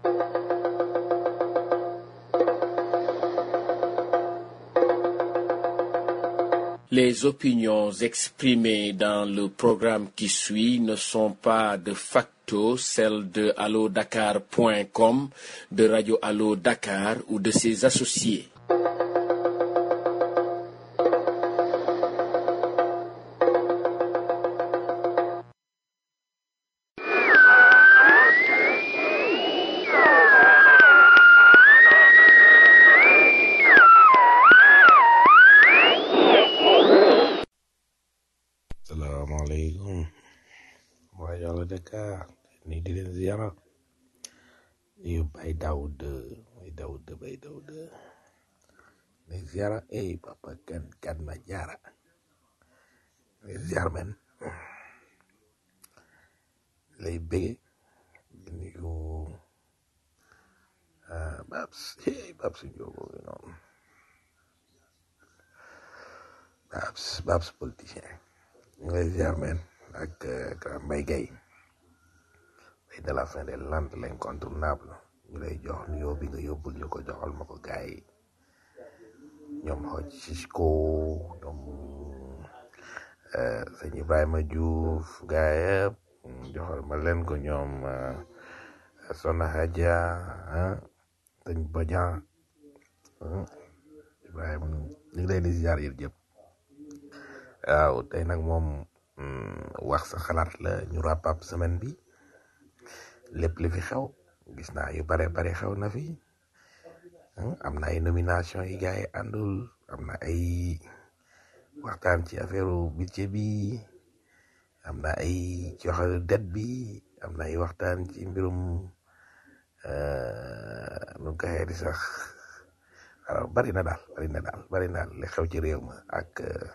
Les opinions exprimées dans le programme qui suit ne sont pas de facto celles de allodakar.com, de Radio Allo Dakar ou de ses associés. salaamaaleykum waa yàlla Dakar ni di leen ziara yu bay Daoud bay Daoud bay Daoud ni ziara ey papa kan kan ma jaara ni ziar men lay bëgge di nuyu ah, Babs hey Babs Ndiogo bi noonu Babs Babs politicien ñu lay ziar men ak euh, grand Mbaye Gueye bay de la fin des Landes l'incontournable ñu lay jox nuyoo bi nga yóbbul ñu ko joxal ma ko gaay yi ñoom xoj Cisco ñoom euh, sëñ Ibrahima Diouf gaay yëpp joxal ma leen ko ñoom euh, Sona Hadja ah sëñ Badian ah, Ibrahima ñu ngi leen di ziar yéen jëpp waaw tey nag moom mm, wax sa xalaat la ñu wrap up semaine bi lépp li fi xew gis naa yu bare bare xew na fi ah, am na ay nomination yi gars yi àndul am na ay waxtaan ci affaire budget bi am na ay ci wax dette bi am na ay waxtaan ci mbirum euh, nu ko xee di sax alors bari na daal bari na daal bari na daal li xew ci réew ma ak euh,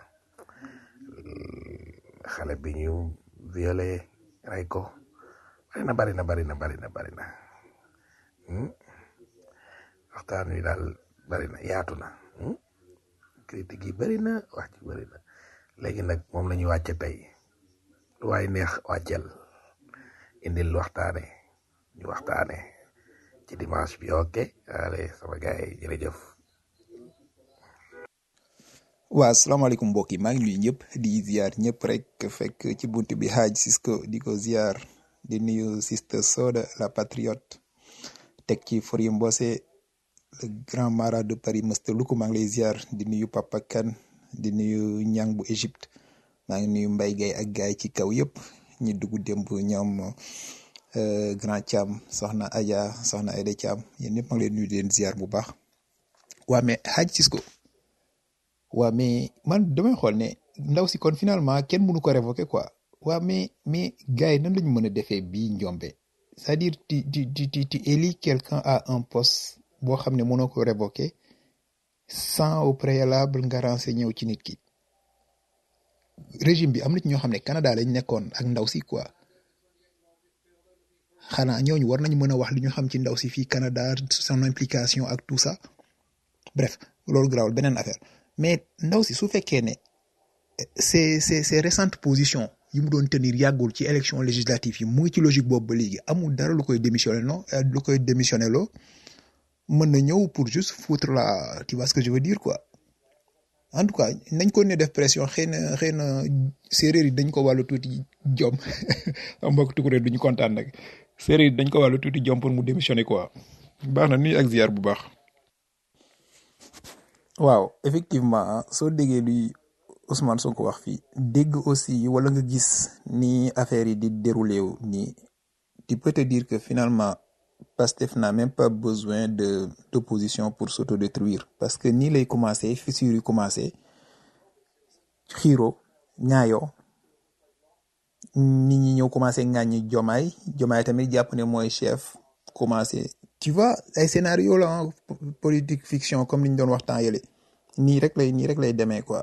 xale bi ñu violé rey ko bari na bari na bari na bari na bari na hmm? waxtaan wi daal bari na yaatu na hmm? critique yi bari na wax ci bari na léegi nag moom la ñuy wàcce tey lu waay neex wàccel indil waxtaane ñu waxtaane ci dimanche bi ok allez sama gars yi jërëjëf waa asalaamaaleykum mbokk yi maa ngi nuyu ñëpp di ziar ñëpp rek fekk ci bunt bi Hadj Cisco di ko ziar di nuyu Sister Soda la patriote teg ci Forie Mbose le grand mara de Paris Mr Luku maa ngi lay ziar di nuyu Papa Kane di nuyu Ñang bu Égypte maa ngi nuyu Mbaye Gueye ak gaay ci kaw yëpp ñi dugg démb ñoom euh, grand Thiam soxna Adja soxna Aïda Thiam yéen ñëpp maa ngi leen nuyu di leen ziar bu baax waa mais Hadj Cisco waa mais man damay xool ne ndaw si kon finalement kenn mënu ko révoquer quoi waa mais mais gars yi nan lañu mën a defee bii njombe c'est-à-dire tu tu tu tu tu élis quelqu'un à un poste boo xam ne mënoo ko révoquer sans au préalable nga renseigné wu ci nit ki régime bi am na ci ñoo xam ne Canada lañ nekkoon ak ndaw si quoi xanaa ñooñu war nañu mën a wax li ñu xam ci ndaw si fii Canada son implication ak tout ça bref loolu garaawul beneen affaire mais ndaw si su fekkee ne ces ces ces récentes positions yi mu doon tenir yàggul ci élection législative yi mu ngi ci logique boobu ba léegi amul dara lu koy démissionné non euh, lu koy démissionné loo mën na ñëw pour juste foutre la tu vois ce que je veux dire quoi en tout cas nañ ko ne def pression xëy na xëy na séeréer yi dañ ko wàllu tuuti jom am mbokk tukuréer duñu kontaan nag séeréer yi dañ ko wàllu tuuti jom pour mu démissionner quoi baax na nuyu ak ziar bu baax waaw effectivement soo déggee luy Ousmane Sonko wax fii dégg aussi wala nga gis ni affaire yi di déroulé wu nii tu peux te dire que finalement Pastef n'a même pas besoin de d'opposition pour s'autodétruire parce que nii lay commencé fissure yi commencé xiiro ñaayoo nit ñi ñëw commencé ŋàññi jomaay jomaay tamit jàpp ne mooy chef commencé tu vois ay scénario la hein, politique fiction comme li ñu doon waxtaan yële nii rek lay nii rek lay demee quoi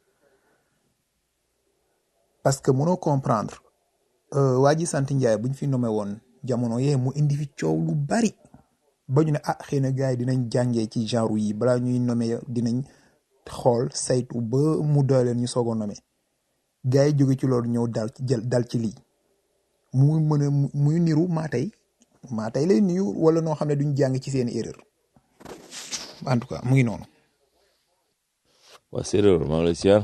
parce que mënoo comprendre euh, waa ji sant Njaay bu ñu fi nommé woon jamono yee mu indi fi coow lu bari ba ñu ne ah xëy na gars yi dinañ jàngee ci genre yi balaa ñuy nommé dinañ xool saytu ba mu doy leen ñu soog a nommé gars yi jóge ci loolu ñëw dal ci jël dal ci lii muy mën a muy niru maa tey maa tey lay nuyu wala noo xam ne duñ jàng ci seen erreur en tout cas mu ngi noonu. waa séeréer maa ngi lay siyaar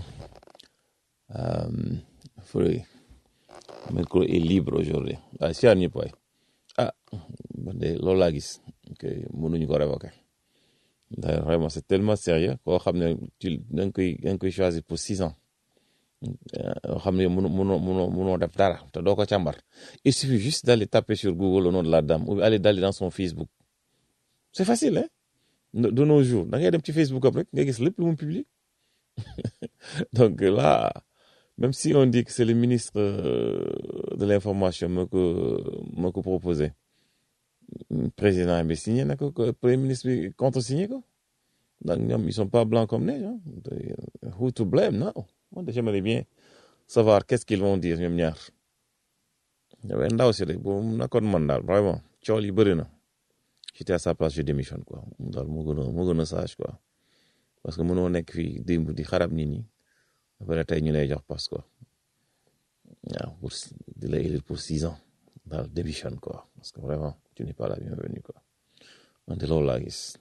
Fure micro est libre aujourd'hui waaye siyaar ñëpp waay ah man de loolu laa gis que mënuñu ko révoquer ndax vraiment c'est tellement sérieux koo xam ne tu da nga koy da nga koy choisir pour six ans yoo xam ne mënoo mënoo mënoo mënoo def dara te doo ko càmbar il suffit juste d'aller taper sur Google le nom de la dame ou aller d'aller dans son Facebook c'est facile hein de nos jours da ngay dem ci Facebook am rek nga gis lépp lu mu publie donc là même si on dit que c'est le ministre de l'information moo ko moo ko proposé président bi signé na ko premier ministre bi contresigné ko donc ñoom ils sont pas blancs comme neige ah who to blame non moi j'aimerais bien savoir qu'est-ce qu'ils vont dire ñoom ñaar yow ndaw si rek boo nekkoon man daal vraiment cool yi bëri na j'étais à sa place je démissionne quoi daal moo gën a moo gën a sage quoi parce que mënoo nekk fii démb di xarab nit ñi après tey ñu lay jox passe quoi waaw pour di la élire pour six ans daal démissionne quoi parce que vraiment tu n'es pas la bienvenue quoi man de loolu laa gis.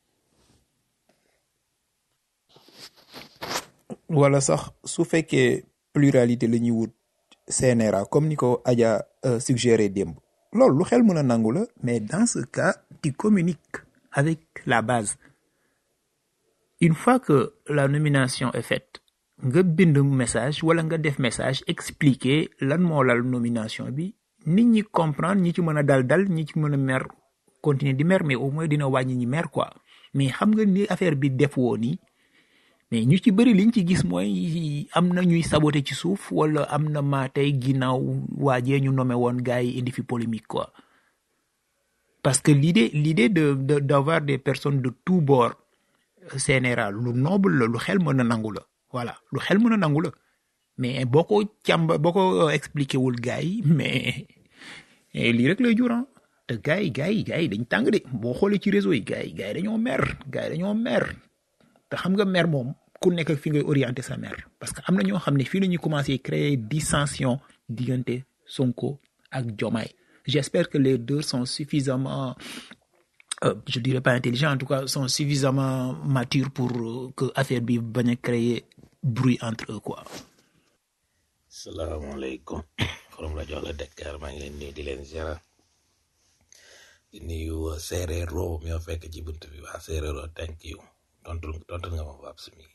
wala sax su fekkee pluralité la ñuy wut CNRA comme ni ko Adja suggéré démb loolu lu xel mën a nangu la mais dans ce cas tu communiques avec la base une fois que la nomination est faite nga bind message wala nga def message expliquer lan moo lal nomination bi nit ñi comprendre ñi ci mën a dal dal ñi ci mën a mer continuer di mer mais au moins dina wàññi ñi mer quoi mais xam nga ni affaire bi def woo nii mais ñu ci bëri liñ ci gis mooy am na ñuy saboter ci suuf wala am na maa tey ginnaaw waajee ñu nommé woon gars yi indi fi polémique quoi parce que l'idée l'idée de de d'avoir des personnes de tous bords CNRA lu noble la lu xel mën a nangu la voilà lu xel mën a nangu la mais boo ko càmba boo ko expliqué wul gars yi mais lii rek lay juran te gars yi gars yi gars yi dañ tàng de boo xoolee ci réseau yi gars yi gars yi dañoo mer gars yi dañoo mer te xam nga mer moom ku nekk ak fi ngay orienter sa mer parce que am na ñoo xam ne fii la ñuy commencer créer dissension diggante Sonko ak Diomaye j'espère que les deux sont suffisamment euh, je dirais pas intelligents en tout cas sont suffisamment matures pour euh, que affaire bi bañ a créer bruit entre eux quoi. salaamaaleykum forom rajo la Dakar maa ngi leen nuyu di leen ziara di nuyu séeréero mi ma fekk ci bunt bi waa séeréero thank you tontu tontu nga ma Babs mi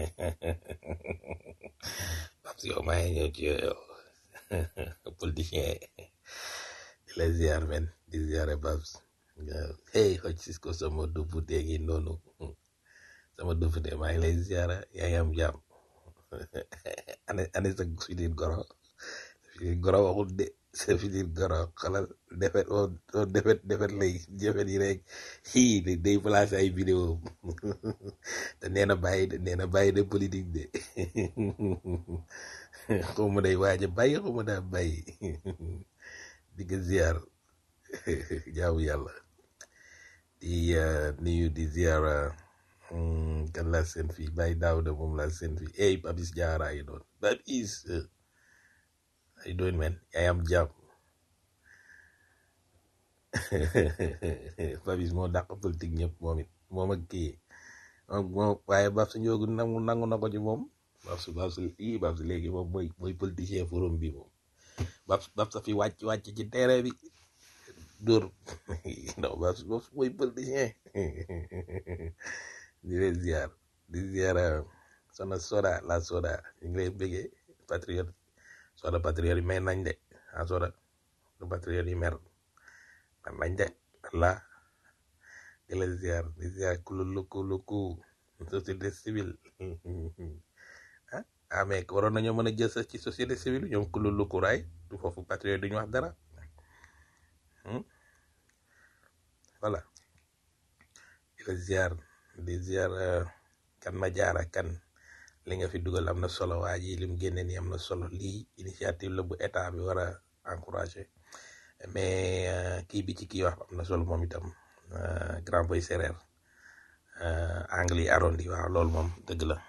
Babs yow maa ngi ñëw ci yow politicien di la ziar men di ziare Babs hey xoj Cisco sama dufute gi noonu sama dufute maa ngi lay ziara yaa ngi am jàmm ane ane sa filir goro filir goro waxul de sa filir goro xalal defet oo oo defet defet lay jëfet yi rek xii de day placé ay vidéo te nee na bàyyi de nee na bàyyi de politique de xaw ma day waaj a bàyyi xaw ma daa bàyyi di ko ziar jaamu yàlla di nuyu di ziar kan laa seen fii bàyyi daaw de moom laa seen fii ey Babis Diarra yi doon Babis ay doon men yaay am jàmm Babis moo dàq politique ñëpp moom it moom ak kii moom waaye Babs Ndiogu nangu nangu na ko ci moom Babs Babs ii Babs léegi moom mooy mooy politicien forum bi moom Babs Babs a fi wàcc wàcc ci terrain bi dóor non Babs Babs mooy politicien di leen ziar di ziar sona soda la soda ñu ngi lay bëggee patriote soda patriote yi may nañ de ah soda du patriote yi mer man nañ de la di leen ziar di ziar kulu luku luku société civile ah ah mais waroon nañoo mën a jël sa ci société civile ñoom kulu luku raay du foofu patriote duñu wax dara voilà di la ziar di ziar kan ma jaara kan li nga fi dugal am na solo waa ji lim génne ni am na solo lii initiative la bu état bi war a encourager mais kii bi ci kii wax am na solo moom itam grand boy séréer angle yi arrondi waaw loolu moom dëgg la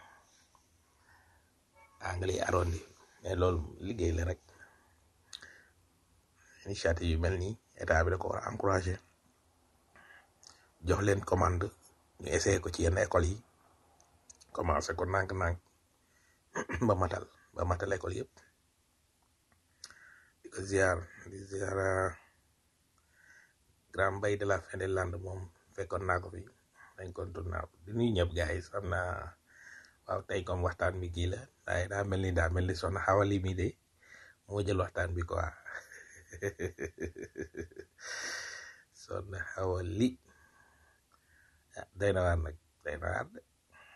angle yi arrondi mais loolu liggéey la rek initiative yu mel nii état bi da ko war a encouragé jox leen commande ñu essayé ko ci yenn école yi commencé ko nànk-nànk ba matal ba matal école yëpp di ko ziar di ziar grand mbay de la fin des Landes moom fekkoon naa ko fi dañ ko naa ko di nuyu ñëpp gars yi xam naa waaw tey comme waxtaan bi kii la waaye daa mel ni daa mel ni soxna xawali mi de moo jël waxtaan bi quoi soxna xawali ah day na waar nag day na waar de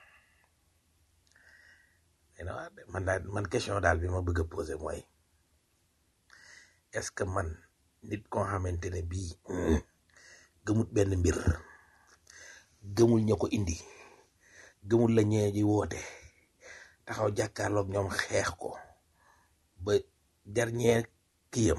day na waar de man daal man question daal bi ma bëgg a poser mooy est-ce que man nit koo xamante ne bii gëmut benn mbir gëmul ña ko indi gëmul la ñee ji woote taxaw jàkkaarloog ñoom xeex ko ba dernier kiyam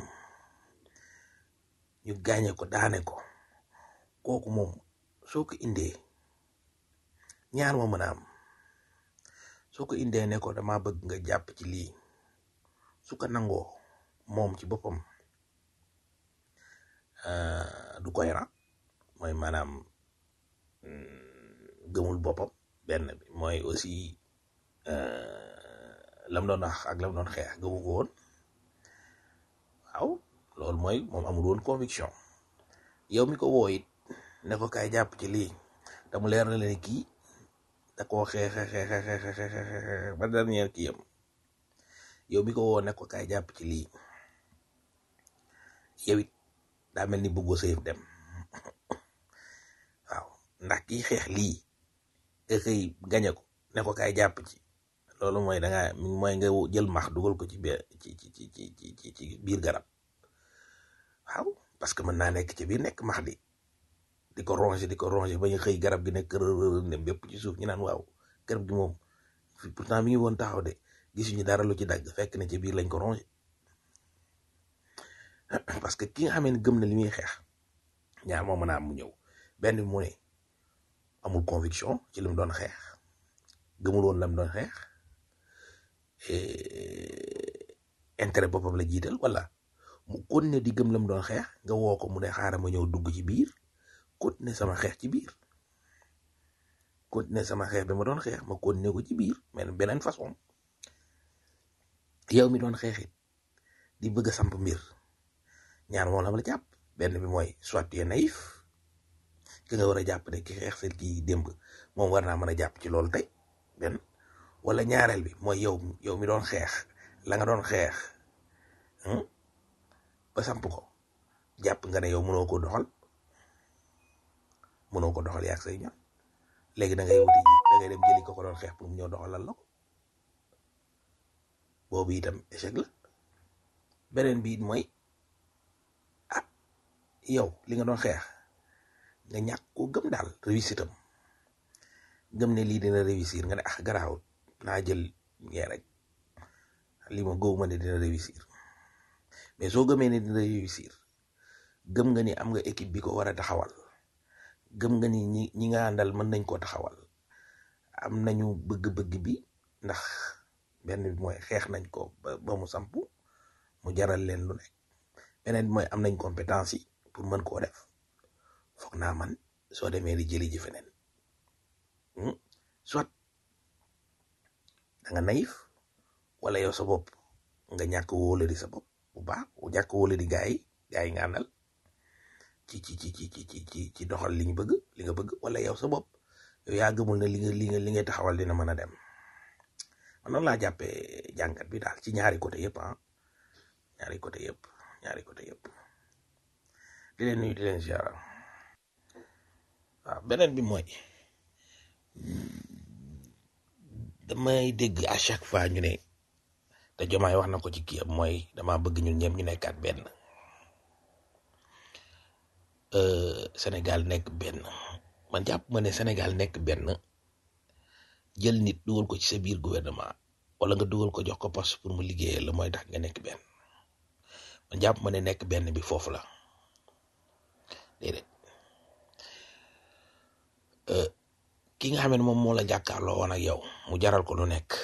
ñu gaañe ko daane ko kooku moom soo ko indee ñaar ma mën a am soo ko indee ne ko dama bëgg nga jàpp ci lii su ko nangoo moom ci boppam du cohérent mooy maanaam gëmul boppam benn bi mooy aussi lam doon wax ak lam doon xeex gëmu ko woon waaw loolu mooy moom amul woon conviction yow mi ko woo it ne ko kaay jàpp ci lii te mu leer na leen kii da koo xeex xeex xeex ba dernier kii yam yow mi ko woo ne ko kaay jàpp ci lii yow it daa mel ni bëggoo sa yëf dem waaw ndax kii xeex lii nga xëy gañe ko ne ko kaay jàpp ci loolu mooy da nga mooy nga jël max dugal ko ci biir ci ci ci ci ci biir garab waaw parce que mën naa nekk ci biir nekk max di di ko ronger di ko ronger ba ñu xëy garab gi nekk rërër ne bépp ci suuf ñu naan waaw garab gi moom pourtant mi ngi woon taxaw de gisuñu dara lu ci dagg fekk na ci biir lañ ko ronger parce que ki nga xam ne gëm na li muy xeex ñaar moo mën a am mu ñëw benn bi mu ne amul conviction ci li mu doon xeex gëmul woon la mu doon xeex intérêt boppam la jiital wala mu continuer di gëm la mu doon xeex nga woo ko mu ne xaaral ma ñëw dugg ci biir continuer sama xeex ci biir continuer sama xeex bi ma doon xeex ma continuer ko ci biir mais beneen façon yow mi doon xeexit di bëgg a samp mbir ñaar moom la ma la jàpp benn bi mooy soit tu es naïf ki nga war a jàpp ne ki xeex seen kii démb moom war naa mën a jàpp ci loolu tey benn wala ñaareel bi mooy yow yow mi doon xeex la nga doon xeex ba samp ko jàpp nga ne yow mënoo ko doxal mënoo ko doxal yaag say ñoom léegi da ngay wuti da ngay dem jëli ko ko doon xeex pour mu ñëw doxalal la ko boobu itam échec la beneen bi it mooy ah yow li nga doon xeex nga ñàkk ko gëm daal réussite am gëm ne lii dina réussir nga ne ah garaawul naa jël ngee rek lii ma góob ma ne dina réussir mais soo gëmee ne dina réussir gëm nga ni am nga équipe bi ko war a taxawal gëm nga ni ñi ñi nga àndal mën nañ koo taxawal am nañu bëgg-bëgg bi ndax benn bi mooy xeex nañ ko ba ba mu sampu mu jaral leen lu nekk beneen bi mooy am nañ compétence yi pour mën koo def foog naa man soo demee di jëli ji feneen soit da nga naïf wala yow sa bopp nga ñàkk wóola di sa bopp bu baax ñàkk wóola di gaay yi gaay yi nga àndal ci ci ci ci ci ci ci doxal li ñu bëgg li nga bëgg wala yow sa bopp yow yaa gëmul ne li nga li nga li ngay taxawal dina mën a dem man noonu laa jàppee jàngat bi daal ci ñaari côté yëpp ah ñaari côté yëpp ñaari côté yëpp di leen nuyu di leen ziara waaw beneen bi mooy damay dégg à chaque fois ñu ne te jomaay wax na ko ci kii am mooy dama bëgg ñun ñëpp ñu nekkaat benn Sénégal nekk benn man jàpp ma ne Sénégal nekk benn jël nit dugal ko ci sa biir gouvernement wala nga dugal ko jox ko poste pour mu liggéeyal la mooy tax nga nekk benn man jàpp ma ne nekk benn bi foofu la déedéet ki nga xam ne moom moo la jàkkaarloo woon ak yow mu jaral ko lu nekk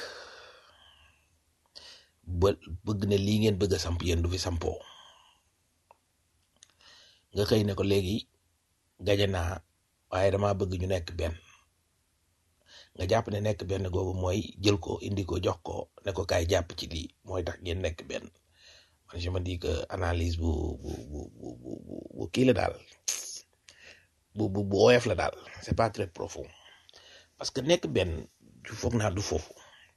ba bëgg ne lii ngeen bëgg a samp yéen du fi sampoo nga xëy ne ko léegi gañe naa waaye dama bëgg ñu nekk benn nga jàpp ne nekk benn googu mooy jël ko indi ko jox ko ne ko kaay jàpp ci lii mooy tax ngeen nekk benn man je me dis que analyse bu bu bu bu bu bu kii la daal bu bu bu oyof la daal c'est pas très profond parce que nekk benn du foog naa du foofu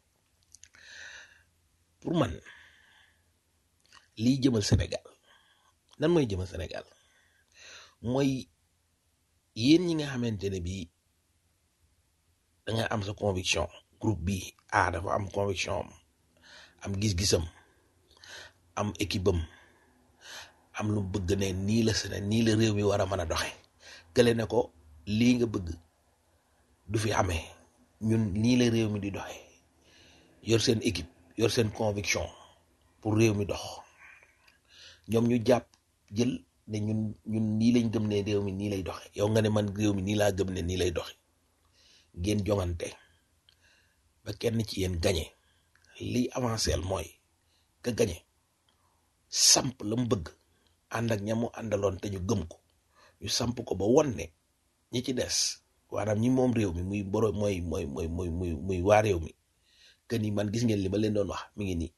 pour man lii jëmal Sénégal nan mooy jëmal Sénégal mooy yéen ñi nga xamante ne bii da nga am sa conviction groupe bi ah dafa am conviction am am gis-gisam am équipe am am lu bëgg ne nii la Séné nii la réew mi war a mën a doxe kële ne ko lii nga bëgg du fi amee ñun nii la réew mi di doxe yor seen équipe yor seen conviction pour réew mi dox ñoom ñu jàpp jël ne ñun ñun nii lañ gëm ne réew mi nii lay doxe yow nga ne man réew mi nii laa gëm ne nii lay doxe ngeen jongante ba kenn ci yéen gañe liy avancé mooy ka gañe samp la mu bëgg ànd ak ñamu àndaloon te ñu gëm ko ñu samp ko ba won ne ñi ci des maanaam ñi moom réew mi muy boro mooy mooy mooy muy muy muy waa réew mi que ni man gis ngeen li ma leen doon wax mi ngi nii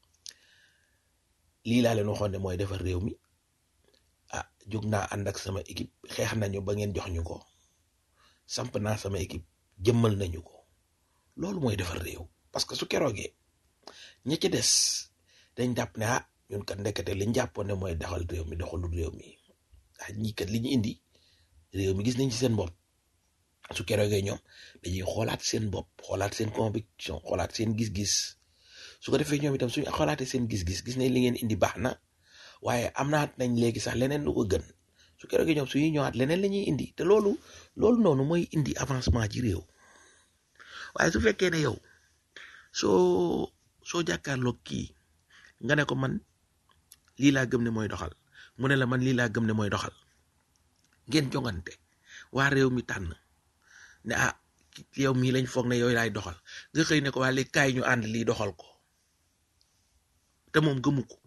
lii laa leen waxoon ne mooy defar réew mi ah jóg naa ànd ak sama équipe xeex nañu ba ngeen jox ñu ko samp naa sama équipe jëmmal nañu ko loolu mooy defar réew parce que su keroogee ña ci des dañ jàpp ne ah ñun kat ndekete liñ jàppoon ne mooy doxal réew mi doxalul réew mi ah ñii kat li ñu indi réew mi gis nañ ci seen bopp su keroogee ñoom dañuy xoolaat seen bopp xoolaat seen conviction xoolaat seen gis-gis su ko defee ñoom itam suñu xoolaatee seen gis-gis gis nañ li ngeen indi baax na waaye am naat nañ léegi sax leneen lu ko gën su keroogee ñoom suñuy ñëwaat leneen la ñuy indi te loolu loolu noonu mooy indi avancement ci réew waaye su fekkee ne yow soo soo jàkkaarloog kii nga ne ko man lii laa gëm ne mooy doxal mu ne la man lii laa gëm ne mooy doxal ngeen jongante waa réew mi tànn ne ah yow mii lañ foog ne yooyu laay doxal nga xëy ne ko waa léegi kaay ñu ànd lii doxal ko te moom gëmu ko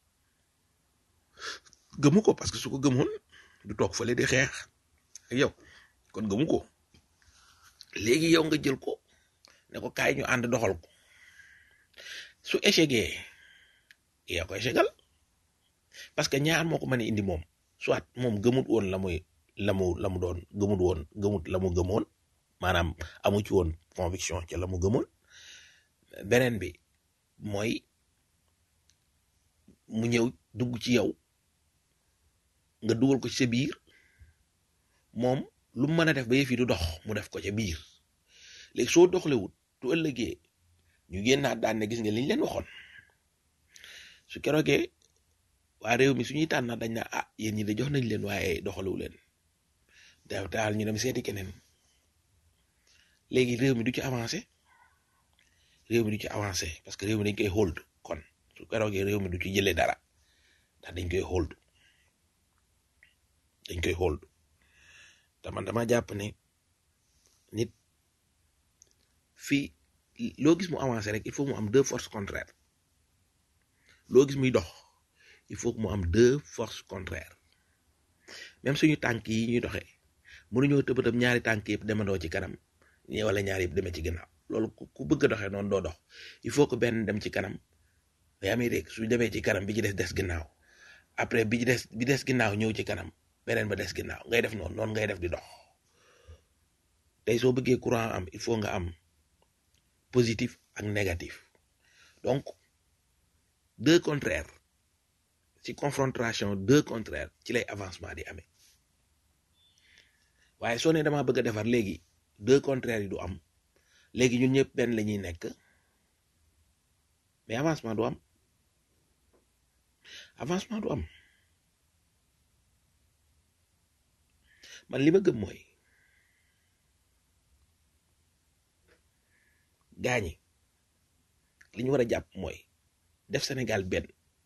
gëmu ko parce que su ko gëmoon du toog fële di xeex ak yow kon gëmu ko léegi yow nga jël ko ne ko kaay ñu ànd doxal ko su échecgee yaa ko échegal parce que ñaar moo ko mën a indi moom soit moom gëmut woon la muy la mu la mu doon gëmut woon gëmut la mu gëmoon maanaam amu ci woon conviction ci la mu gëmoon beneen bi mooy mu ñëw dugg ci yow nga dugal ko ci sa biir moom lu mu mën a def ba yëf yi du dox mu def ko ca biir léegi soo doxlewut tu ëllëgee ñu génnaat daan ne gis nga liñ leen waxoon su keroogee waa réew mi suñuy tànn dañ na ah yéen ñi de jox nañ leen waaye doxalewu leen daaw daal ñu dem seeti keneen léegi réew mi du ci avancé réew mi du ci avancé parce que réew mi dañ koy hold kon su keroogee réew mi du ci jëlee dara ndax dañ koy hold dañ koy hold te man dama jàpp ne nit fii loo gis mu avancé rek il faut mu am deux forces contraires loo gis muy dox il faut que mu am deux forces contraires même suñu tànk yi ñuy doxee mënuñoo tëbatam ñaari tànk yëpp demandoo ci kanam ñi wala ñaari yëpp demee ci gannaaw loolu ku bëgg a doxee noonu doo dox il faut que benn dem ci kanam yaa may dégg su demee ci kanam bi ci des des ginnaaw après bi ci des bi des ginnaaw ñëw ci kanam beneen ba des ginnaaw ngay def noonu noonu ngay def di dox tey soo bëggee courant am il faut nga am positif ak négatif donc deux contraires ci confrontation deux contraires ci lay avancement di amee waaye soo ne dama bëgg a defar léegi deux contraires yi du am léegi ñun ñëpp benn la ñuy nekk mais avancement du am avancement du am man li ma gëm mooy gaañi li ñu war a jàpp mooy def Sénégal benn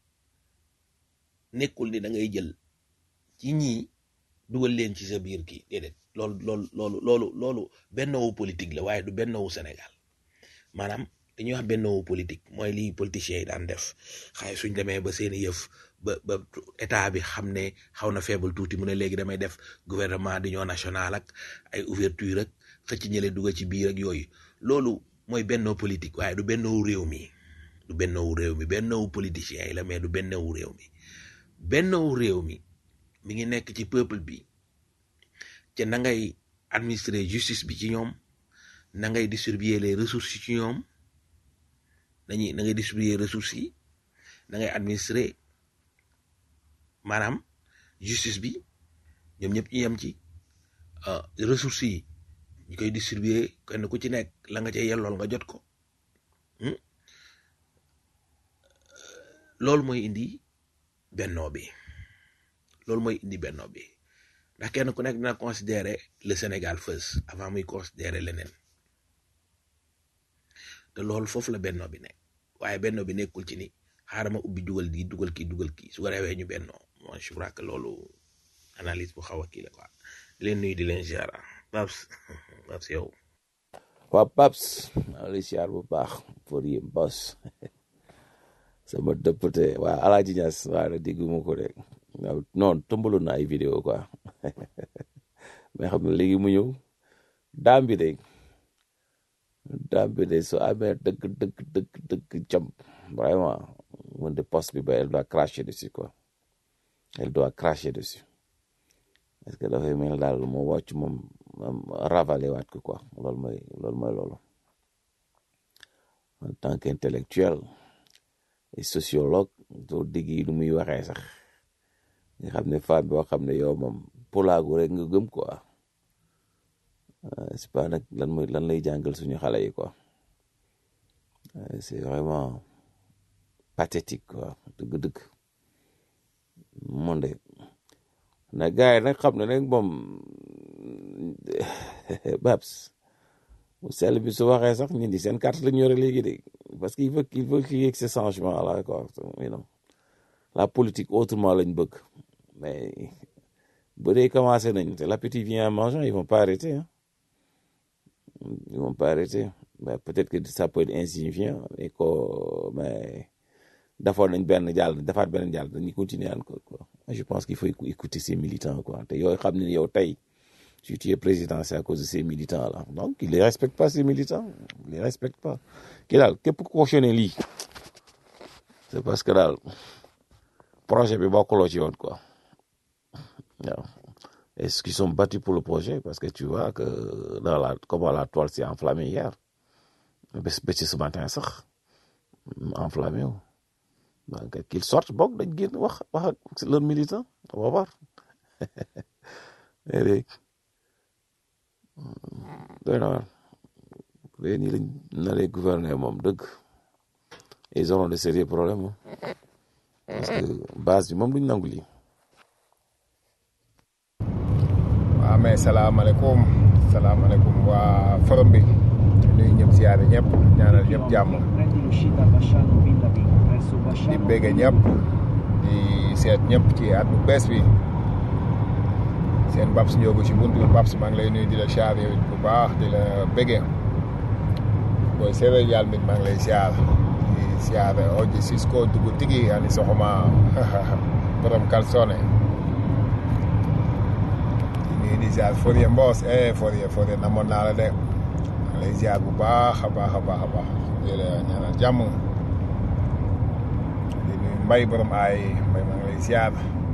nekkul ni da ngay jël ci ñii dugal leen ci sa biir kii déedéet loolu loolu loolu loolu loolu bennowu politique la waaye du bennowu Sénégal maanaam dañuy wax bennowu politique mooy lii politiciens yi daan def xaye suñ demee ba seeni yëf ba ba état bi xam ne xaw na faible tuuti mu ne léegi damay def gouvernement d'union nationale ak ay ouverture ak xëcc ñële dugal ci biir ak yooyu loolu mooy bennoo politique waaye du bennoo réew mi du bennoo réew mi bennoo politiciens yi la mais du bennoo réew mi bennoo réew mi mi ngi nekk ci peuple bi ca na ngay administrer justice bi ci ñoom na ngay distribuer les ressources ci ñoom nañuy na ngay distribuer ressources yi na ngay administrer maanaam justice bi ñoom ñëpp ñu yem ci ressources yi ñu koy distribuer kenn ku ci nekk la nga ca yellool nga jot ko loolu mooy indi bennoo bi loolu mooy indi bennoo bi ndax kenn ku nekk dina considérer le Sénégal first avant muy considérer leneen te loolu foofu la bennoo bi nekk waaye bennoo bi nekkul ci ni xaaral ma ubbi dugal di dugal kii dugal kii su ko defee ñu bennoo moi je crois que loolu analyse bu xaw a kii la quoi di leen nuyu di leen ziar Babs Babs yow. waa Babs maa ngi ziar bu baax pour yéen bos sama député waa Alaaji Ñas waa la dégguma ko de non tëmbaloon na ay vidéo quoi mais xam ne léegi mu ñëw daam bi de daam bi de su amee dëgg dëgg dëgg dëgg jam vraiment mun de poste bi ba elle doit cracher dessus quoi elle doit cracher dessus parce que dafay mel daal moo wàcc moom ravaler waat ko quoi loolu mooy loolu mooy loolu en tant qu'intellectuel et sociologue doo digg lu muy waxee sax nga xam ne femme boo xam ne yow moom polaagu rek nga gëm quoi c'est pas nag lan mooy lan lay jàngal suñu xale yi quoi c'est vraiment pathétique quoi dëgg-dëgg monde na gars yi nag xam ne nag moom Babs bu sell bi su waxee sax ñun di seen carte la ñu yore léegi de parce que il faut il faut qu'il y ait ce changement là quoi you know la politique autrement lañ bëgg mais bu dee commencé nañ te l'appétit vient en mangeant ils vont pas arrêter hein ils vont pas arrêter mais peut-être que ça peut être insignifiant mais ko mais defoon nañ benn jàll defaat benn jàll dañuy continuer encore quoi je pense qu'il faut écouter ces militants quoi te yooyu xam ne yow tey si tu es président c'est à cause de ces militants là donc il les respecte pas ces militants il les respecte pas kii daal képp ku cautionné lii c'est parce que daal projet bi bokkuloo ci yoon quoi waaw est-ce qu'ils sont battus pour le projet parce que tu vois que dans la comment la toile s'est enflammée hier bés bés ce matin sax enflammé wu donc qu'ils sortent boog dañ génn wax wax ak leurs militants on va voir léegi doy na waar léegi nii lañ naree gouverner moom dëgg ils auront de sérieux problèmes parce que base bi moom duñ nangu lii. waaw mais salaamaaleykum salaamaaleykum waa forum bi nuyu ñëpp siyaare ñëpp ñaanal ñëpp jàmm di bége ñëpp di seet ñëpp ci at bu bees bi seen Babs Ndiogu ci buntu bi Babs maa ngi lay nuyu di la siyaar yow bu baax di la bége booy séeréer yàlla mit maa ngi lay siyaar di siyaar oji Cisco dugg tigi ani soxoma borom kalsone nii di ziar Forie Mbos eh Forie Forie namoon naa la de maa lay ziar bu baax a baax a baax a baax di la ñaanal jàmm di nuyu mbay borom ay mbay maa ngi lay ziar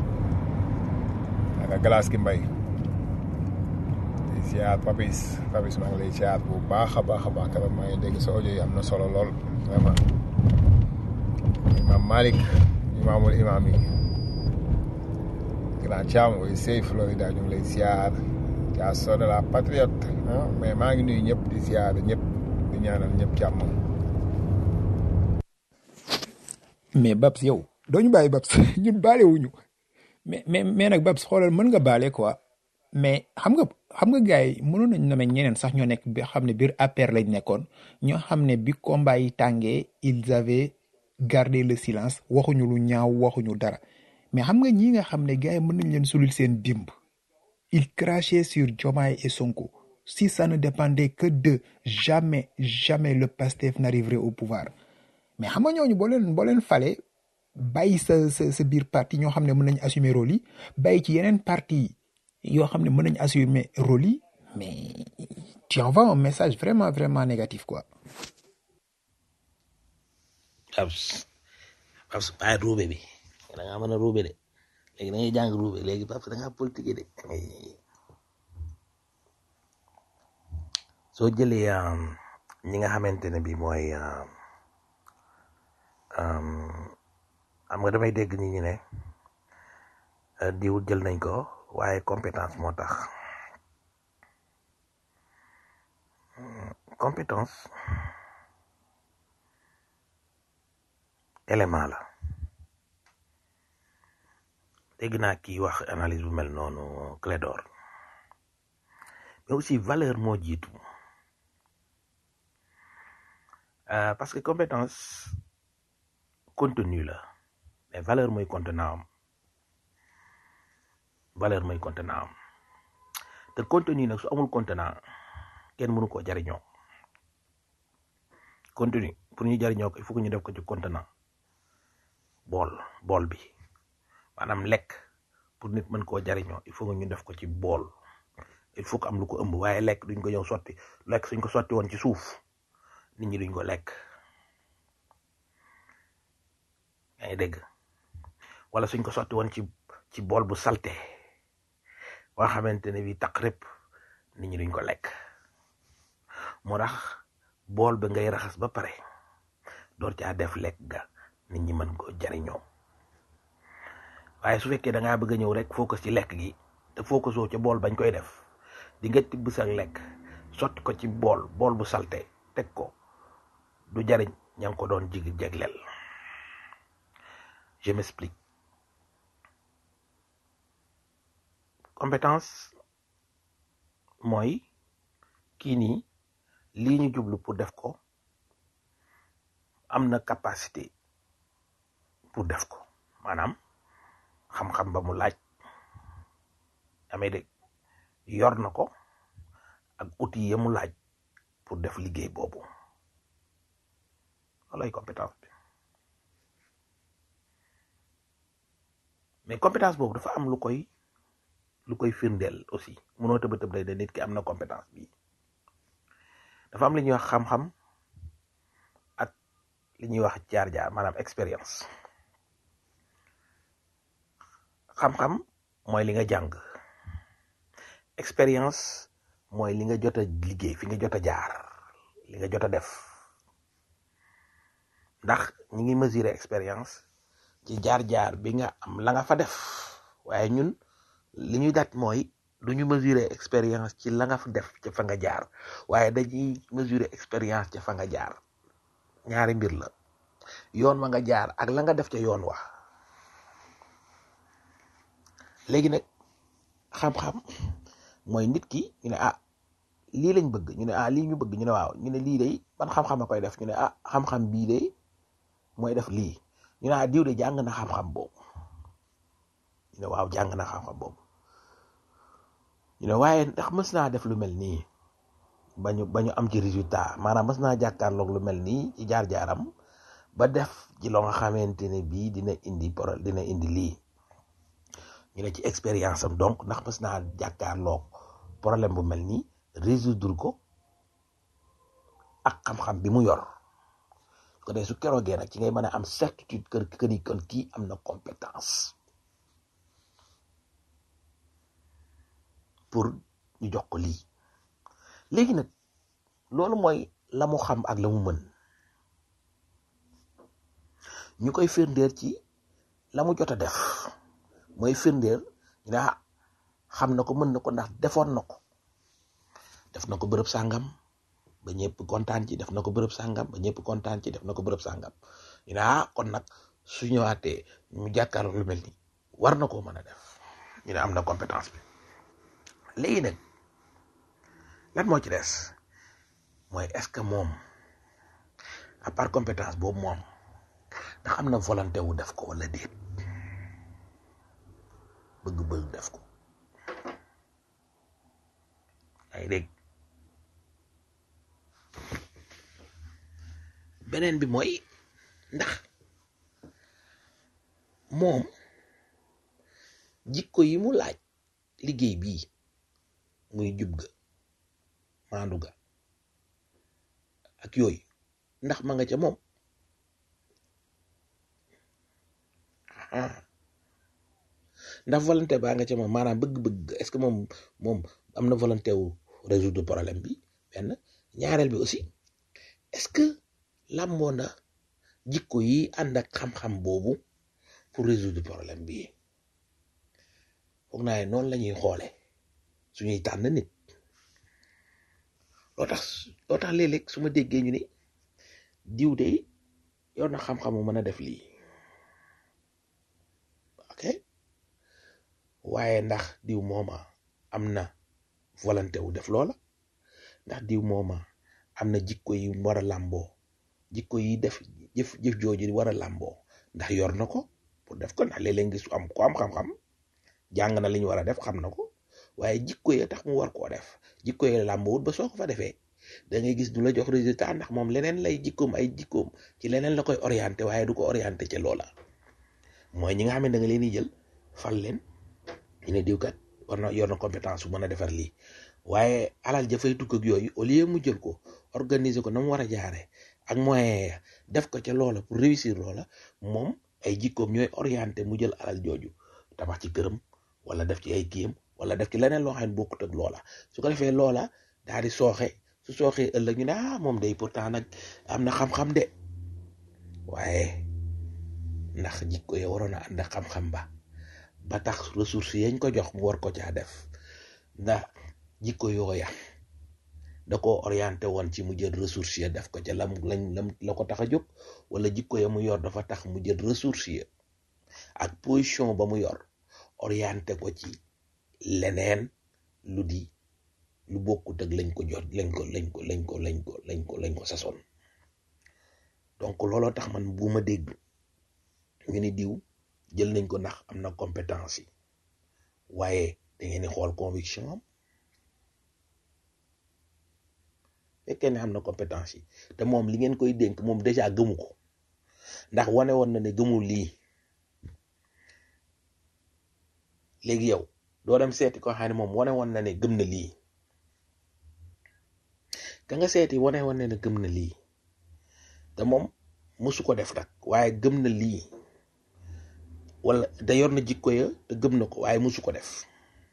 naka glace gi mbay di ziar papis papis maa ngi lay ziar bu baax a baax a baax keroog maa ngi dégg sa audio yi am na solo lool vraiment imam Malick imaamul imaam yi grand Thiam ooy sey Florida ñu ngi lay ziar yaa soo de la patriote ah mais maa ngi nuyu ñëpp di ziar ñëpp di ñaanal ñëpp jàmm. mais Babs yow doo ñu bàyyi Babs ñun baale wuñu mais mais mais nag Babs xoolal mën nga baale quoi mais xam nga xam nga gars yi mënoon nañu nommer ñeneen sax ñoo nekk bi xam ne biir APR lañ nekkoon ñoo xam ne bi combat yi tàngee ils avaient gardé le silence waxuñu lu ñaaw waxuñu dara mais xam nga ñi nga xam ne gars yi mën nañ leen sulil seen dimb ils crachaient sur Diomaye et Sonko si ça ne dépendait que de jamais jamais le PASTEF n'arriverait au pouvoir mais xam nga ñooñu boo leen boo leen fale bàyyi sa sa sa biir parti ñoo xam ne mën nañ assumer rôle yi bàyyi ci yeneen parti yoo xam ne mën nañ assumer rôle yi mais tu envoies un message vraiment vraiment négatif quoi Paps Paps bàyyi ruube bi da ngaa mën a ruube de léegi da ngay jàng ruube léegi Paps da ngaa politique de soo jëlee um, ñi nga xamante ne bi mooy um, um, xam nga damay dégg nit ñi ne uh, diw jël nañ ko waaye compétence moo tax compétence élément la dégg naa kii wax analyse bu mel noonu Clédor mais aussi valeur moo jiitu Euh, parce que compétence contenu la mais valeur mooy contenant am valeur mooy contenant am te contenu nag su amul contenant kenn mënu koo jariñoo contenu pour ñu jariñoo ko il faut que ñu def ko ci contenant bool bool bi maanaam lekk pour nit mën koo jariñoo il faut que ñu def ko ci bool il faut que am lu ko ëmb waaye lekk duñ ko ñëw sotti lekk suñ ko sotti woon ci suuf nit ñi duñ ko lekk yaa ngi dégg wala suñ ko sotti woon ci ci bool bu salte boo xamante ne bi taq rëpp nit ñi duñ ko lekk moo tax bool ba ngay raxas ba pare door caa def lekk ga nit ñi mën ko jariñoo waaye su fekkee da ngaa bëgg a ñëw rek focus ci lekk gi te focusoo ca bool bañ koy def di nga tibb sa lekk sotti ko ci bool bool bu salte teg ko du jariñ ña ngi ko doon jig jegleel je m'explique compétence mooy kii nii lii ñu jublu pour def ko am na capacité pour def ko maanaam xam-xam ba mu laaj amee dégg yor na ko ak outil ya mu laaj pour def liggéey boobu loolay compétence bi mais compétence boobu dafa am lu koy lu koy firndeel aussi mënoo tëba tëb day de nit ki am na compétence bi dafa am li ñuy wax xam-xam ak li ñuy wax jaar-jaar maanaam expérience xam-xam mooy li nga jàng expérience mooy li nga jot a liggéey fi nga jot a jaar li nga jot a def ndax ñi ngi mesurer expérience ci jaar-jaar bi nga am la nga fa def waaye ñun li ñuy dat mooy du ñu mesurer expérience ci la nga fa def ca fa nga jaar waaye dañuy mesurer expérience ca fa nga jaar ñaari mbir la yoon wa nga jaar ak la nga def ca yoon wa léegi nag xam-xam mooy nit ki ñu ne ah lii lañ bëgg ñu ne ah lii ñu bëgg ñu ne waaw ñu ne lii day ban xam-xam a koy def ñu ne ah xam-xam bii de mooy def lii ñu ne ah diw de jàng na xam-xam boobu ñu ne waaw jàng na xam-xam boobu ñu ne waaye ndax mës naa def lu mel nii ba ñu ba ñu am ci résultat maanaam mës naa jàkkaarloog lu mel nii ci jaar-jaaram ba def ci loo nga xamante ne bii dina indi pro dina indi lii ñu ne ci expérience am donc ndax mës naa jàkkaarloog problème bu mel nii résoudre ko ak xam-xam bi mu yor su ko dee su keroogee nag ci ngay mën a am certitude kër que ni kon kii am na compétence pour ñu jox ko lii léegi nag loolu mooy la mu xam ak la mu mën ñu koy firndeel ci la mu jot a def mooy firndeel ñu ne ah xam na ko mën na ko ndax defoon na ko def na ko bërëb sàngam ba ñëpp kontaan ci def na ko bërëb sàngam ba ñëpp kontaan ci def na ko bërëb sàngam ñu ne ah kon nag su ñëwaatee mu jàkkaarloo lu mel ni war na koo mën a def ñu ne am na compétence bi léegi nag lan moo ci des mooy est-ce que moom à part compétence boobu moom ndax am na volonté wu def ko wala déet bëgg-bëgg def ko yaa ngi dégg beneen bi mooy ndax moom jikko yi mu laaj liggéey bii muy jub ga maandu ga ak yooyu ndax ma nga ca moom ah ndax volonté baa nga ca moom maanaam bëgg-bëgg est-ce que moom moom am na volonté wu résoudre problème bi benn ñaareel bi aussi est-ce que làmboo na jikko yi ànd ak xam-xam boobu pour résoudre problème bi foog naa ne noonu la ñuy xoole suñuy tànn nit loo tax loo tax léeg-léeg su ma déggee ñu ni diw de yor na xam-xamu mën a def lii ok waaye ndax diw mooma am na volonté wu def loola ndax diw mooma am na jikko yi war a làmboo jikko yi def jëf jëf jooju war a làmboo ndax yor na ko pour def ko ndax léeg-léeg nga gis am ko am xam-xam jàng na li ñu war a def xam na ko waaye jikko ya tax mu war koo def jikko ya làmboowut ba soo ko fa defee da ngay gis du la jox résultat ndax moom leneen lay jikkoom ay jikkoom ci leneen la koy orienté waaye du ko orienté ca loola mooy ñi nga xam ne da nga leen di jël fal leen ñu ne diw kat war na yor na compétence bu mën a defar lii waaye alal jafay tukk ak yooyu au lieu mu jël ko organiser ko na mu war a jaaree ak moyen ya def ko ca loola pour réussir loola moom ay jikkoom ñooy orienté mu jël alal jooju tabax ci këram wala def ci ay kiyam wala def ci leneen loo xam ne bokkut ak loola su ko defee loola daal di sooxe su sooxee ëllëg ñu ne ah moom day pourtant nag am na xam-xam de waaye ndax jikko ya waroon a ànd ak xam-xam ba ba tax ressources yañ ko jox mu war ko caa def ndax jikko yooya da ko orienté woon ci mu jël ressources ya def ko ca lam lañ lam la ko tax a jóg wala jikko ya mu yor dafa tax mu jël ressources ya ak position ba mu yor orienté ko ci leneen lu di lu bokkut ak lañ ko jot lañ ko lañ ko lañ ko lañ ko lañ ko lañ ko sasoon donc looloo tax man bu ma dégg ñu ni diw jël nañ ko ndax am na compétence yi waaye da ngeen di xool conviction am fekkee ne am na compétence yi te moom li ngeen koy dénk moom déjà gëmu ko ndax wane woon na ne gëmul lii léegi yow doo dem seeti ko xam ne moom wane woon na ne gëm na lii ka nga seeti wane woon na ne gëm na lii te moom musu ko def nag waaye gëm na lii wala da yor na jikko ya te gëm na ko waaye musu ko def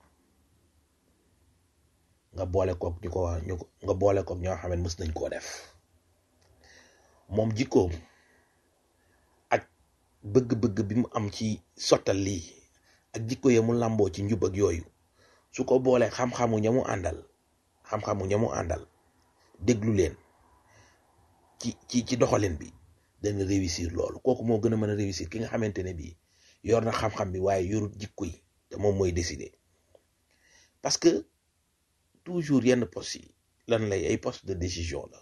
nga boole kook ñu ko ñu ko nga boole kook ñoo xam ne mës nañ koo def moom jikkoom ak bëgg-bëgg bi mu am ci sottal lii ak jikko ya mu làmboo ci njub ak yooyu su ko boolee xam-xamu ña mu àndal xam-xamu ña mu àndal déglu leen ci ci ci doxalin bi dana réussir loolu kooku moo gën a mën a réussir ki nga xamante ne bii yor na xam-xam bi waaye yorut jikko yi te moom mooy décider parce que toujours yenn postes yi lan lay ay postes de décision la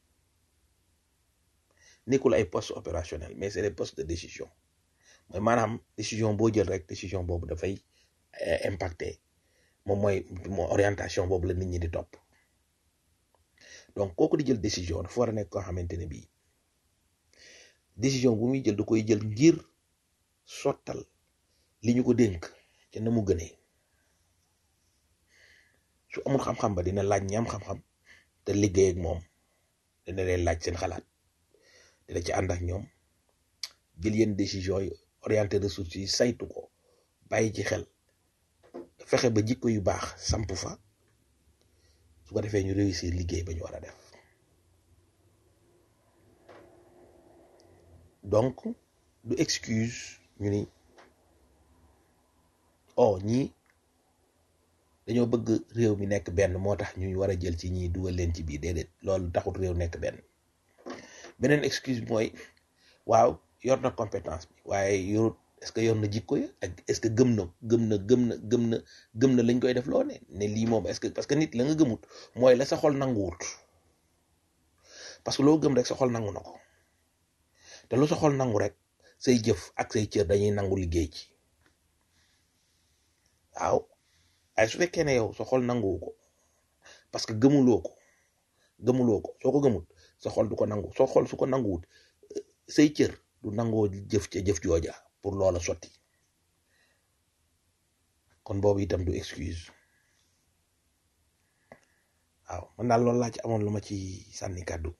nekkul ay postes opérationnels mais c'est des postes de décision mooy maanaam décision boo jël rek décision boobu dafay impacter moom mooy orientation boobu la nit ñi di topp donc kooku di jël décision dafa war a nekk koo xamante ne bii décision bu muy jël da koy jël ngir sottal li ñu ko dénk ca na mu gënee su amul xam-xam ba dina laaj ñi am xam-xam te liggéey ak moom dina leen laaj seen xalaat dina ci ànd ak ñoom jël yenn décision yi orienté ressources yi saytu ko bàyyi ci xel fexe ba jikko yu baax samp fa su ko defee ñu réussir liggéey ba ñu war a def donc du excuse ñu ni oh ñii dañoo bëgg réew mi nekk benn moo tax ñuy war a jël ci ñii dugal leen ci biir déedéet loolu taxut réew nekk benn beneen excuse mooy waaw yor na compétence bi waaye yorut est-ce que yor na jikko ya ak est-ce que gëm na gëm na gëm na gëm na gëm na lañ koy def loo ne ne lii moom est-ce que parce que nit la nga gëmut mooy la sa xol nanguwut parce que loo gëm rek sa xol nangu na ko te lu sa xol nangu rek say jëf ak say cër dañuy nangu liggéey ci waaw waaye su fekkee ne yow sa xol nanguwu ko parce que gëmuloo ko gëmuloo ko soo ko gëmut sa xol du ko nangu soo xol su ko nanguwut say cër du nangoo jëf ca jëf jooja pour pour loola sotti kon boobu itam du excuse waaw man daal loolu laa ci amoon lu ma ci sànni kàddu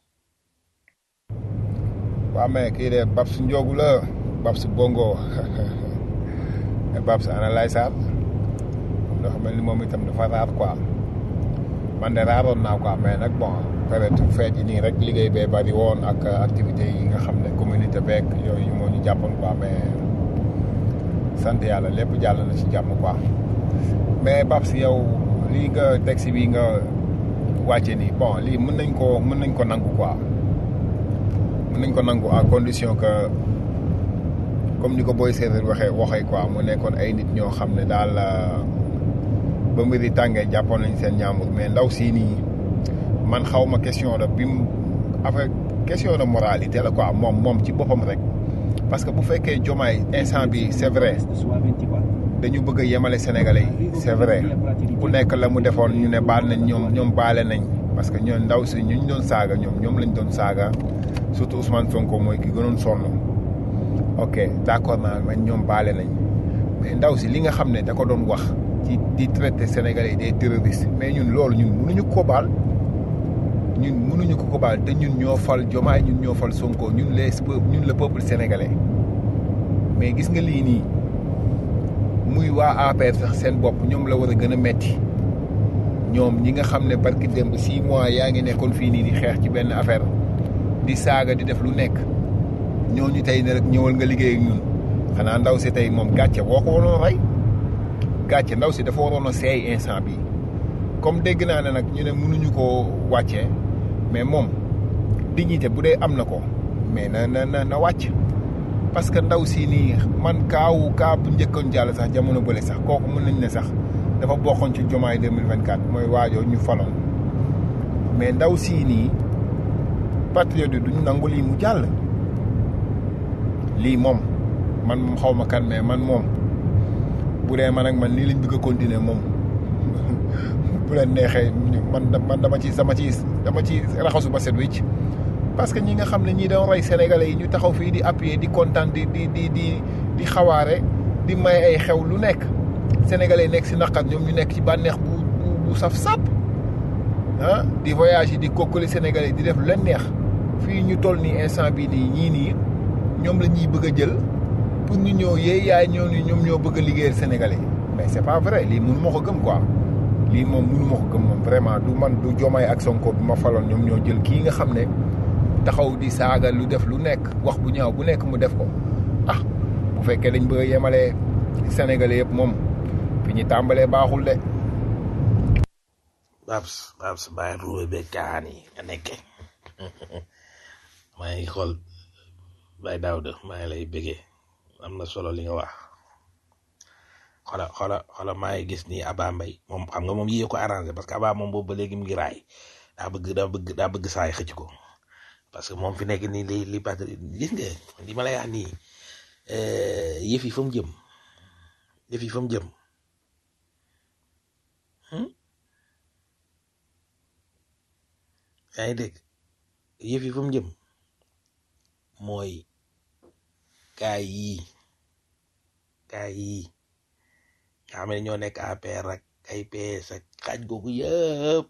waaw mais kii de Babs Ndiogu la Babs Bongo mais Babs ana lay saar loo xam ni moom itam dafa raar quoi man de raaroon naa quoi mais nag bon période feet yi nii rek liggéey bee bari woon ak activité yi nga xam ne communauté beeg yooyu moo ñu jàppoon quoi mais sant yàlla lépp jàll na ci jàmm quoi mais Babs yow lii nga texte bi nga wàcce nii bon lii mën nañ ko mën nañ ko nangu quoi mën nañ ko nangu à condition que comme ni ko booy séeréer waxee waxee quoi mu nekkoon ay nit ñoo xam ne daal ba mbir yi tàngee jàppoon nañ seen ñaamur mais ndaw sii nii man xaw ma question de bi mu affaire question de moralité la quoi moom moom ci boppam rek parce que bu fekkee jomaay instant bi c'est vrai dañu bëgg a yemale sénégalais yi c'est vrai ku nekk la mu defoon ñu ne baal nañ ñoom ñoom baale nañ parce que ñoom ndaw si ñu ñu doon saaga ñoom ñoom lañ doon saaga surtout Ousmane Sonko mooy ki gënoon sonn ok d'accord naa man ñoom baale nañ mais ndaw si li nga xam ne da ko doon wax ci di traité sénégalais des terroristes mais ñun loolu ñun mënuñu ko baal ñun mënuñu ko ko baal te ñun ñoo fal jomaay ñun ñoo fal Sonko ñun les ñun le peuple sénégalais mais gis nga lii nii muy waa APR sax seen bopp ñoom la war a gën a metti ñoom ñi nga xam ne barki démb six mois yaa ngi nekkoon fii nii di xeex ci benn affaire di saaga di def lu nekk ñooñu tey ne rek ñëwal nga liggéey ak ñun xanaa ndaw si tey moom gàcce boo ko waroon a rey gàcce ndaw si dafa waroon a seey instant bi comme dégg naa ne nag ñu ne mënuñu koo wàccee mais moom dignité bu dee am na ko mais na na na na wàcc parce que ndaw si nii man kaawu kaa bu njëkkoon jàll sax jamono bële sax kooku mën nañ ne sax dafa bokkoon ci jomaay 2024 mooy waajoo ñu faloon mais ndaw sii nii patriote yi duñ nangu lii mu jàll lii moom man moom xaw ma kan mais man moom bu dee man ak man lii lañ bëgg a continuer moom bu leen neexee man man dama ci dama ci dama ci raxasu ba set wicc parce que ñi nga xam ne ñii doon rey sénégalais yi ñu taxaw fii di appuyer di kontaan di di di di di xawaare di may ay xew lu nekk sénégalais yi nekk si naqar ñoom ñu nekk ci bànneex bu bu bu saf sàpp ah di voyage yi di kokkali sénégalais yi di def lu leen neex fii ñu toll nii instant bii nii ñii nii ñoom la ñuy bëgg a jël pour ñu ñëw yee yaay ñoo ni ñoom ñoo bëgg a liggéeyal sénégalais mais c'est pas vrai lii mënu ma ko gëm quoi lii moom mënu ma ko gëm moom vraiment du man du jomaay ak sonko bi ma faloon ñoom ñoo jël kii nga xam ne taxaw di saaga lu def lu nekk wax bu ñaaw bu nekk mu def ko ah bu fekkee dañ bëgg a yemalee sénégalais yëpp moom fi ñu tàmbalee baaxul de Babs Babs bàyyi ruube be kaan yi nga nekke maa ngi xool Baye Daouda maa ngi lay bëggee am na solo li nga wax xola xola xola maa ngi gis ni Aba Mbaye moom xam nga moom yii ko arrangé parce que Aba moom boobu ba léegi mu ngi raay daa bëgg daa bëgg daa bëgg saay xëcc ko parce que moom fi nekk nii li li patri gis nga li ma lay wax nii yëf yi fa mu jëm yëf yi fa mu jëm yaa ngi dégg yëf yi fa mu jëm mooy kaay yii kaay yii nga xam ne ñoo nekk APR ak ay PS ak xaaj googu yëpp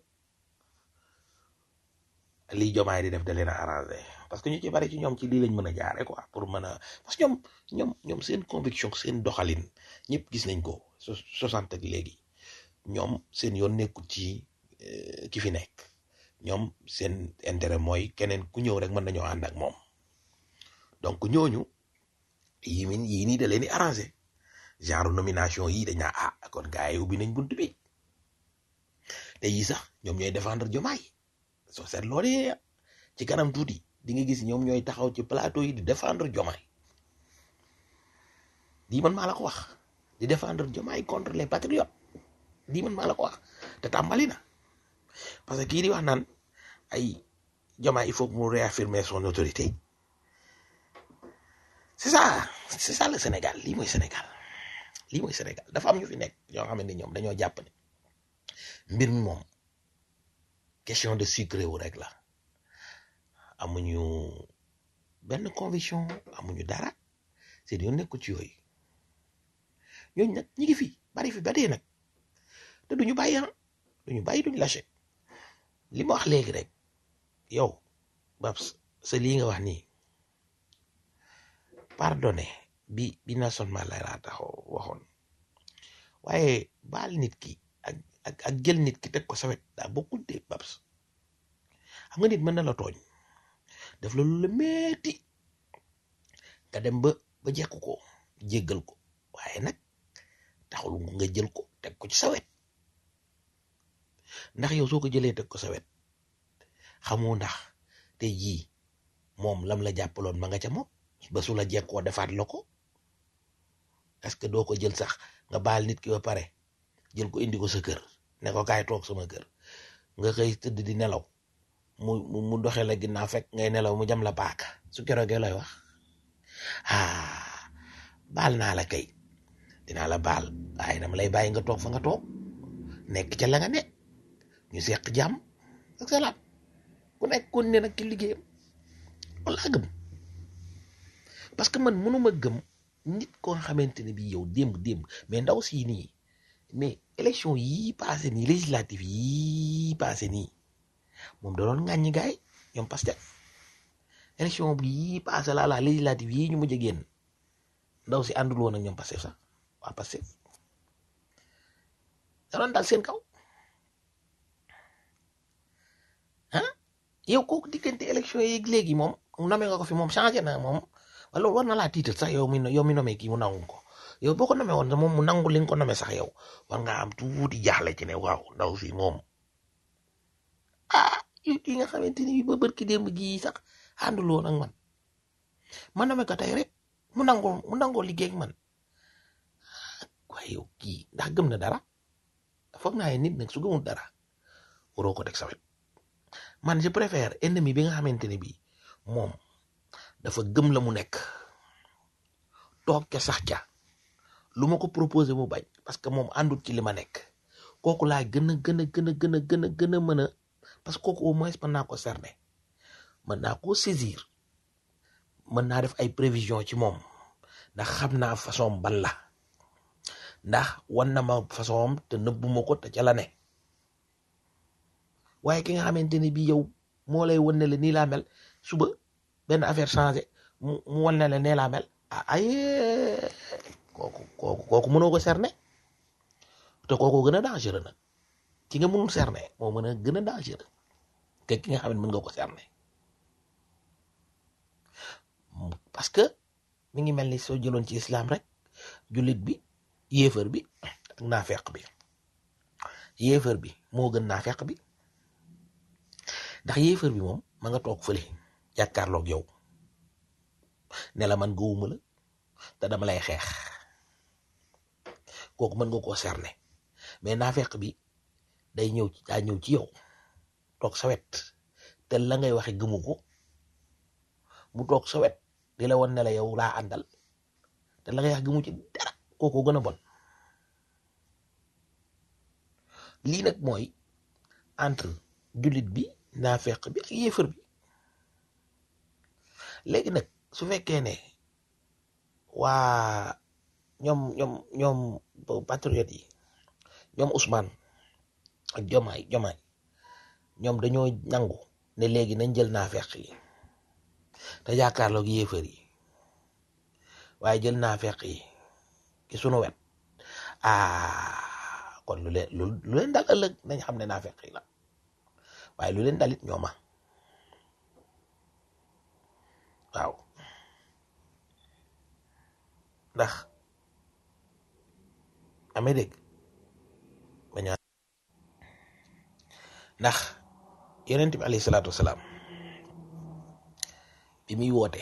lii jomaay di def da leen a arrangé parce que ñu ci bari ci ñoom ci lii lañ mën a jaare quoi pour mën a parce que ñoom ñoom ñoom seen conviction seen doxalin ñëpp gis nañ ko soixante ak léegi ñoom seen yoon nekkul ci ki fi nekk ñoom seen intérêt mooy keneen ku ñëw rek mën nañoo ànd ak moom donc ñooñu yii min yii nii da leen di arrangé genre nomination yii dañ naa ah kon gars yi ubbi nañ bunt bi te yii sax ñoom ñooy défendre jomaay soo seet loolu ci kanam tuuti di nga gis ñoom ñooy taxaw ci plateau yi di défendre jomaay lii man maa la ko wax di défendre jomaay contre les patriotes lii man maa la ko wax te tàmbali na parce que kii di wax naan ay jomaay il faut que mu réaffirmer son autorité c'est ça c'est ça le Sénégal lii mooy Sénégal lii mooy Sénégal dafa am ñu fi nekk ñoo xam ne ñoom dañoo jàpp ne mbir mi moom question de sucre wu rek la amuñu benn conviction amuñu dara seen yoon nekku ci yooyu ñooñu nag ñi ngi fi bari fi ba dee nag te duñu bàyyi ah duñu bàyyi duñu lâché li ma wax léegi rek yow Babs sa lii nga wax nii pardonné bi bi Nelson Mandela taxaw waxoon waaye baal nit ki ak ak ak jël nit ki teg ko sawet daa bokkul de Babs xam nga nit mën na la tooñ def la lu la metti nga dem ba ba jekk ko jéggal ko waaye nag taxul nga jël ko teg ko ci sawet ndax yow soo ko jëlee teg ko sawet xamoo ndax tey jii moom lam la jàppaloon ma nga ca moom ba su la jekkoo defaat la ko est-ce que doo ko jël sax nga baal nit ki ba pare jël ko indi ko sa kër ne ko kaay toog sama kër nga xëy tëdd di nelaw mu mu mu doxe la ginnaaw fekk ngay nelaw mu jam la paaka su keroogee lay wax ah baal naa la kay dinaa la baal waaye dama lay bàyyi nga toog fa nga toog nekk ca la nga ne ñu seq jàmm ak salaam ku nekk kon ne nag ki liggéeyam loolu laa gëm parce que man mënuma gëm nit ko nga xamante ne bi yow démb démb mais ndaw si nii mais élection yii passé nii législative yii passé nii moom da doon ŋàññi gaay ñoom Pastef élection bi yii passé laa la législative yii ñu mujj a génn ndaw si àndul woon ak ñoom Pastef sax waa Pastef da doon dal seen kaw ah yow kooku diggante élection yi léegi moom nomé nga ko fi moom changé na moom wala war na laa tiital sax yow mi yow mi nomé kii mu nangu ko yow boo ko nomé woon moom mu nangu li nga ko nomé sax yow war nga am tuuti jaaxle ci ne waaw ndaw si moom ah yi nga xamante ni ba bërki démb gii sax àndul woon ak man ma nomé ko tey rek mu nangoo mu nangoo liggéey ak man waaye yow kii ndax gëm na dara foog naa nit nag su gëmul dara waroo ko teg sa wet man je préfère ennemi bi nga xamante ne bii moom dafa gëm la mu nekk toog ca sax ca lu ma ko proposé mu bañ parce que moom àndut ci li ma nekk kooku laa gën a gën a gën a gën a gën a gën a mën a parce que kooku au moins mën naa ko cerner mën naa koo saisir mën naa def ay prévision ci moom ndax xam naa façon ban la ndax wan na ma façon te nëbbuma ko te ca la ne waaye ki nga xamante ni bii yow moo lay wan ne la nii laa mel suba benn affaire changé mu mu wan ne la nee laa mel ah ay kooku kooku kooku mënoo ko cerner te kooku gën a dangereux nag ki nga mënul cerner moo mën a gën a dangereux que ki nga xam ne mën nga ko cerner parce que mi ngi mel ni soo jëloon ci islam rek jullit bi yéefar bi ak naafeq bi yéefar bi moo gën naafeq bi ndax yéefar bi moom ma nga toog fële jàkkaarloog yow ne la man gëwuma la te dama lay xeex kooku mën nga koo cerner mais naafeq bi day ñëw ci daa ñëw ci yow toog sa wet te la ngay waxe gëmu ko mu toog sa wet di la wan ne la yow laa àndal te la ngay wax gëmu ci dara kooku gën a bon lii nag mooy entre jullit bi naafeq bi ak yéefar bi léegi nag su fekkee ne waa ñoom ñoom ñoom patriote yi ñoom Ousmane ak Jomaay Jomaay ñoom dañoo nangu ne léegi nañ jël naafeq yi te jàkkaarloog yéefar yi waaye jël naafeq yi ci sunu wet ah kon lu leen lu leen dal ëllëg nañ xam ne naafeq yi la waaye lu leen dalit ñooma waaw ndax amee dégg baña ndax yonent bi alayhi salaatu wasalaam bi muy woote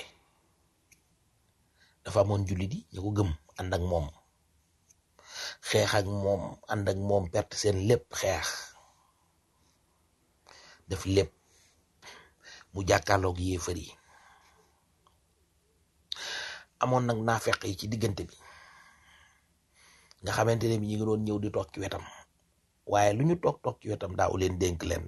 dafa amoon jullit yi ñu ko gëm ànd ak moom xeex ak moom ànd ak moom perte seen lépp xeex def lépp mu jàkkaarloog yéefar yi amoon nag naafeq yi ci diggante bi nga xamante ne bi ñu ngi doon ñëw di toog ci wetam waaye lu ñu toog toog ci wetam daaw leen dénk leen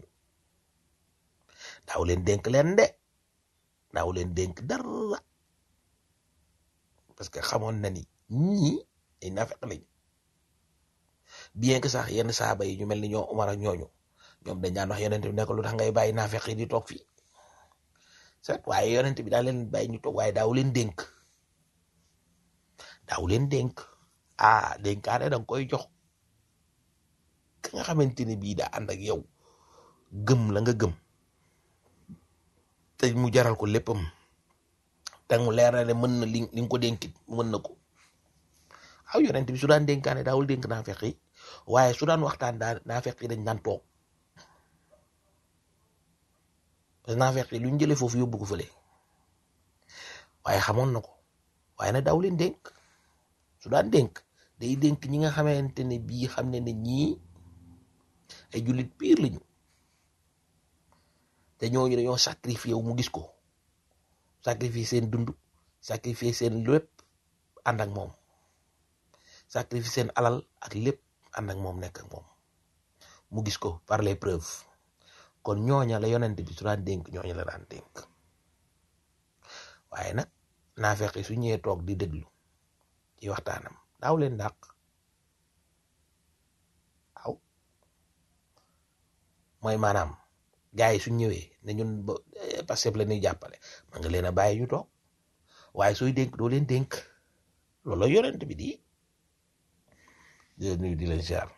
daaw leen dénk leen de daaw leen dénk dara parce que xamoon na ni ñii ay naafeq lañ bien que sax yenn saaba yi ñu mel ni ñoo Umar ak ñooñu ñoom dañ daan wax yonent bi nekk lu tax ngay bàyyi naafeq yi di toog fii set waaye yonent bi daa leen bàyyi ñu toog waaye daaw leen dénk daaw leen dénk ah dénkaane da nga koy jox ka nga xamante ne bii daa ànd ak yow gëm la nga gëm te mu jaral ko léppam te mu leer na ne mën na li li nga ko dénkit mën na ko aw yonent bi su daan dénkaane daawul dénk naafeq yi waaye su daan waxtaan daa naafeq yi dañ daan toog parce que naafeq yi lu ñu jëlee foofu yóbbu ko fële waaye xamoon na ko waaye nag daaw leen dénk su daan dénk day dénk ñi nga xamante ne bii xam ne ne ñii ay jullit piir lañu te ñooñu dañoo sacrifié wu mu gis ko sacrifié seen dund sacrifié seen lépp ànd ak moom sacrifié seen alal ak lépp ànd ak moom nekk ak moom mu gis ko par les preuves kon ñooña la yonent bi su daan dénk ñooña la daan dénk waaye nag naafeq yi su ñëwee toog di déglu ci waxtaanam daaw leen dàq waaw mooy maanaam gars yi su ñëwee ne ñun ba Pastef la ñuy jàppale man nga leen a bàyyi ñu toog waaye sooy dénk doo leen dénk loolu la yonent bi di di leen nuyu di leen ziar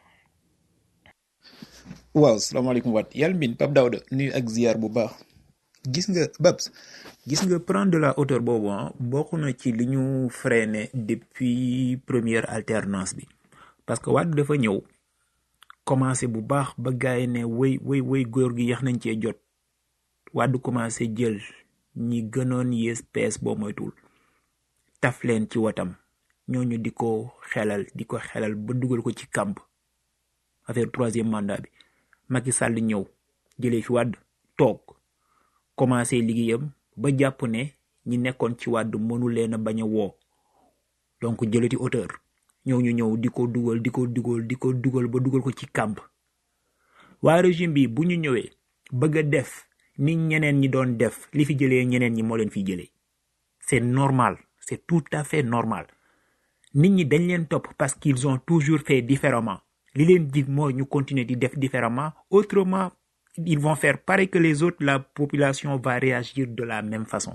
waaw salaamaaleykum waat yàlla mbin Pape Daouda nuyu ak ziar bu baax gis nga Babs gis nga prendre de la hauteur boobu ah bokk na ci li ñu freiné depuis première alternance bi parce que Wade dafa ñëw commencé bu baax ba gaay ne wéy wéy wéy góor gi yax nañ cee jot Wade commencé jël ñi gënoon yées pees boo moytul taf leen ci watam ñooñu di ko xelal di ko xelal ba dugal ko ci kàmb affaire troisième mandat bi Macky Sall ñëw jëlee fi Wade toog commencé liggéeyam ba jàpp ne ñi nekkoon ci Wade mënu leen a bañ a woo donc jëlati hauteur ñëw ñu ñëw di ko dugal di ko dugal di ko dugal ba dugal ko ci kàmb waaye régime bi bu ñu ñëwee bëgg a def ni ñeneen ñi doon def li fi jëlee ñeneen ñi moo leen fi jëlee c'est normal c'est tout à fait normal nit ñi dañ leen topp parce qu'ils ont toujours fait différemment li leen jig mooy ñu continuer di def différemment autrement ils vont faire pareil que les autres la population va réagir de la même façon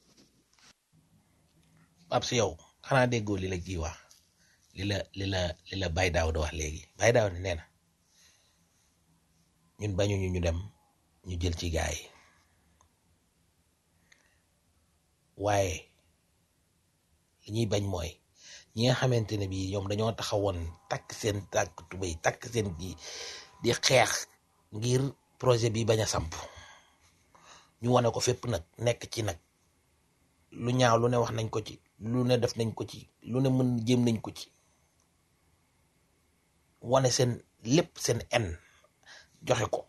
Pape si yow xanaa déggoo li la kii wax li la li la li la Baye Daouda wax léegi Baye Daouda nee na ñun bañuñu ñu dem ñu jël ci gaay yi waaye li ñuy bañ mooy ñi nga xamante ne bii ñoom dañoo taxawoon takk seen tàkk tubéy takk seen gi di xeex ngir projet bi bañ a samp ñu wane ko fépp nag nekk ci nag lu ñaaw lu ne wax nañ ko ci lu ne def nañ ko ci lu ne mën jéem nañ ko ci wane seen lépp seen en joxe ko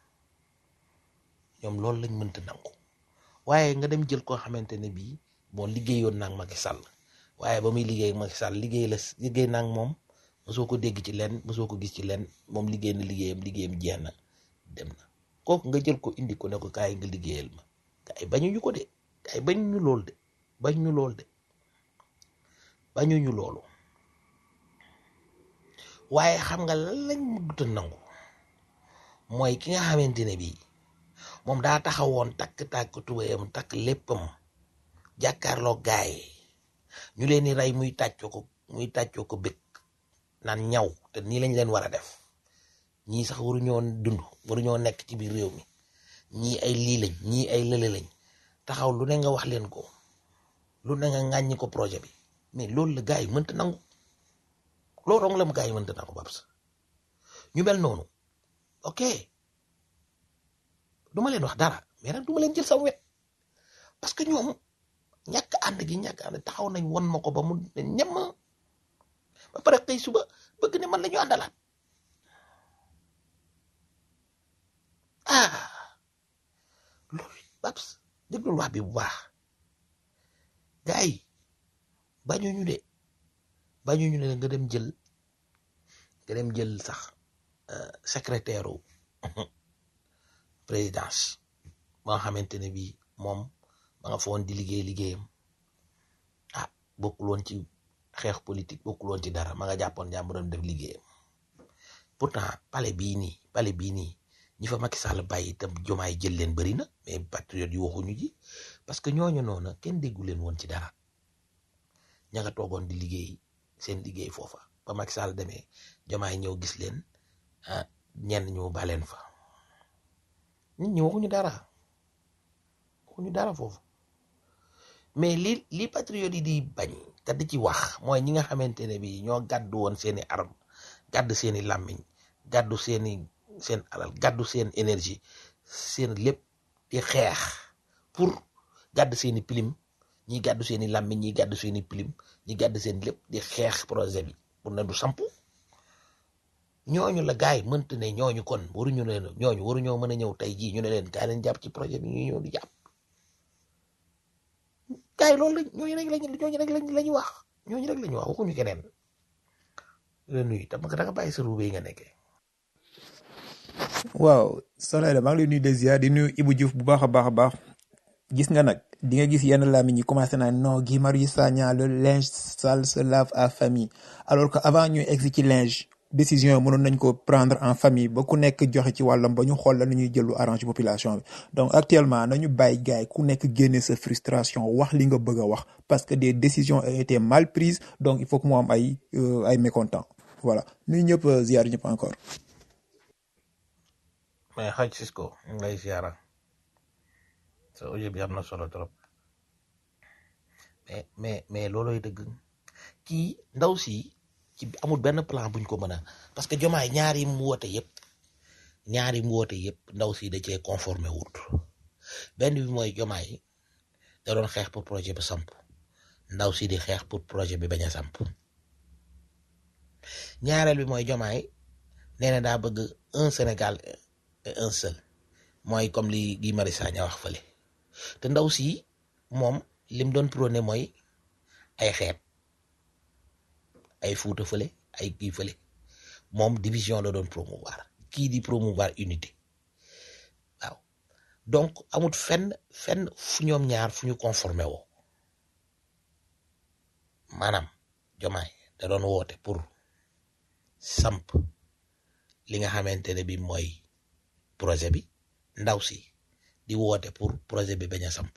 ñoom loolu lañ mënta nangu waaye nga dem jël koo xamante ne bii bon liggéeyoon naa ak Macky Sall waaye ba muy liggéey ak Macky Sall liggéey la liggéey naa ak moom mosoo ko dégg ci leen mosoo ko gis ci leen moom liggéey na liggéeyam liggéeyam jeex na dem na kooku nga jël ko indi ko ne ko kaay nga liggéeyal ma kaay bañuñu ko de kaay bañuñu lool de bañuñu lool de bañuñu loolu waaye xam nga lan lañ mëgguta nangu mooy ki nga xamante ne bii moom daa taxawoon takk tàkk tubéyam takk léppam jàkkaarloo gaay ñu leen di rey muy tàccoo ko muy tàccoo ko bëgg naan ñaw te nii lañ leen war a def ñii sax waruñoo dund waruñoo nekk ci biir réew mi ñii ay lii lañ ñii ay lële lañ taxaw lu ne nga wax leen ko lu ne nga ŋàññi ko projet bi mais loolu la gars yi mënta nangu loolu rong la mu gars yi mënta nangu babs ñu mel noonu ok du ma leen wax dara mais nag du ma leen jël sama wet parce que ñoom ñàkk ànd gi ñàkk ànd taxaw nañ won ma ko ba mu ne ñem ba pare tey suba bëgg ne man la ñu àndalaat ah loolu babs déglul wax bi bu baax gars yi bañuñu de bañuñu ne nga dem jël nga dem jël sax secrétaire u présidence ba nga xamante ne bii moom ba nga foon di liggéey liggéeyam ah bokkul woon ci xeex politique bokkul woon ci dara ma nga jàppoon jàmburam def liggéeyam pourtant pale bii nii pale bii nii ñi fa Macky Sall bàyyi itam jomaay jël leen bëri na mais patriote yi waxuñu ji parce que ñooñu noonu kenn déggu leen woon ci dara ña nga toogoon di liggéey seen liggéey foofa ba Macky Sall demee jomaay ñëw gis leen ah ñenn ñu baleen fa nit ñi waxuñu dara waxuñu dara foofu mais li li patriote yi di bañ te di ci wax mooy ñi nga xamante ne bi ñoo gàddu woon seeni arme gàddu seeni làmmiñ gàddu seeni seen alal gàddu seen énergie seen lépp di xeex pour gàddu seeni pilim ñi gàddu seeni làmmiñ ñi gàddu seeni pilim ñi gàddu seen lépp di xeex projet bi pour ne du samp ñooñu la gaay mënta ne ñooñu kon waruñu leen ñooñu waruñoo mën a ñëw tey jii ñu ne leen kaay leen jàpp ci projet bi ñu ñëw di jàpp gaay loolu la ñooñu rek lañ ñooñu rek lañ lañu wax ñooñu rek lañu wax waxuñu keneen la nuyu tam da nga bàyyi sa ruube yi nga nekkee waaw soxna Aida maa ngi lay nuyu des ziar di nuyu Ibou Diouf bu baax a baax a baax gis nga nag di nga gis yenn làmmiñ ñi commencé naa non Guy Marius Sagna le linge sale se lave à famille alors que avant ñuy egg ci linge décision yi mënoon nañ ko prendre en famille ba ku nekk joxe ci wàllam ba ñu xool la nu ñuy jël lu arrange population bi donc actuellement nañu bàyyi gars yi ku nekk génne sa frustration wax li nga bëgg a wax parce que des décisions ont été mal prises donc il faut que mu am ay euh, ay mécontents voilà nuyu ñëpp euh, ziar ñëpp encore. mais xaj Cisco ñu ngi lay ziara sa audio bi am na solo trop mais mais mais looloy dëgg kii ndaw si ci amul benn plan buñ ko mën a parce que jomaay ñaari mu woote yëpp ñaari mu woote yëpp ndaw si da cee conformé wut benn bi mooy jomaay da doon xeex pour projet bi samp ndaw si di xeex pour projet bi bañ a samp ñaareel bi mooy jomaay nee na daa bëgg un Sénégal et un seul mooy comme li Guy Marius Sagna wax fële te ndaw si moom lim doon prôné mooy ay xeet ay fuuta fële ay kii fële moom division la doon promouvoir kii di promouvoir unité waaw donc amut fenn fenn fu ñoom ñaar fu ñu conformé woo maanaam jomaay da doon woote pour samp li nga xamante ne bi mooy projet bi ndaw si di woote pour projet bi bañ a samp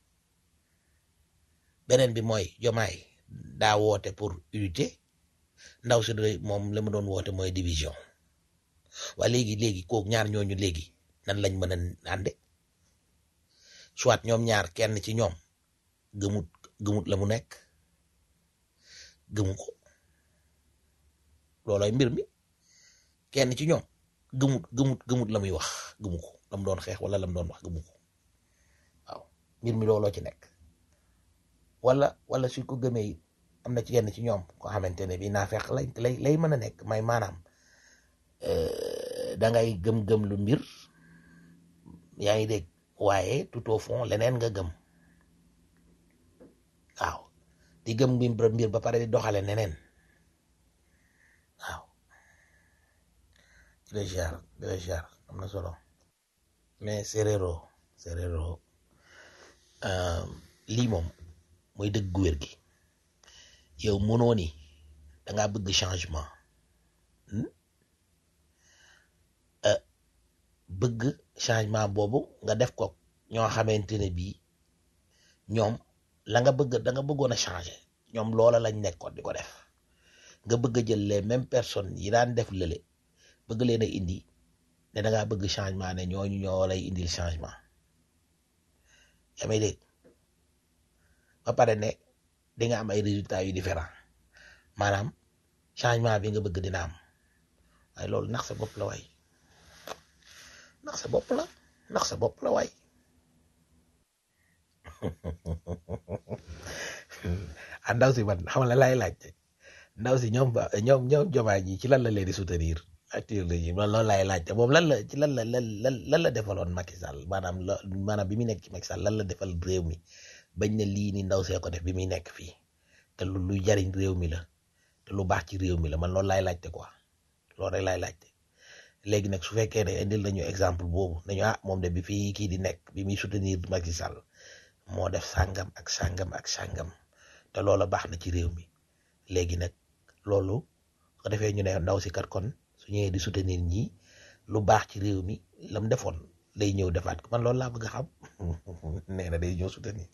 beneen bi mooy jomaay daa woote pour unité ndaw si da moom la mu doon woote mooy division waa léegi léegi kooku ñaar ñooñu léegi nan lañ mën a ànde soit ñoom ñaar kenn ci ñoom gëmut gëmut la mu nekk gëmu ko loolooy mbir mi kenn ci ñoom gëmut gëmut gëmut la muy wax gëmu ko la mu doon xeex wala la mu doon wax gëmu ko waaw mbir mi looloo ci nekk wala wala suñ ko gëmee it am na ci yenn ci ñoom koo xamante ne bii naa fekk lay lay lay mën a nekk may maanaam da ngay gëm-gëm lu mbir yaa ngi dégg waaye tout au fond leneen nga gëm waaw di gëm mbir mbir ba pare di doxale neneen waaw déjà déjà am na solo mais séréro séréro lii moom mooy dëgg gu wér gi yow mënoo ni da ngaa bëgg changement bëgg changement boobu nga def ko ñoo xamante ne bii ñoom la nga bëgg da nga bëggoon a changer ñoom loola lañ nekkoon di ko def nga bëgg a jël les mêmes personnes yi daan def lële bëgg leen a indi ne da ngaa bëgg changement ne ñooñu ñoo lay indil changement yaa may dégg ba pare ne di nga am ay résultats yu différent maanaam changement bi nga bëgg dina am waaye loolu nax sa bopp la waay nax sa bopp la nax sa bopp la waay ah ndaw si man xam la laay laajte ndaw si ñoom ba ñoom ñoom jomaay ji ci lan la leen di soutenir actuellement ji man loolu laay laajte moom lan la ci lan la lan lan la defaloon Macky Sall maanaam la maanaam bi muy nekk ci Macky Sall lan la defal réew mi bañ ne lii ni ndaw see ko def bi muy nekk fii te lu lu jariñ réew mi la te lu baax ci réew mi la man loolu laay laajte quoi loolu rek laay laajte léegi nag su fekkee ne indil nañu exemple boobu nañu ah moom de bi fii kii di nekk bi muy soutenir Macky Sall moo def sàngam ak sàngam ak sàngam te loola baax na ci réew mi léegi nag loolu ko defee ñu ne ndaw si kat kon su ñëwee di soutenir ñi lu baax ci réew mi lam defoon lay ñëw defaat ko man loolu laa bëgg a xam nee na day ñëw soutenir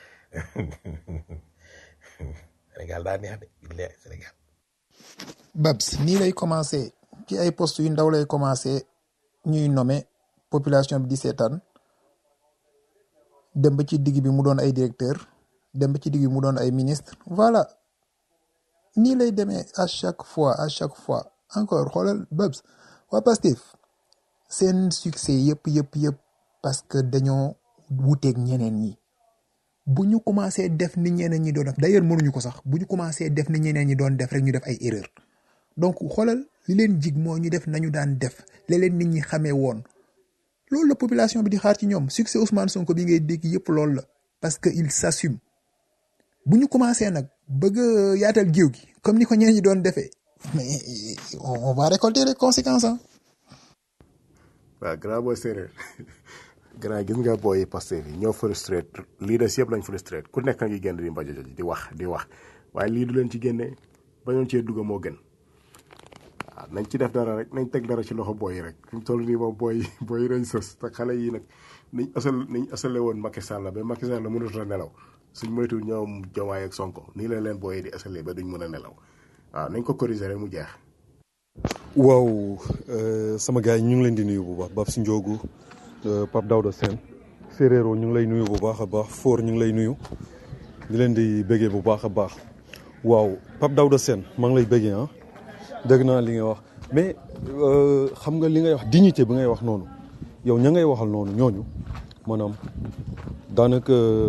Sénégal daa neex de billahi Sénégal Babs nii lay commencé ci ay poste yu ndaw lay commencé ñuy nommé population bi di seetaan dem ba ci digg bi mu doon ay directeur dem ba ci digg bi mu doon ay ministre voilà nii lay demee à chaque fois à chaque fois encore xoolal Babs waa Pastef seen succès yëpp yëpp yëpp parce que dañoo wuteeg ñeneen ñi bu ñu commencé def ni ñeneen ñi doon def d'ailleurs mënuñu ko sax bu ñu commencé def ni ñeneen ñi doon def rek ñu def ay erreur donc xoolal li leen jig moo ñu def nañu daan def li leen nit ñi xamee woon loolu la population bi di xaar ci ñoom succès Ousmane Sonko bi ngay dégg yëpp loolu la parce que il s'assume bu ñu commencé nag bëgg a yaatal géew gi comme ni ko ñeneen ñi doon defee mais on va récolter les conséquences ah. waaw grand booy séeréer grand gis nga booy Pastef yi ñoo frustré leaders yëpp lañ frustré ku nekk ngi génn di mbajo di wax di wax waaye lii du leen ci génne bañoon cee dugg moo gën waaw nañ ci def dara rek nañ teg dara ci loxo booy yi rek fi mu toll nii moom booy booy yi dañ sos te xale yi nag niñ asal niñ asale woon Macky Sall la ba Macky Sall la mënut a nelaw suñ moytu ñoom Diomaye ak Sonko nii la leen booy yi di asale ba duñ mën a nelaw waaw nañ ko corriger rek mu jeex. waaw sama gars yi ñu ngi leen di nuyu bu baax Babs Ndiogu Pape Daouda Sène Ferrero ñu ngi lay nuyu bu baax a baax Foor ñu ngi lay nuyu di leen di bëggee bu baax a baax waaw Pape Daouda Sène maa ngi lay bëggee ah dégg naa li ngay wax mais xam nga li ngay wax dignité bi ngay wax noonu yow ña ngay waxal noonu ñooñu maanaam daanaka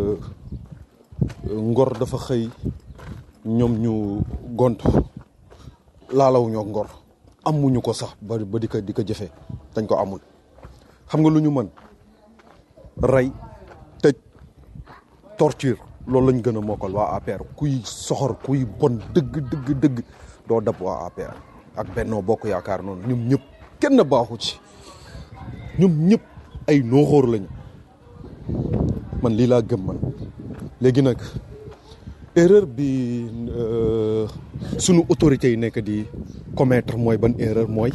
ngor dafa xëy ñoom ñu gont laalaw ñoo ngor amuñu ko sax ba ba di ko di ko jëfee dañ ko amul xam nga lu ñu mën rey tëj torture loolu lañ gën a mokkal waa APR kuy soxor kuy bon dëgg dëgg dëgg doo dab waa APR ak Benno Bokk Yaakaar noonu ñoom ñëpp kenn baaxu ci ñoom ñëpp ay nooxóor lañu man lii laa gëm man léegi nag erreur bi sunu autorités yi nekk di commettre mooy ban erreur mooy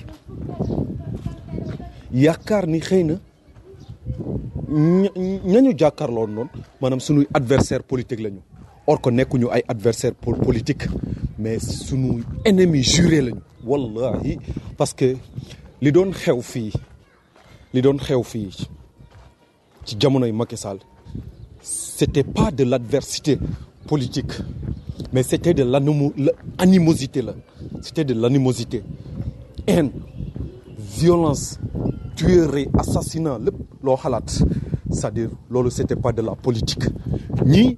yaakaar ni xëy na ñañu jàkkaarloo noonu maanaam sunuy adversaire politique lañu or que nekkuñu ay adversaire politique mais sunu ennemi juré lañu wallahi parce que li doon xew fii li doon xew fii ci jamonoy Macky Sall c'était pas de l'adversité politique mais c'était de l'animosité là c'était de l'animosité haine violence tuerie assassinat lépp loo xalaat c'est-à-dire loolu c'était pas de la politique ñii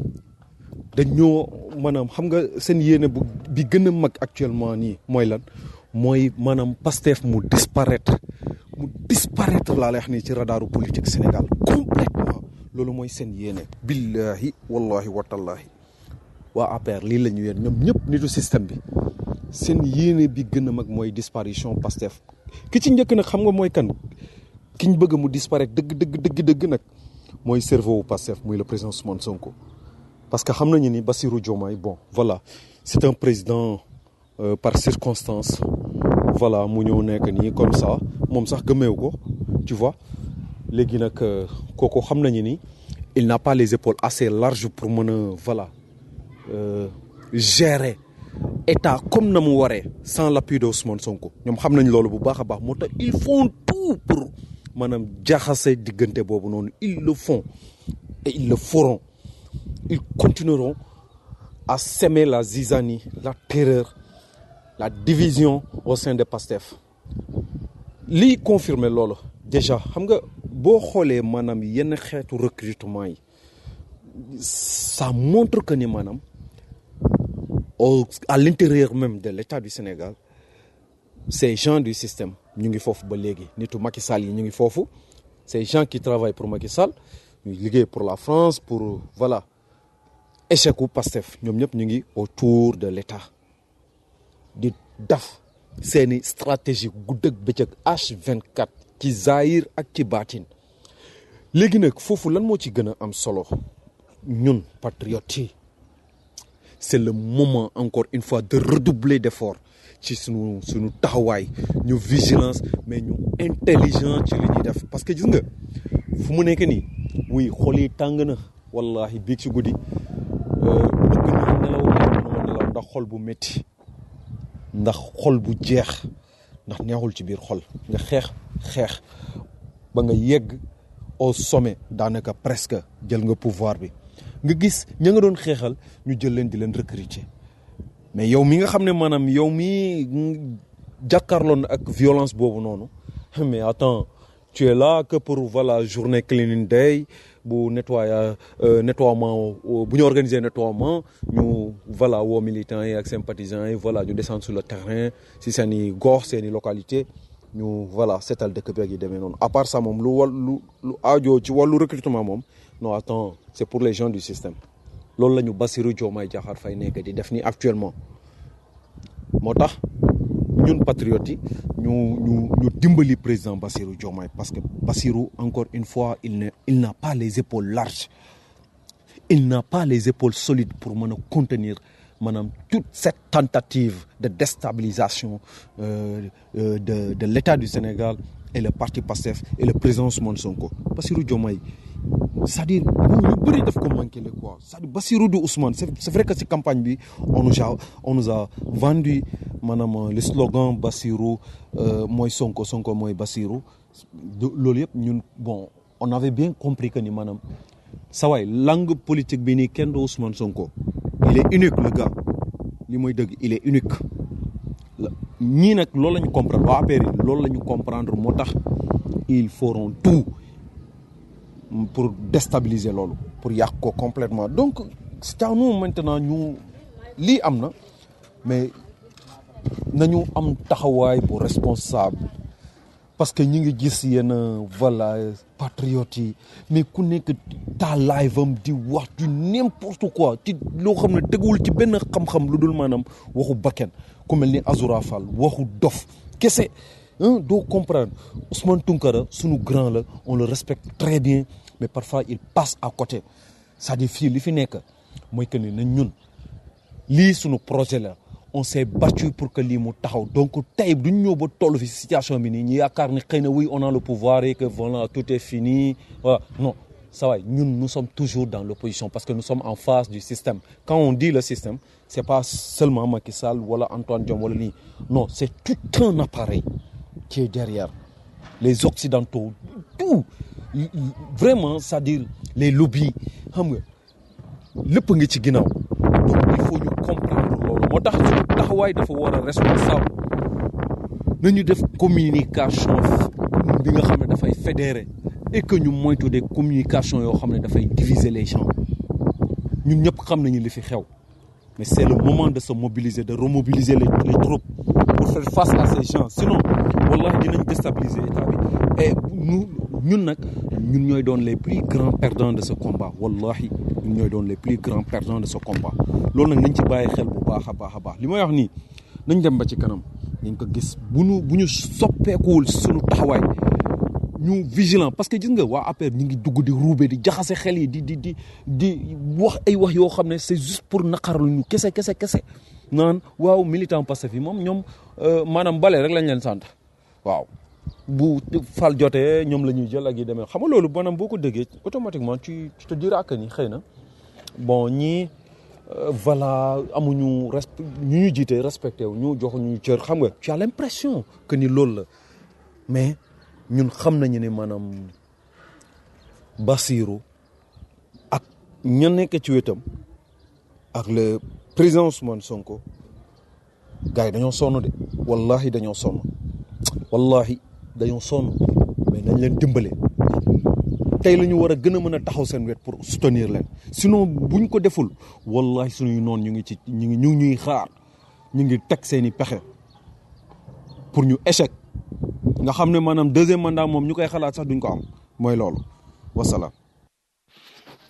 dañoo maanaam xam nga seen yéene bu bi gën a mag actuellement nii mooy lan mooy maanaam Pastef mu disparaître mu disparaître laa lay wax nii ci radaru politique Sénégal complètement loolu mooy seen yéene billahi wallahi watallahi waa APR lii la ñu yéen ñoom ñëpp nitu système bi seen yéene bi gën a mag mooy disparition Pastef ki ci njëkk nag xam nga mooy kan ki ñu bëgg mu disparaître dëgg dëgg dëgg dëgg nag mooy cerveau wu Pastef muy le président Ousmane Sonko parce que xam nañu ni Bassirou Diomaye bon voilà c'est un président euh, par circonstance voilà mu ñëw nekk nii comme ça moom sax gëmeewu ko tu vois léegi nag kooku xam nañu ni il n'a pas les épaules assez larges pour mën a voilà euh, gérer état comme na mu waree sans l'appui de Ousmane Sonko ñoom xam nañ loolu bu baax a baax moo tax ils font tout pour maanaam jaxase diggante boobu noonu ils le font et ils le feront ils continueront à semer la zizanie la terreur la division au sein de Pastef lii confirmer loolu déjà xam nga boo xoolee maanaam yenn xeetu recrutement yi ça montre que ni maanaam au à l'intérieur même de l'État du Sénégal ces gens du système ñu ngi foofu ba léegi nitu Macky Sall yi ñu ngi foofu ces gens qui travaillent pour Macky Sall ñu liggéey pour la France pour voilà échec u Pastef ñoom ñëpp ñu ngi autour de l'État di daf seeni stratégie guddeeg bëccëg H24 ci zahir ak ci baatin léegi nag foofu lan moo ci gën a am solo ñun patriotes yi c'est le moment encore une fois de redoubler d'efforts ci sunu sunu taxawaay ñu vigilance mais ñu intelligent ci li ñuy def parce que gis nga fu mu nekk nii oui xol yi tàng na wallahi biig ci guddi bëgg naa nelaw mais mënuma nelaw ndax xol bu métti ndax xol bu jeex ndax neexul ci biir xol nga xeex xeex ba nga yegg au sommet daanaka presque jël nga pouvoir bi nga gis ña nga doon xeexal ñu jël leen di leen recruter mais yow mi nga xam ne maanaam yow mi jàkkaarloon ak violence boobu noonu mais attends tu es là que pour voilà journée cleaning day bu nettoya nettoiement bu ñu organiser nettoiement ñu voilà woo militants yi ak sympathisants yi voilà ñu descendre sur le terrain si seen i gox seen i localité ñu voilà seetal dëkk beeg yi demee noonu à part ça moom lu wal lu lu aajoo ci wàllu recrutement moom non attends c'est pour les gens du système loolu la ñu Bassirou Diomaye Diakhar Faye nekk di def ni actuellement moo tax ñun patriotes yi ñu ñu ñu dimbali président Bassirou Diomaye parce que Bassirou encore une fois il ne il n'a pas les épaules larges il n'a pas les épaules solides pour mën a contenir maanaam toute cette tentative de déstabilisation euh, euh, de de l'État du Sénégal et le parti PASTEF et le président Ousmane Sonko Bassirou Diomaye c'est-à-dire ñu bëri daf ko manqué le quoi c'est-à-dire Bassirou de Ousmane c'est c'est vrai que ci campagne bi on nous a on nous a vendu maanaam le slogan Bassirou mooy Sonko Sonko mooy Bassirou loolu yëpp ñun bon on avait bien compris que ni maanaam sa waay langue politique bi nii kenn du Ousmane Sonko il est unique le gars li mooy dëgg il est unique ñii nag loolu la ñu comprendre waa APR yi loolu la ñu comprendre moo tax ils feront tout pour déstabiliser loolu pour yàq ko complètement donc c'est à nous maintenant ñu lii am na mais nañu am taxawaay bu responsable parce que ñi ngi gis yenn voilà patriotes yi mais ku nekk ta live am di wax du n'importe quoi ci loo xam ne teguwul ci benn xam-xam lu dul maanaam waxu bakken ku mel ni Azoura Fall waxu dof kese doo comprendre Ousmane Tounkara sunu grand la on le respecte très bien mais parfois il passe à côté c'est-à-dire fii li fi nekk mooy que ni nañ ñun lii sunu projet la on s'est battu pour que lii mu taxaw donc tey duñ ñëw ba toll fi situation bi nii ñu yaakaar ni xëy na oui on a le pouvoir et que voilà tout est fini voilà non ça va ñun nous sommes toujours dans l'opposition parce que nous sommes en face du système quand on dit le système c'est pas seulement Macky Sall wala Antoine Diome wala lii non c'est tout un appareil qui est derrière les occidentaux tout vraiment c'est-à-dire les lobbies xam nga lépp ngi ci ginnaaw donc il faut ñu comprendre loolu moo tax suñu taxawaay dafa war a responsable nañu def communication bi nga xam ne dafay fédérer et que ñu moytu des communications yoo xam ne dafay diviser les gens ñun ñëpp xam nañu li fi xew mais c'est le moment de se mobiliser de remobiliser les les troupes pour faire face à ces gens sinon wallahi dinañ déstabiliser état bi et nous ñun nag ñun ñooy doon les plus grands perdants de ce combat wallahi ñun ñooy doon les plus grands perdants de ce combat loolu nag nañ ci bàyyi xel bu baax a baax a baax li may wax nii nañ dem ba ci kanam nañ ko gis bu ñu bu ñu soppeekuwul suñu taxawaay ñu vigilant parce que gis nga waa APR ñu ngi dugg di ruube di jaxase xel yi di di di di wax ay wax yoo xam ne c'est juste pour naqarlu ñu kese kese kese naan waaw militant Pastef yi moom ñoom maanaam bale rek lañ leen sant waaw bu fal jotee ñoom la ñuy jël ak yi demee xam nga loolu maanaam boo ko déggee automatiquement tu tu te diras que ni xëy na bon ñii voilà amuñu respect ñu ñu jiite respecté wu ñu joxuñu cër xam nga tu as l'impression que ni loolu la mais ñun xam nañu ne maanaam Bassirou ak ña nekk ci wetam ak le président Ousmane Sonko gars yi dañoo sonn de wallahi dañoo sonn wallahi dañoo sonn mais nañ leen dimbale tey la ñu war a gën a mën a taxaw seen wet pour soutenir leen sinon buñ ko deful wallahi suñuy noon ñu ngi ci ñu ngi ñu ngi ñuy xaar ñu ngi teg seeni pexe pour ñu échec nga xam ne maanaam deuxième mandat moom ñu koy xalaat sax duñ ko am mooy loolu wasalaam.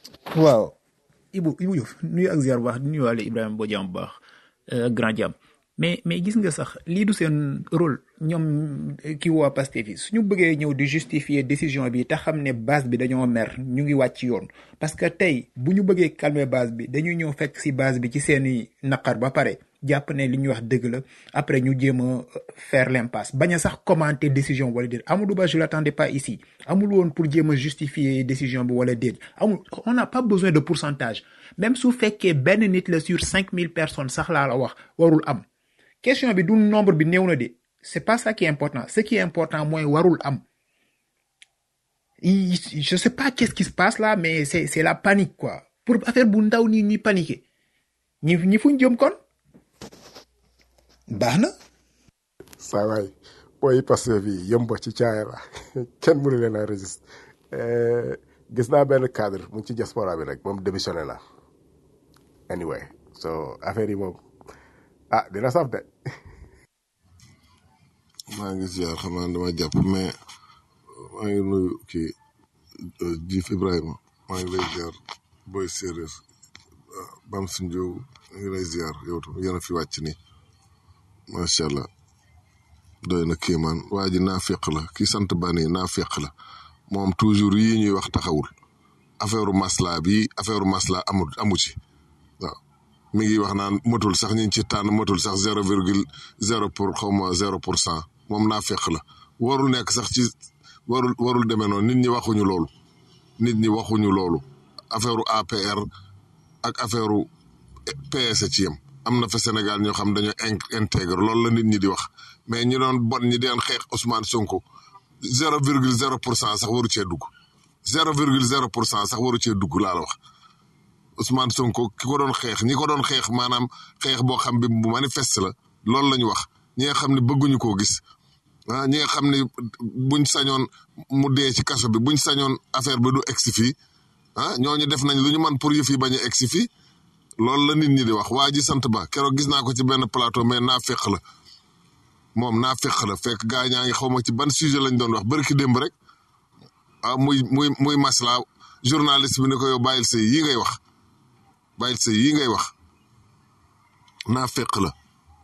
waaw Ibou Ibou Diouf nuyu ak ziar bu baax di nuyuwaale Ibrahima Bodian bu baax ak grand jam mais mais gis nga sax lii du seen rôle ñoom ki waa Pastef yi suñu bëggee ñëw di justifier décision bi te xam ne base bi dañoo mer ñu ngi wàcc yoon parce que tey bu ñu bëggee calmer base bi dañuy ñëw fekk si base bi ci seeni naqar ba pare jàpp ne li ñuy wax dëgg la après ñu jéem a faire l'impasse bañ a sax commenter décision wala déet Amadou Ba je l'attendais pas ici amul woon pour jéem a justifier décision bi wala déet amul on n'a pas besoin de pourcentage même su fekkee benn nit la sur cinq mille personnes sax laa la wax warul am question bi du nombre bi néew na de c'est pas ça qui est important ce qui est important mooy warul am Il- je sais pas qu'est-ce qui se passe là mais c'est c'est la panique quoi pour affaire bu ndaw nii ñuy paniquer ñi ñi fuñ jëm kon baax na saa waay booy Pastef yi yëmba ci caaya la kenn mënu leen a résister Eh, gis naa benn cadre mu ngi ci diaspora bi nag moom démissionné na anyway so affaire yi moom ah dina saf de maa ngi ziar xam naa dama jàpp mais maa ngi nuyu kii euh, Jif Ibrahima maa ngi lay ziar booy séeréer ah, Bam Sinjoo maa ngi lay ziar yow tam yéen a fi wàcc nii macha allah doy na kéemaan waa ji naa féq la ki sant bani naa féq la moom toujours yii ñuy wax taxawul affaire masla bi affaire masla amul amu ci waaw mi ngi wax naan matul sax ñi ci tànn matul sax zéro virgule zéro pour xaw ma zéro pour cent moom naa fekk la warul nekk sax ci warul warul demee noonu nit ñi waxuñu loolu nit ñi waxuñu loolu affaire APR ak affaire PS ci yem am na fa Sénégal ñoo xam dañoo in- intègre loolu la nit ñi di wax mais ñi doon bon ñi deen xeex Ousmane Sonko zéro virgule zéro pour cent sax waru cee dugg zéro virgule zéro pour cent sax waru cee dugg laa la wax Ousmane Sonko ki ko doon xeex ñi ko doon xeex maanaam xeex boo xam bi bu manifeste la loolu la ñu wax ñi nga xam ne bëgguñu koo gis ah ñi nga xam ne buñ sañoon mu dee ci kaso bi buñ sañoon affaire bi du egsi fii ah ñooñu def nañ lu ñu man pour yëf yi bañ a egsi fii loolu la nit ñi di wax waa ji sant ba keroog gis naa ko ci benn plateau mais naa feq la moom naa feq la fekk gaa ñaa ngi xaw ma ci ban sujet lañ doon wax bari ki démb rek ah muy muy muy masla journaliste bi ne ko yow bàyyil say yii ngay wax bàyyil say yii ngay wax naa feq la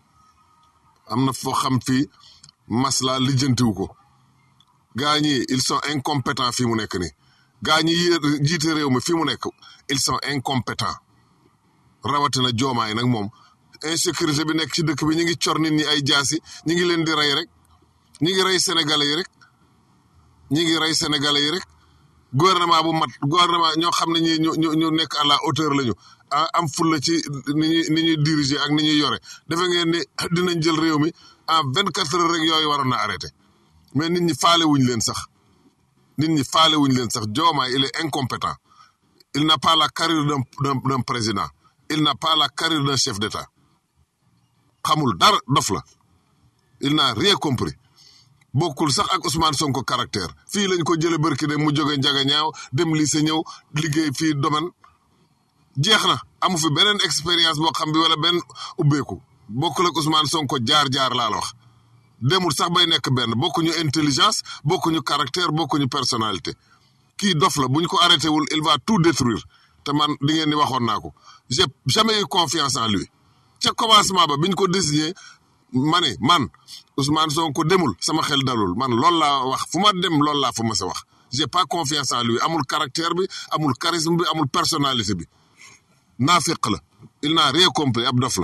am na foo xam fii masla lijjantiwu ko gaa ñi ils sont incompétents fii mu nekk nii gaa ñi yéer jiite réew mi fii mu nekk ils sont incompétents rawatina joomaay nag moom insécurité bi nekk ci dëkk bi ñu ngi cor nit ñi ay jaasi ñi ngi leen di rey rek ñi ngi rey sénégalais yi rek ñi ngi rey sénégalais yi rek gouvernement bu mat gouvernement ñoo xam ne ñi ñu ñu ñu nekk à la hauteur lañu ah am fulla ci ni ñuy ni ñuy diriger ak ni ñuy yore defe ngeen ni dinañ jël réew mi en vingt quatre heures rek yooyu waroon na arrêté mais nit ñi faale wuñ leen sax nit ñi faale wuñ leen sax Diomaye il est incompétent il n'a pas la carrure d'un d'un d'un président il n'a pas la carrure d'un chef d'État xamul dara dof la il n'a rien compris bokkul sax ak Ousmane Sonko caractère fii lañ ko jële barki de mu jóge njaga ñaaw dem lycée ñëw liggéey fii domaine jeex na amu fi beneen expérience boo xam bi wala benn ubbeeku bokkul ak Ousmane Sonko jaar-jaar laa la wax demul sax bay nekk benn bokkuñu intelligence bokkuñu caractère bokkuñu personnalité kii dof la bu ñu ko arrêté wul il va tout détruire te man di ngeen ni waxoon naa ko j'ai jamais eu confiance en lui ca commencement ba biñ ko désigné ma ne man Ousmane Sonko demul sama xel dalul man loolu laa wax fu ma dem loolu laa fa mës a wax j'ai pas confiance en lui amul caractère bi amul charisme bi amul personnalité bi naafiq la il n'a rien compris ab dof la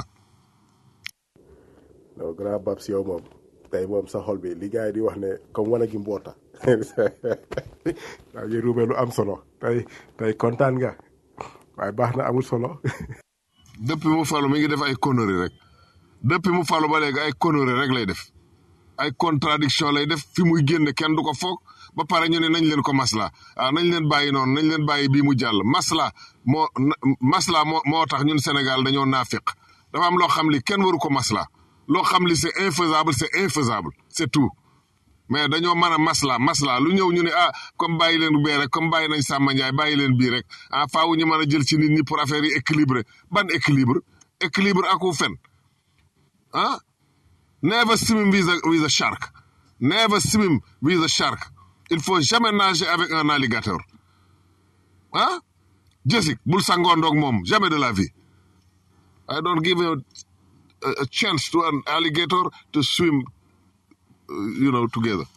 non grand Babs yow moom tey moom sa xol bi li gars yi di wax ne comme wana gi mboota waa ngi ruubee lu am solo tey tey kontaan nga waaye baax na amul solo depuis mu falu mi ngi def ay conneries rek depuis mu falu ba léegi ay conneries rek lay def ay contradiction lay def fi muy génne kenn du ko foog ba pare ñu ne nañ leen ko masla ah nañ leen bàyyi noonu nañ leen bàyyi bii mu jàll masla moo masla moo moo tax ñun Sénégal dañoo naafiq dafa am loo xam li kenn waru ko masla loo xam li c'est infaisable c'est infaisable c'est tout mais dañoo mën a masla masla lu ñëw ñu ne ah comme bàyyi leen bee rek comme bàyyi nañ Samba Ndiaye bàyyi leen bii rek ah faaw ñu mën a jël ci nit ñi pour affaire yi équilibré ban équilibre équilibre aku fen ah never swim with a with a shark never swim with a shark il faut jamais nager avec un alligator ah Jessic bul sangoondoog moom jamais de la vie I don't give a a, a chance to an alligator to swim, uh, you know, together.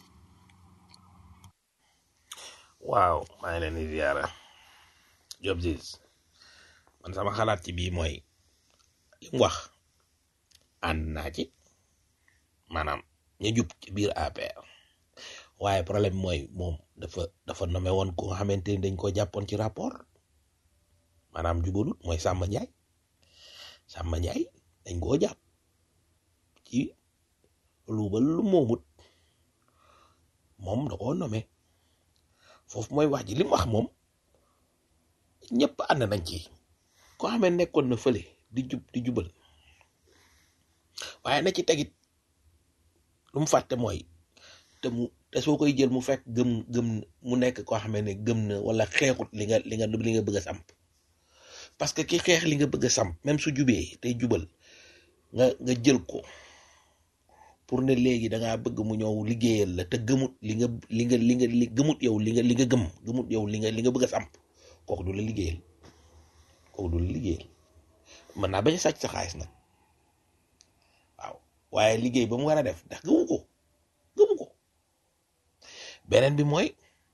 waaw maa ngi leen di ziara Job Ziz man sama xalaat ci bii mooy li mu wax ànd naa ci maanaam ñu jub ci biir APR waaye problème mooy moom dafa dafa nommé woon ko nga xamante ni dañ ko jàppoon ci rapport maanaam jubalut mooy Samba Ndiaye Samba Ndiaye dañ koo jàpp ci luubal lu moomut moom da koo nommé foofu mooy wax ji li mu wax moom ñëpp ànd nañ ci koo xamee nekkoon na fële di jub di jubal waaye na ci tegit lu mu fàtte mooy te mu te soo koy jël mu fekk gëm gëm mu nekk koo xamee ne gëm na wala xeexut li nga li nga li nga bëgg a samp parce que ki xeex li nga bëgg a samp même su jubee tey jubal nga nga jël ko pour ne léegi da ngaa bëgg mu ñëw liggéeyal la te gëmut li nga li nga li nga li gëmut yow li nga li nga gëm gëmut yow li nga li nga bëgg a samp kooku du la liggéeyal kooku du la liggéeyal mën naa bañ a sàcc sa xaalis nag waaw waaye liggéey ba mu war a def ndax gëmu ko gëmu ko beneen bi mooy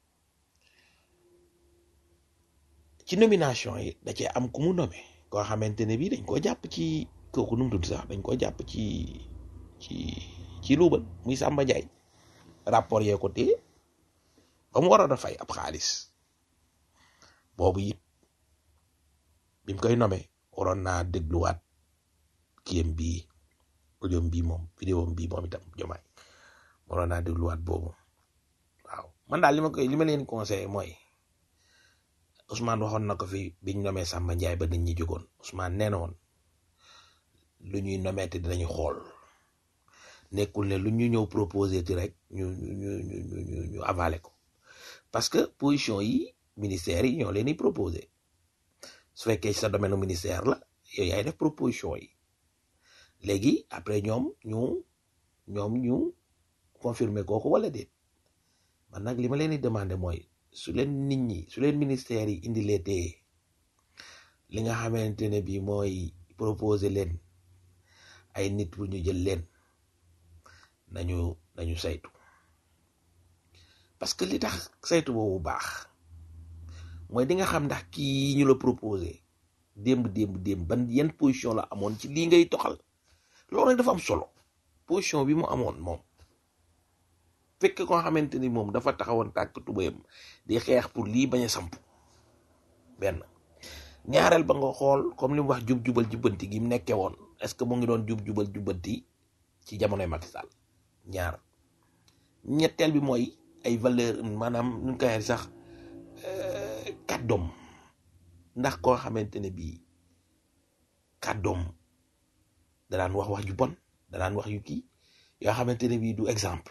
ci nomination yi da cee am ku mu nommé koo xamante ne bii dañ koo jàpp ci kooku nu mu tudd sax dañ koo jàpp ci ci ci luubal muy Samba Ndiaye rapport yee ko téye ba mu waroon a fay ab xaalis boobu it bi mu koy nommé waroon naa dégluwaat kiyam bii audiom bii moom vidéo bii moom itam jomaay waroon naa dégluwaat boobu waaw man daal li ma koy li ma leen conseillé mooy Ousmane waxoon na ko fi biñ nommé Samba Ndiaye ba nit ñi jógoon Ousmane nee na woon lu ñuy nommé te dinañu xool nekkul ne lu ñu ñëw proposé ti rek ñu ñu ñu ñu ñu ñu ñu avalé ko parce que position yi ministère yi ñoo leen di proposé su fekkee sa domaine ministère la yow yaay def proposition yi léegi après ñoom ñu ñoom ñu confirmer kooku wala déet man nag li ma leen di demandé mooy su leen nit ñi su leen ministère yi indi lee tee li nga xamante ne bii mooy proposé leen ay nit bu ñu jël leen nañu nañu saytu parce que li tax saytu boobu baax mooy di nga xam ndax kii ñu la proposé démb démb démb ban yan position la amoon ci lii ngay toxal loolu nag dafa am solo position bi mu amoon moom fekk koo xamante ni moom dafa taxawoon tàkk tubayam di xeex pour lii bañ a samp benn ñaareel ba nga xool comme li mu wax jub-jubal jubbanti gi mu nekkee woon est-ce que mu ngi doon jub-jubal jubbanti ci jamonoy Macky Sall ñaar ñetteel bi mooy ay valeur maanaam nu ñu koy waxee sax kàddoom ndax koo xamante ne bii kàddoom da daan wax wax ju bon da daan wax yu kii yoo xamante ne bii du exemple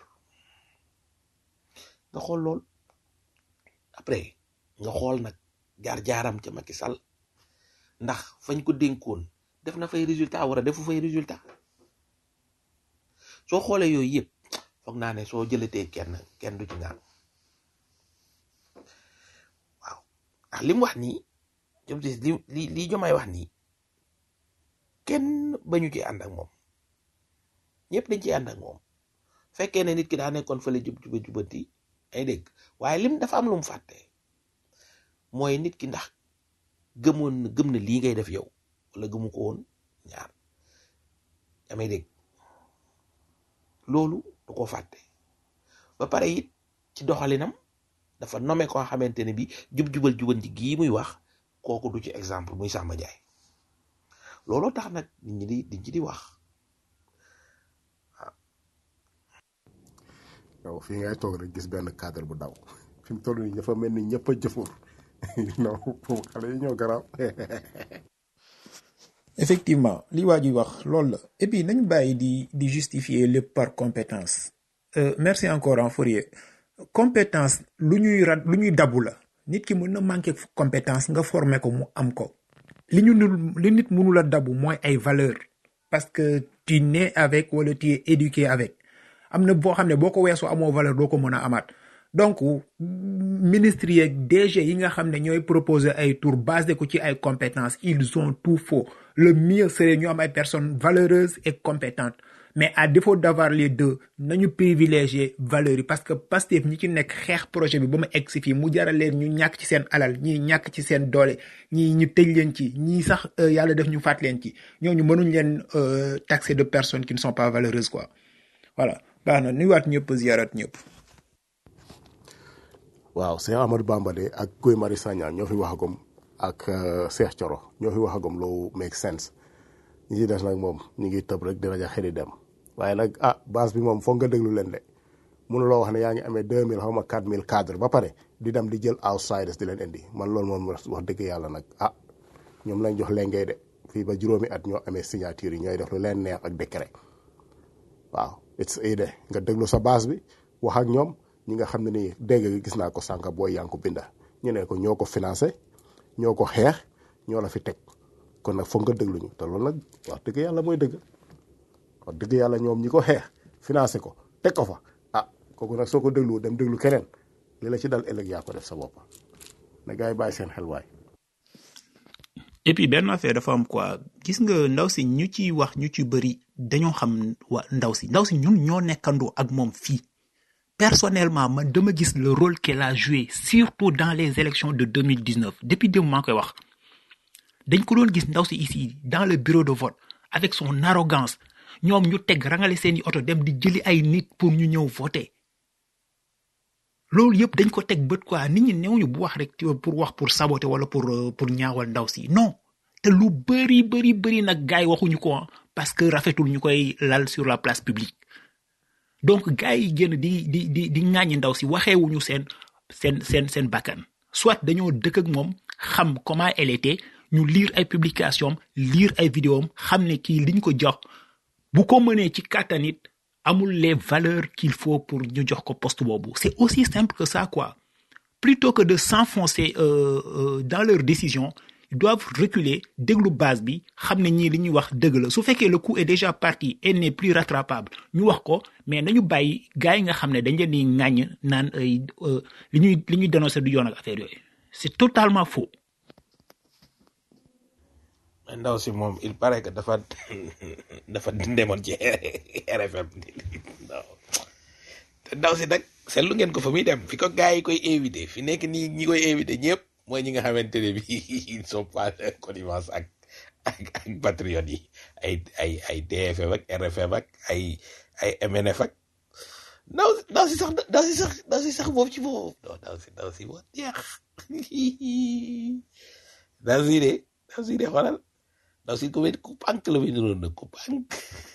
nga xool lool après nga xool nag jaar-jaaram ca Macky Sall ndax fañ ko dénkoon def na fay résultat war a defu fay résultat soo xoolee yooyu yëpp foog naa ne soo jëlatee kenn kenn du ci ngaan waaw ndax li mu wax nii jom si li li li jomay wax nii kenn bañu ci ànd ak moom ñëpp dañ ci ànd ak moom fekkee ne nit ki daa nekkoon fële jub juba jubanti ay dégg waaye lim dafa am lu mu fàtte mooy nit ki ndax gëmoon na gëm na lii ngay def yow wala gëmu ko woon ñaar damay dégg loolu du ko fàtte ba pare it ci doxalinam dafa nommé koo xamante ne bi jub-jubal jubanti gii muy wax kooku du ci exemple muy Samba Ndiaye looloo tax nag nit ñi di di ci di wax yow fii ngay toog rek gis benn cadre bu daw fi mu toll nii dafa mel ni ñëpp a jëfoor non foofu xale yi ñoo garaaw effectivement li waa ji wax loolu la et puis nañu bàyyi di di justifier lépp par compétence euh, merci encore en Fourier compétence lu ñuy ra lu ñuy dabu la nit ki mën na manqué compétence nga former ko mu am ko li ñu nul li nit mënul a dabu mooy ay valeur parce que tu nais avec wala tu es éduqué avec am na boo xam ne boo ko weesoo amoo valeur doo ko mën a amaat donc ministres yeeg DG yi nga xam ne ñooy proposer ay tour basé ko ci ay compétences ils ont tout faux le mieux serait ñu am ay personnes valeureuses et compétentes mais à défaut d'avoir les deux nañu privilégier valeurs yi parce que Pastef ñi ci nekk xeex projet bi ba mu egg si fii mu jaral leen ñu ñàkk ci seen alal ñii ñàkk ci seen doole ñii ñu tëj leen ci ñii sax euh, yàlla def ñu faat leen ci ñooñu mënuñ leen euh, taxer de personnes qui ne sont pas valeureuses quoi voilà baax na nuyuwaat ñëpp ziarat ñëpp waaw Cheikh Amadou Bamba de ak Guy Marius Sagna ñoo fi waxagum ak euh, Cheikh Thioro ñoo fi waxagum lu make sense ñi ci des nag moom ñu ngi tëb rek dina ja xëri dem waaye nag ah base bi moom foog nga déglu leen de mënuloo wax ne yaa ngi amee deux mille xaw ma quatre mille cadre ba pare di dem di jël outsiders di leen indi man loolu moom wax dëgg yàlla nag ah ñoom lañ jox lengay de fii ba juróomi at ñoo amee signature yi ñooy def lu leen neex ak décret waaw it's de nga déglu sa base bi wax ak ñoom ñi nga xam ne nii dégg gis naa ko sànq booy yaa ngi ko binda ñu ne ko ñoo ko financé ñoo ko xeex ñoo la fi teg kon nag foog nga déglu ñu te loolu nag wax dëgg yàlla mooy dëgg wax dëgg yàlla ñoom ñi ko xeex financé ko teg ko fa ah kooku nag soo ko déglu dem déglu keneen li la ci dal ëllëg yaa ko def sa bopp na gars yi bàyyi seen xel waay. et puis benn affaire dafa am quoi gis nga ndaw si ñu ci wax ñu ci bëri dañoo xam wa ndaw si ndaw si ñun ñoo nekkandoo ak moom fii personnellement man dama gis le rôle qu'elle a joué surtout dans les élections de 2019 depuis démb maa ngi koy wax dañ ko doon gis ndaw si ici dans le bureau de vote avec son arrogance ñoom ñu teg rangale seeni oto dem di jëli ay nit pour ñu ñëw voter loolu yëpp dañ ko teg bët quoi nit ñi newuñu bu wax rek pour wax pour saboter wala pour euh, pour ñaawal ndaw si non te lu bëri bëri bëri nag gars yi waxuñu ko ah, parce que rafetul ñu koy lal sur la place publique donc gars yi génn di di di di ŋàññi ndaw si waxeewuñu seen seen seen seen bakkan soit dañoo dëkk ak moom xam comment elle était ñu lire ay publication am lire ay vidéo am xam ne kii liñ ko jox bu ko mënee ci kàttan it amul les valeurs qu'il faut pour ñu jox ko poste boobu c'est aussi simple que ça quoi plutôt que de s'enfoncer euh, euh, dans leurs décisions ils doivent reculer déglu base bi xam ne ñii li ñuy wax dëgg la su fekkee le coup est déjà parti et n'est plus rattrapable ñu wax ko mais nañu bàyyi gars yi nga xam ne dañ leen di ŋàññ naan ay euh, li ñuy li ñuy dénoncer du yoon ak affaire yooyu c'est totalement faux ndaw si moom il paraît que dafa dafa demoon ci RFM non te ndaw si nag seetlu ngeen ko fa muy dem fi ko gars yi koy invité fi nekk nii ñi koy invité ñëpp mooy ñi nga xamante ne bi ils sont pas connivence ak ak ak patriotes yi ay ay ay TFM ak RFM ak ay ay MNF ak ndaw si ndaw si sax ndaw si sax ndaw si sax boobu ci boobu non ndaw si ndaw si boo jeex ndaw si de ndaw si de xoolal ndaw si ku mel ku pànk la muy niroon nag ku pànk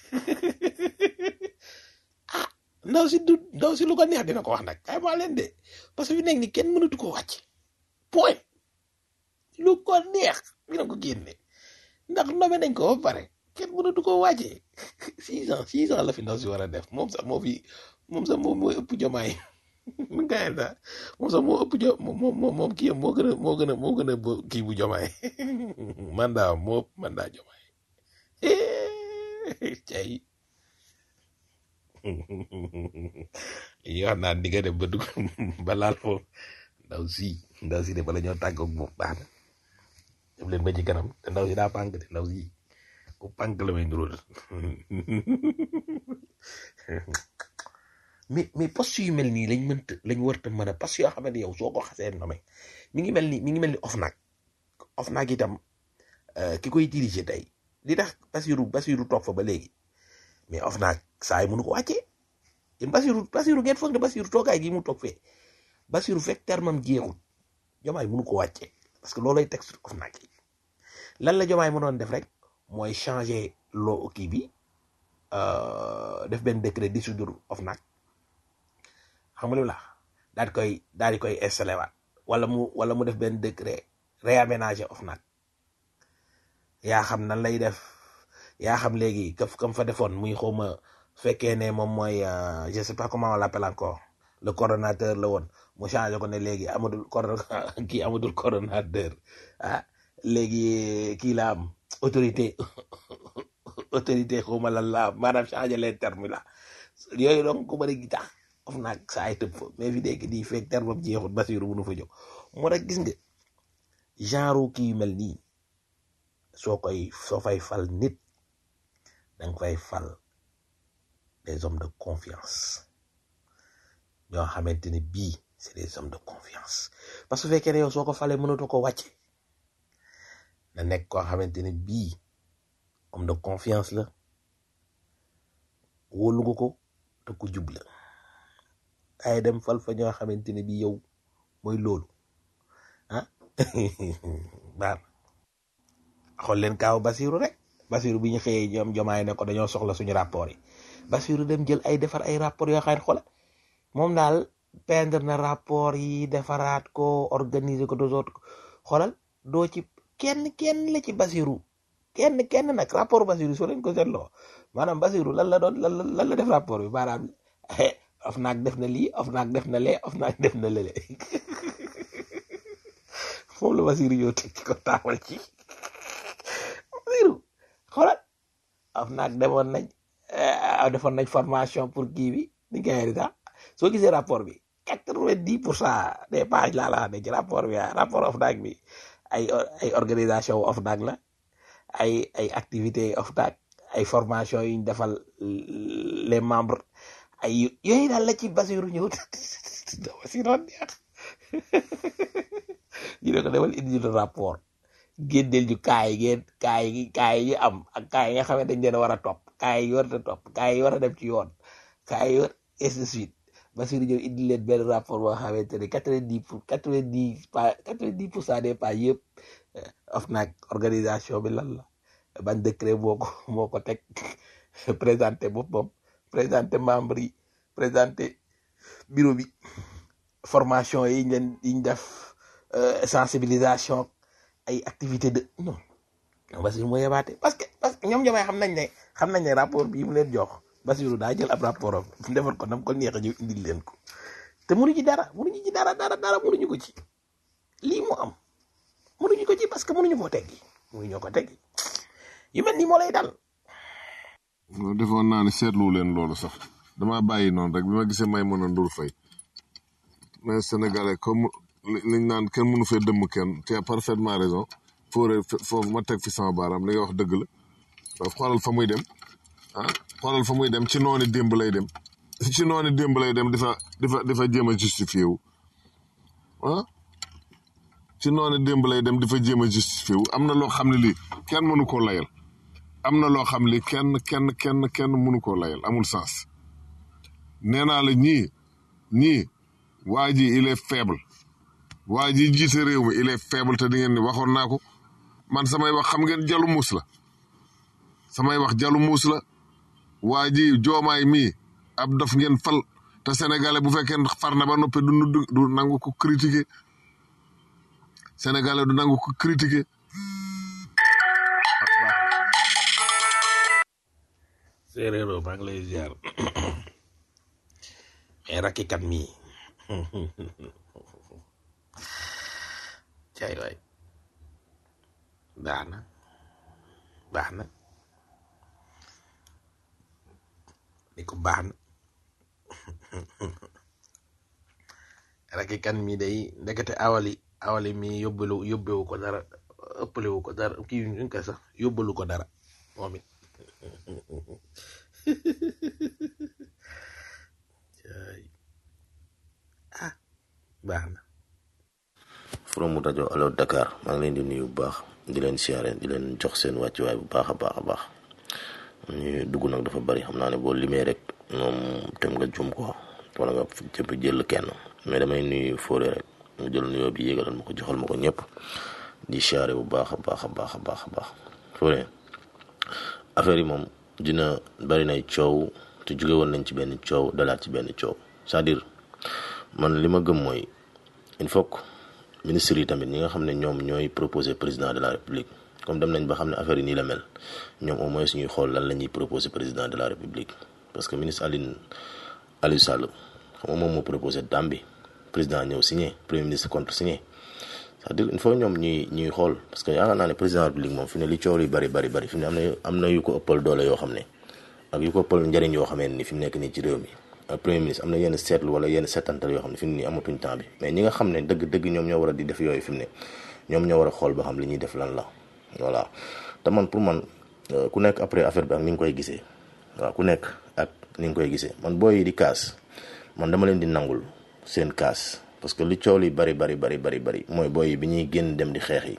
ah ndaw si du ndaw si lu ko neex dina ko wax nag kay maa leen de parce que fi nekk ni kenn mënatu ko wàcc point lu ko neex dina ko génne ndax nome nañ ko ba pare kenn mënatu ko wàccee six ans six ans la fi ndaw si war a def moom sax moo fi moom sax moom mooy ëpp jomaay mu gaay sax moom sax moo ëpp jo moom moom moom kii moo gën a moo gën a moo gën a bo- kii bu jomaay mandat moo ëpp mandat jomaay cay yi wax naan di nga dem ba dugg ba laal foofu ndaw si ndaw si de bala ñoo tàggoog moom baax na dem leen ba ci kanam te ndaw si daa pànk de ndaw si ku pànk la may nduróol mais mais poste yu mel nii lañ mënta lañ warta mën a poste yoo xamante yow soo ko xasee nome mi ngi mel ni mi ngi mel ni OFNAC OFNAC itam euh, ki koy diriger tey li tax Basiru Basiru toog fa ba léegi mais OFNAC saa yi mënu ko wàccee yéen Basiru Basiru ngeen foog ne Basiru toogaay gi mu toog fee Basiru fekk termam jeexul jomaay mënu ko wàccee parce que loolay texte OFNAC yi lan la jomaay mënoon def rek mooy changer loo kii bi euh, def benn décret dissoudre OFNAC xam nga lu la daal di koy daal di koy installé waat wala mu wala mu def benn décret réaménager OFNAC yaa xam nan lay def yaa xam léegi kaf kam fa defoon muy xawma fekkee ne moom mooy euh, je sais pas comment on l'appelle encore le coordonnateur la woon mu changé ko ne léegi amadul coordon kii amadul coordonnateur ah léegi kii la am autorité autorité xawma lan la am maanaam changé les termes là yooyu donc ku bëri gi tax of naag saa ay tëb fa mais fi dégg nii fekk terme am jeexul Basiru bu nu fa jóg moo tax gis nga genre kii yu mel nii soo koy soo fay fal nit danga fay fal des hommes de confiance ñoo xamante ni bii c'est des hommes de confiance parce que su fekkee ne yow soo ko falee mënatoo ko wàcce na nekk koo xamante ni bii homme de confiance la wóolu nga ko te ku jub la ay dem fal fa ñoo xamante ne bii yow mooy loolu ah baax xool leen kaaw Basiru rek Basiru bi ñu xëyee ñoom jomaay ne ko dañoo soxla suñu rapport yi Basiru dem jël ay defar ay rapport yoo xam ne xoolal moom daal peindre na rapport yi defaraat ko organiser ko dos autres xoolal doo ci kenn kenn la ci Basiru kenn kenn nag rapport Basiru soo leen ko seetloo maanaam Basiru lan la doon lan la lan la def rapport bi maanaam of naag def na lii of naag def na lee of naag def na lële moom la Basiru yow teg ci ko taawal ci Basiru xoolal of naag demoon nañ defoon nañ formation pour kii bi ni nga di sax soo gisee rapport bi quatre-vingt-dix pour cent des pages laa la ne ci rapport bi ah rapport of naag bi ay ay organisation of naag la ay ay activité of naag ay formation yu ñu defal les membres ay yooyu daal la ci Basiru ñëw Basiru neex ñu ne ko demal indi ñu rapport génneel ñu kaay ngeen kaay yi kaay yi am ak kaay yi nga xam ne dañ leen war a topp kaay yi war a topp kaay yi war a dem ci yoon kaay yi war et de suite Basiru ñëw indi leen benn rapport boo xamante ne quatre-vingt-dix pour quatre-vingt-dix pas quatre-vingt-dix pour cent des pas yëpp of nag organisation bi lan la ban décret moo ko moo ko teg présenté boppam présenté membre yi présenté bureau bi formation yi ñu leen yi ñu def sensibilisation ay activité de non non Basiru moo yebaate parce que parce que ñoom ñoomay xam nañ ne xam nañ ne rapport bii mu leen jox Basiru daa jël ab rapport am mu defal ko nam ko neex a ñëw indil leen ko te mënuñu ci dara mënuñu ci dara dara dara mënuñu ko ci lii mu am mënuñu ko ci parce que mënuñu koo teggi mënuñoo ko teggi yu mel nii moo lay dal non defoon naa ne seetlu leen loolu sax dama bàyyi noonu rek bi ma gisee may mën a ndur fay mais sénégalais comme liñ naan kenn mënu fee dëmm kenn tu as parfaitement raison foore foofu ma teg fi sama baaraam li nga wax dëgg la waaw xoolal fa muy dem ah xoolal fa muy dem ci noonu démb lay dem ci noonu démb lay dem di fa di fa di fa jéem a justifié wu ah ci noonu démb lay dem di fa jéem a justifié wu am na loo xam ne lii kenn mënu koo layal am na loo xam li kenn kenn kenn kenn mënu koo layal amul sens nee naa la ñii ñii waa ji il est faible waa ji jiite réew mi il est faible te di ngeen ni waxoon naa ko man samay wax xam ngeen jalu muus la samay wax jalu muus la waa ji joomaay mii ab dof ngeen fal te sénégalais bu fekkee far na ba noppi du du du nangu ko critiquer sénégalais du nangu ko critiquer séeréero maa ngi lay ziar mais rakkikat mii cay waay baax na baax na ni ko baax na rakkikat mii day ndekete awali awali mi yóbbalu yóbbewu ko dara ëppalewu ko dara kii ñu ko sax yóbbalu ko dara moom it ah baax na from rajo Allo Dakar maa ngi leen di nuyu bu baax di leen siyaare di leen jox seen wàccuwaay bu baax a baax a baax ñu dugg nag dafa bari xam naa ne boo limee rek moom tem nga jum ko wala nga jëpp jël kenn mais damay nuyu fóore rek mu jël nuyoo bi yégalal ma ko joxal ma ko ñëpp di siyaare bu baax a baax a baax a baax a baax fóore affaire yi moom dina bari nay coow te jóge woon nañ ci benn coow dalaat ci benn coow c'est-à-dire man li ma gëm mooy il faut que ministres yi tamit ñi nga xam ne ñoom ñooy proposer président de la république comme dem nañ ba xam ne affaire yi nii la mel ñoom au moins ñuy xool lan la ñuy proposer président de la république parce que ministre Aline Aliou Sall xam nga moom moo proposé dam bi président ñëw signé premier ministre contre signé c'est-à-dire il faut ñoom ñuy ñuy xool parce que yaakaar naa ne président de la république moom fi ne li coow li bari bari bari fi mu ne am na am na yu ko ëppal doole yoo xam ne ak yu ko ëppal njëriñ yoo xamee ni fi mu nekk nii ci réew mi ak premier ministre am na yenn seetlu wala yenn seetantal yoo xam ne fi mu nii amatuñ temps bi mais ñi nga xam ne dëgg dëgg ñoom ñoo war a di def yooyu fi mu ne ñoom ñoo war a xool ba xam li ñuy def lan la voilà te man pour man ku nekk après affaire bi ak ni nga koy gisee waaw ku nekk ak ni nga koy gisee man booy yi di kaas man dama leen di nangul seen kaas parce que li coow li bari bari bari bari bari mooy booy yi bi ñuy génn dem di xeex yi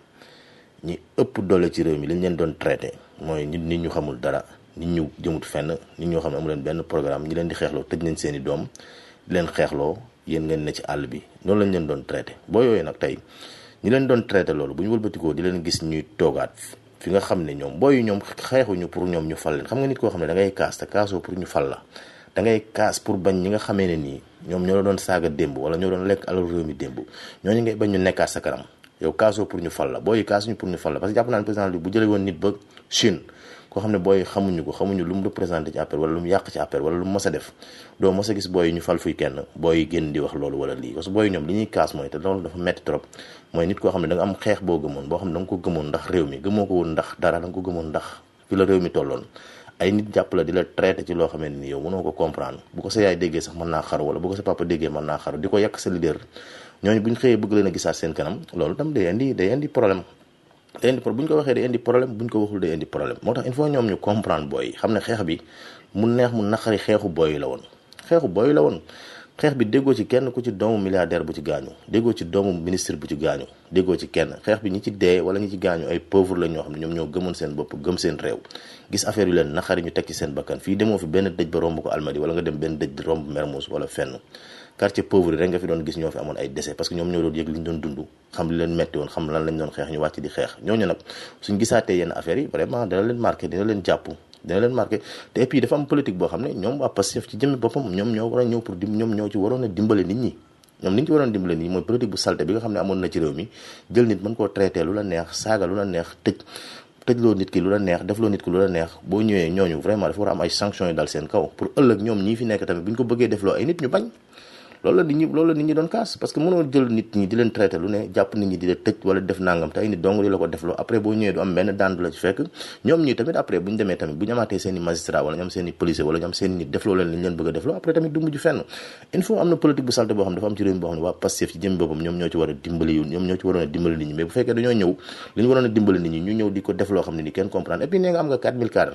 ñi ëpp doole ci réew mi li ñu leen doon traité mooy nit nit ñu xamul dara nit ñu jëmut fenn nit ñoo xam ne amu leen benn programme ñi leen di xeexloo tëj nañ seen i doom di leen xeexloo yéen ngeen ne ci àll bi noonu lañ leen doon traité boo yooyu nag tey ñi leen doon traité loolu bu ñu wëlbatikoo di leen gis ñuy toogaat fi nga xam ne ñoom booy ñoom xeexuñu pour ñoom ñu fal leen xam nga nit koo xam ne da ngay kaas te kaasoo pour ñu fal la da ngay kaas pour bañ ñi nga xamee ne nii ñoom ñoo la doon saaga démb wala ñoo doon lekk alal réew mi démb ñooñu ngay bañ ñu nekkaat sa kanam yow kaasoo pour ñu fal la booy kaasuñu pour ñu fal la parce que jàpp naa ne président bi bu jëlee woon nit ba Chine koo xam ne booy xamuñu ko xamuñu lu mu représenté ci affaire wala lu mu yàq ci affaire wala lu mu mës a def doo mës a gis booy ñu fal fuy kenn booy génn di wax loolu wala lii parce que booy ñoom li ñuy kaas mooy te loolu dafa metti trop mooy nit koo xam ne da nga am xeex boo gëmoon boo xam ne da nga ko gëmoon ndax réew mi gëmoo ko woon ndax dara da nga ko gëmoon ndax fi la réew mi tolloon ay nit jàpp la di la traité ci loo xam ne ni yow mënoo ko comprendre bu ko sa yaay déggee sax mën naa xaru wala bu ko sa papa déggee mën naa xaru di ko yàq sa leader ñooñu bu ñu xëyee bëgg leen a gisaat seen kanam loolu tam day indi day indi problème day indi bu ñu ko waxee day indi problème bu ñu ko waxul day indi problème moo tax il faut ñoom ñu comprendre booy xam ne xeex bi mu neex mu naqari xeexu booy la woon xeexu booy la woon xeex bi déggoo ci kenn ku ci doomu milliardaire bu ci gaañu déggoo ci doomu ministre bu ci gaañu déggoo ci kenn xeex bi ñi ci dee wala ñi ci gaañu ay pauvre la ñoo xam ne ñoom ñoo gëmoon seen bopp gëm seen réew gis affaire yu leen naqari ñu teg ci seen bakkan fii demoo fi benn dëj ba romb ko almadi wala nga dem benn dëj romb Mermoz wala fenn quartier pauvre yi rek nga fi doon gis ñoo fi amoon ay décès parce que ñoom ñoo doon yëg li ñu doon dund xam li leen metti woon xam lan lañ doon xeex ñu wàcc di xeex ñooñu nag suñ gisaatee yenn affaires yi vraiment dina leen marqué dina leen jàpp dina leen marqué te et puis dafa am politique boo xam ne ñoom waa Pastef ci jëmmi boppam ñoom ñoo war a ñëw pour dim ñoom ñoo ci waroon a dimbale nit ñi ñoom ni ñu ci waroon dimbale nit ñi mooy politique bu salte bi nga xam ne amoon na ci réew mi jël nit mën koo traité lu la neex saaga lu la neex tëj tëjloo nit ki lu la neex defloo nit ki lu la neex boo ñëwee ñooñu vraiment dafa war a am ay sanctions yu dal seen kaw pour ëllëg ñoom ñii fi nekk tamit bu ñu ko bëggee defloo ay nit ñu bañ loolu la nit ñi loolu la nit ñi doon kaas parce que mënoo jël nit ñi di leen traité lu ne jàpp nit ñi di la tëj wala def nangam te ay nit dong di la ko defloo après boo ñëwee du am benn daan du la ci fekk ñoom ñii tamit après bu ñu demee tamit bu ñu amaatee seen i magistrat wala ñu am seen i policier wala ñu am seen i nit defloo leen li ñu leen bëgg a defloo après tamit du mujj fenn il faut am na politique bu salte boo xam ne dafa am ci réew mi boo xam ne waa Pastef ci jëm boppam ñoom ñoo ci war a dimbali yu ñoom ñoo ci waroon a dimbali nit ñi mais bu fekkee dañoo ñëw li ñu waroon a dimbali nit ñi ñu ñëw di ko def loo xam ne ni kenn comprendre et puis nee nga am nga 4000 cadres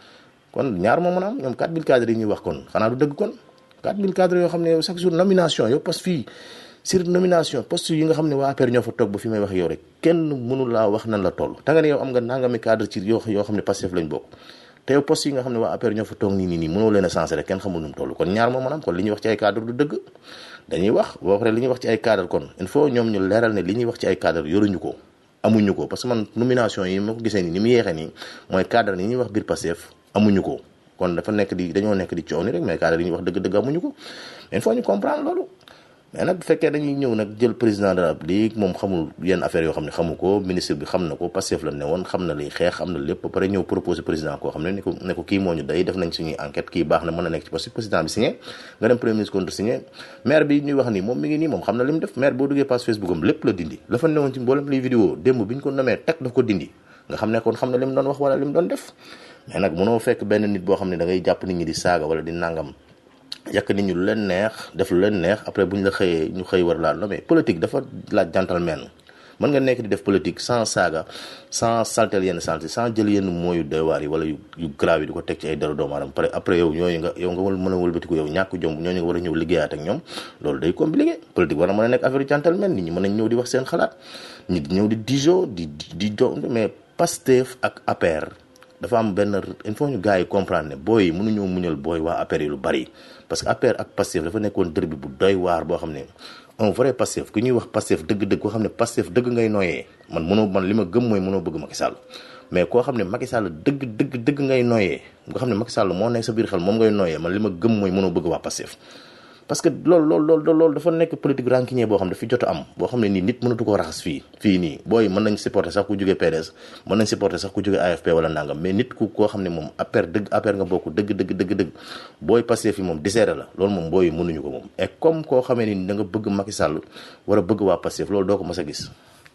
kon ñaar moo mën a am ñoom 4000 cadres yi ñuy wax kon xanaa du dëgg kon 4000 cadres yoo xam ne chaque jour nomination yow poste fii sur nomination poste yi nga xam ne waa APR ñoo fa toog ba fi may wax yow rek kenn mënu laa wax nan la toll te nga ne yow am nga nangami cadre ci yoo yoo xam ne Pastef lañ bokk te yow poste yi nga xam ne waa APR ñoo fa toog nii nii nii mënoo leen a sensé rek kenn xamul nu mu toll kon ñaar moo mën a am kon li ñuy wax ci ay cadre du dëgg dañuy wax boo paree li ñuy wax ci ay cadre kon il faut ñoom ñu leeral ne li ñuy wax ci ay cadre yoruñu ko amuñu ko parce que man nomination yi ma ko gisee nii ni mu yeexee nii mooy cadre yi ñuy wax biir Pastef amuñu ko kon dafa nekk di dañoo nekk di coow ni rek mais cadre yi ñuy wax dëgg-dëgg amuñu ko mais il faut ñu comprendre loolu mais nag bu fekkee dañuy ñëw nag jël président de la République moom xamul yenn affaires yoo xam ne xamu ko ministre bi xam na ko Pastef la ne woon xam na liy xeex xam na lépp ba pare ñëw proposé président koo xam ne ne ko ne ko kii moo ñu day def nañ suñuy enquête kii baax na mën na nekk ci poste président bi signé nga dem premier ministre contre signé maire bi ñuy wax nii moom mi ngi nii moom xam na li mu def maire boo duggee page Facebook am lépp la dindi la fa newoon ci mboolem liy vidéo démb bi ñu ko nomee teg daf ko dindi nga xam ne kon xam na li mu doon wax wala li mu doon def mais nag mënoo fekk benn nit boo xam ne da ngay jàpp nit ñi di saaga wala di nangam yàq nit ñi lu leen neex def lu leen neex après bu ñu la xëyee ñu xëy war laa mais politique dafa laaj gentleman mën nga nekk di def politique sans saaga sans saltel yenn santé sans jël yenn mooyu doy waar yi wala yu yu grave yi di ko teg ci ay dara doomu aadama pare après yow ñooñu nga yow nga wal mën a wëlbatiku yow ñàkk jom ñooñu nga war a ñëw liggéeyaat ak ñoom loolu day compliqué politique war na mën a nekk affaire gentleman nit ñi mën nañ ñëw di wax seen xalaat nit ñëw di dijo di di jo mais Pastef ak APR dafa am benn il faut ñu gars yi comprendre ne booy yi mënuñoo muñal booy waa APR yi lu bari parce que APR ak Pastef dafa nekkoon dër bi bu doy waar boo xam ne un vrai Pastef ku ñuy wax Pastef dëgg-dëgg koo xam ne Pastef dëgg ngay nooyee man mënoo man li ma gëm mooy mënoo bëgg Macky Sall mais koo xam ne Macky Sall dëgg dëgg dëgg ngay nooyee nga xam ne Macky Sall moo nekk sa biir xel moom ngay nooyee man li ma gëm mooy mënoo bëgg waa Pastef parce que loolu loolu loolu loolu dafa nekk politique rancunier boo xam ne fi jot a am boo xam ne nii nit mënatu ko raxas fii fii nii booy mën nañ supporter sax ku jógee PDS mën nañ supporter sax ku jógee AFP wala nangam mais nit ku koo xam ne moom APR dëgg APR nga bokk dëgg dëgg dëgg dëgg booy passé fi moom diseere la loolu moom booy mënuñu ko moom et comme koo xamee ni da nga bëgg Macky Sall war a bëgg waa Pastef loolu doo ko mës a gis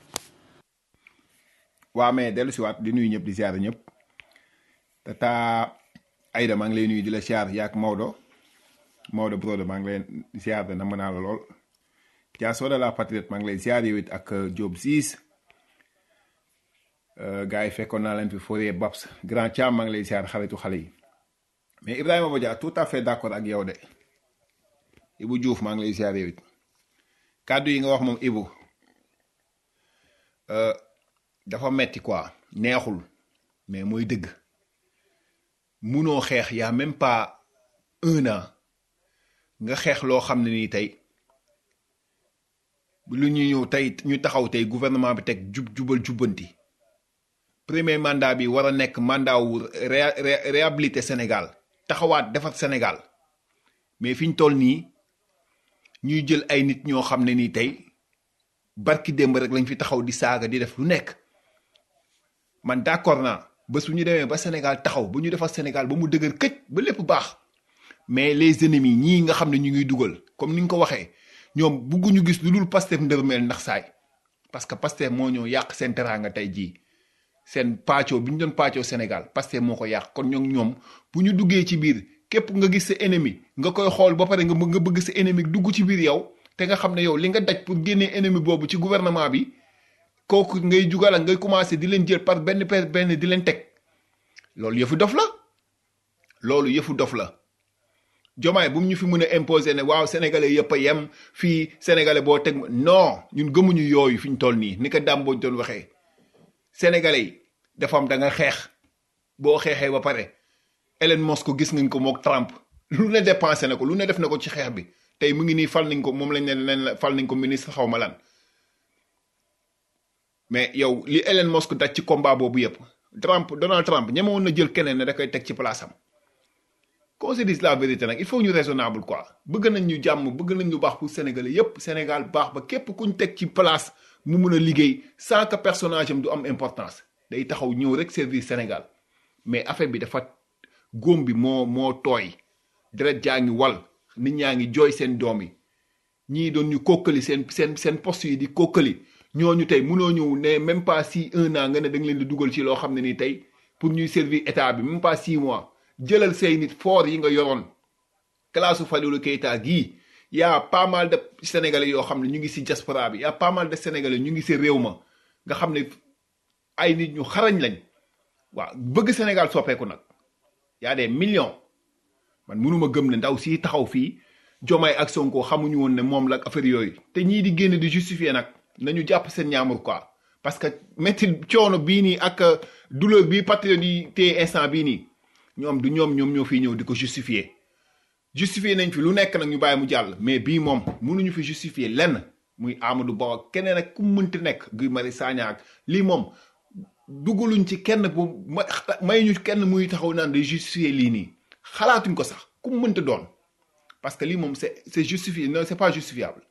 waa mais dellu si waat di nuyu ñëpp di siyaar ñëpp tata Aïda maa ngi lay nuyu di la siyaar yaak Maodo Maodo Brodo maa ngi lay siyaar de namm naa la lool Dia Soda la patriote maa ngi lay siyaar yow it ak Diop siis gars yi fekkoon naa leen fi Fourier Babs grand Thiam maa ngi lay ziar xaritu xale yi mais Ibrahima Bodian tout à fait d'accord ak yow de Ibou Diouf maa ngi lay ziar yow it kàddu yi nga wax moom Ibou euh, dafa metti quoi neexul mais mooy dëgg munoo xeex yaa même pas un an nga xeex loo xam ne nii tey lu ñu ñëw tey ñu taxaw tey gouvernement bi teg jub jubal jubbanti premier mandat bi war a nekk mandat wu ré- ré- réhabilité Sénégal taxawaat defar Sénégal mais fi ñu toll nii ñuy jël ay nit ñoo xam ne nii tey barki démb rek lañ fi taxaw di saaga di def lu nekk man d'accord naa bés bu ñu demee ba Sénégal taxaw bu ñu defar Sénégal ba mu dëgër këj ba lépp baax mais les ennemis ñii nga xam ne ñu ngi dugal comme ni nga ko waxee ñoom bugguñu gis lu dul Pastef ndërmeel ndax saay parce que Pastef moo ñëw yàq seen teraanga tey jii seen pàccoo bi ñu doon pàccoo Sénégal Pastef moo ko yàq kon ñoom ñoom bu ñu duggee ci biir képp nga gis sa ennemi nga koy xool ba pare nga bëgg nga bëgg sa ennemi dugg ci biir yow te nga xam ne yow li nga daj pour génnee ennemi boobu ci gouvernement bi kooku ngay jugal ak ngay commencé di leen jël par benn per benn di leen teg loolu yëfu dof la loolu yëfu dof la jomaay bu mu ñu fi mën a imposer ne waaw sénégalais yëpp a yem fii sénégalais boo teg non ñun gëmuñu yooyu fi ñu toll nii ni ko dàmbooj doon waxee sénégalais yi dafa am da nga xeex boo xeexee ba pare Elon Musk ko gis ngañ ko mook Trump lu ne dépensé na ko lu ne def na ko ci xeex bi tey mu ngi nii fal nañ ko moom lañ ne leen fal nañ ko ministre xaw ma lan mais yow li Elon Musk daj ci combat boobu yëpp Trump Donald Trump ñemewoon na jël keneen ne da koy teg ci place am qu'on se dise la vérité nag il faut ñu raisonnable quoi bëgg nañ ñu jàmm bëgg nañ ñu baax pour sénégalais yépp Sénégal baax ba képp kuñ teg ci place mu mun a liggéey sans que personnage am du am importance day taxaw ñëw rek service Sénégal mais affaire bi dafa góom bi moo moo tooy deret jaa ngi wal nit ñaa ngi jooy seen doom yi ñii doon ñu kokkali seen seen seen poste yi di kokkali ñooñu tey munoo ñëw ne même pas si un an nga ne da nga leen di dugal ci loo xam ne nii tey pour ñuy servir état bi même pas six mois jëlal say nit fort yi nga yoroon classe Fadilou Keita gii y a pas mal de sénégalais yoo xam ne ñu ngi si diaspora bi y a pas mal de sénégalais ñu ngi si réew ma nga xam ne ay nit ñu xarañ lañ waaw bëgg Sénégal soppeeku nag y a des millions man mënuma gëm ne ndaw si taxaw fii Jomaay ak Sonko xamuñu woon ne moom la ak affaire yooyu te ñii di génn di justifier nag nañu jàpp seen ñaamur quoi parce que métti coono bii nii ak douleur bii patriote yi téye instant bii nii ñoom du ñoom ñoom ñoo fiy ñëw di ko justifier justifier nañ fi lu nekk nag ñu bàyyi mu jàll mais bii moom mënuñu fi justifier lenn muy Amadou Ba ak keneen ak ku mu mënti nekk Guy Marius Sagna ak lii moom dugaluñ ci kenn bu ma may ñu kenn muy taxaw naan di justifier lii nii xalaatuñ ko sax ku mu mënti doon parce que lii moom c'est c'est justifié non c'est pas justifiable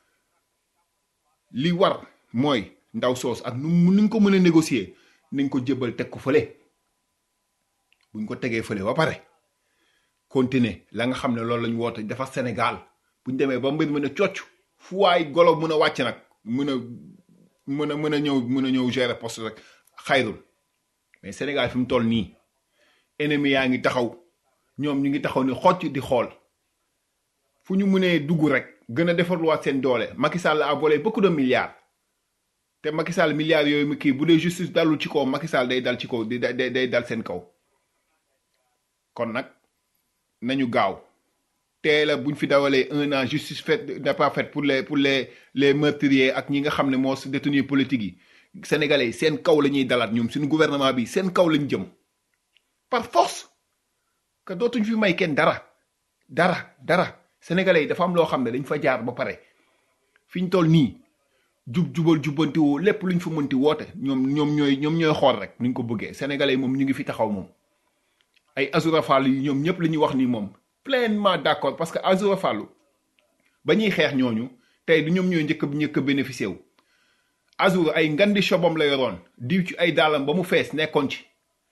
li war mooy ndaw soos ak nu mu nuñ ko mën a négocier nañ ko jëbal teg ko fële buñ ko tegee fële ba pare continuer la nga xam ne loolu lañ woote dafa Sénégal buñ demee ba mbir mën a cocc fu waay golo mën a wàcc nag mën a mën a mën a ñëw mën a ñëw gérer poste rek xayrul mais Sénégal fi mu toll nii ennemi yaa ngi taxaw ñoom ñu ngi taxaw ni xocc di xool fu ñu mënee dugg rek gën a defarluwaat seen doole Macky Sall a volé beaucoup de milliards te Macky Sall milliards yooyu mu kii bu dee justice dalul ci kaw Macky Sall day dal ci kaw day day day dal seen kaw kon nag nañu gaaw teel a buñ fi dawalee un an justice faite n'est pas faite pour les pour les les meurtriers ak ñi nga xam ne moo détenus politiques yi sénégalais yi seen kaw la ñuy dalaat ñoom suñu gouvernement bi seen kaw lañ jëm par force que dootuñ fi may kenn dara dara dara sénégalais yi dafa am loo xam ne dañ fa jaar ba pare fi ñu toll nii jub jubal jubbanti woo lépp luñ fa mënti woote ñoom ñoom ñooy ñoom ñooy xool rek nuñ ko bëggee sénégalais yi moom ñu ngi fi taxaw moom ay Azoura Fall yi ñoom ñëpp la ñuy wax nii moom pleinement d'accord parce que Azoura Fall ba ñuy xeex ñooñu tey du ñoom ñooy njëkk njëkk a bénéficié wu Azoura ay ngandi shobam la yoroon diw ci ay daalam ba mu fees nekkoon ci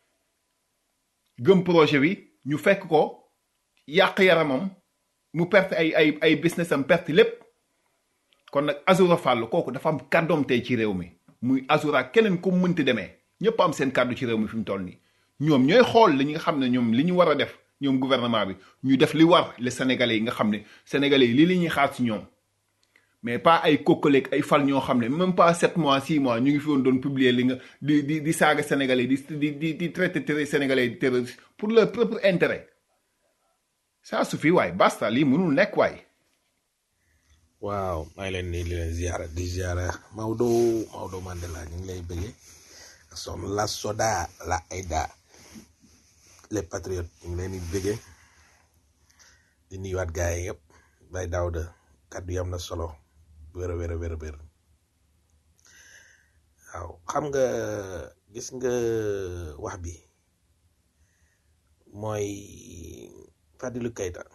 gëm projet bi ñu fekk ko yàq yaramam mu perte ay ay ay business am perte lépp kon nag Azoura Fall kooku dafa am kàddoom tey ci réew mi muy Azoura keneen ku mu mënti demee ñëpp am seen kàddu ci réew mi fi mu toll nii ñoom ñooy xool li nga xam ne ñoom li ñu war a def ñoom gouvernement bi ñu def li war les sénégalais yi nga xam ne sénégalais yi lii la ñuy xaar ci ñoom mais pas ay kokkaleeg ay fal ñoo xam ne même pas sept mois six mois ñu ngi fi woon doon publier li nga di di di saaga sénégalais di di di di traité terror sénégalais di terroriste pour leur propre intérêt ça suffit waay basta lii mënul nekk waay waaw maa ngi leen di leen ziara di ziara Maodo Maodo Mandela ñu ngi lay bëggee soxna la soda la Aïda les patriotes ñu ngi leen di bëggee di nuyuwaat gars yi yëpp bay Daouda kàddu yi am na solo wér a wér a wér a wér waaw xam nga gis nga wax bi mooy Fadilou Keita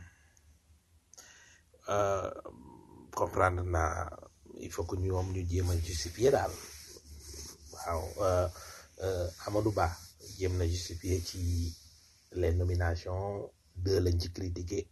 euh, comprendre naa il faut que ñoom ñu jéem a justifier daal waaw euh, euh, Amadou Ba jéem na justifier ci les nominations deux lañ ci critiqué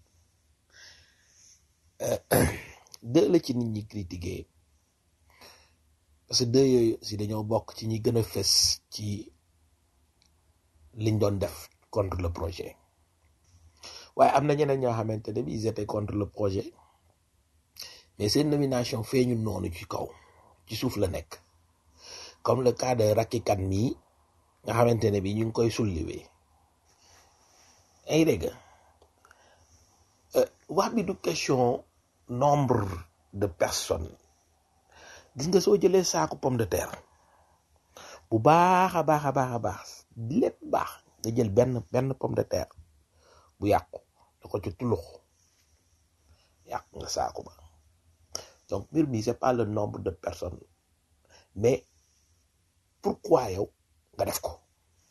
deux la ci nit ñi critiqué parce que deux yooyu si dañoo bokk ci ñi gën a fës ci liñ doon def contre le projet waaye am na ñeneen ñoo xamante ne bi ils étaient contre le projet mais seen nomination feeñu noonu ci kaw ci suuf la nekk comme le cas de Racky Kane mii nga xamante ne bi ñu ngi koy sulliwee ay dégg wax bi du question nombre de personnes gis nga soo jëlee saaku pomme de terre bu baax a baax a baax a baax lépp baax nga jël benn benn pomme de terre bu yàqu da ko ci tulux yàq nga saaku ba donc mbir mi c'est pas le nombre de personnes mais pourquoi yow nga def ko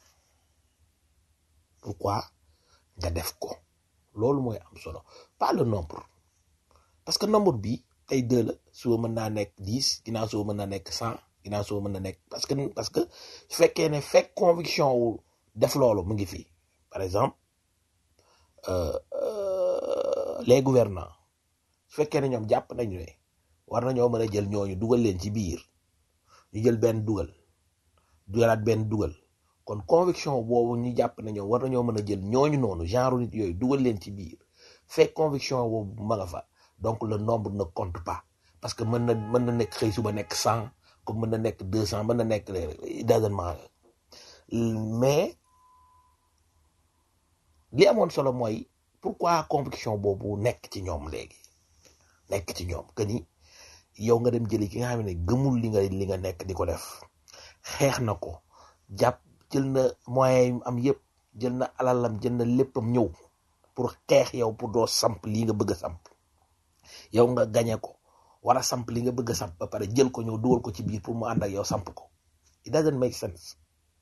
pourquoi nga def ko loolu mooy am solo pas le nombre parce que nombre bi tey deux la suba mën naa nekk dix ginnaaw suba mën naa nekk cent ginnaaw suba mën na nekk parce que parce que su fekkee ne fekk conviction wu def loolu mu ngi fii par exemple euh, euh, les gouvernants su fekkee ne ñoom jàpp nañu ne war nañoo mën a jël ñooñu dugal leen ci biir ñu jël benn dugal dugalaat benn dugal kon conviction boobu ñu jàpp ne ñoom war nañoo mën a jël ñooñu noonu genre nit yooyu dugal leen ci biir fekk conviction boobu ma nga fa donc le nombre ne compte pas parce que mën na mën na nekk xëy suba nekk cent comme mën na nekk deux cent mën na nekk it doesn't matter mais li amoon solo mooy pourquoi conviction boobu nekk ci ñoom léegi nekk ci ñoom que ni yow nga dem jëli ki nga xam ne gëmul li nga li nga nekk di ko def xeex na ko jàpp jël na moyens yi am yëpp jël na alalam jël na léppam ñëw pour xeex yow pour doo samp lii nga bëgg a samp yow nga gañe ko war a samp li nga bëgg a samp ba pare jël ko ñëw dugal ko ci biir pour mu ànd ak yow samp ko it doesn't make sense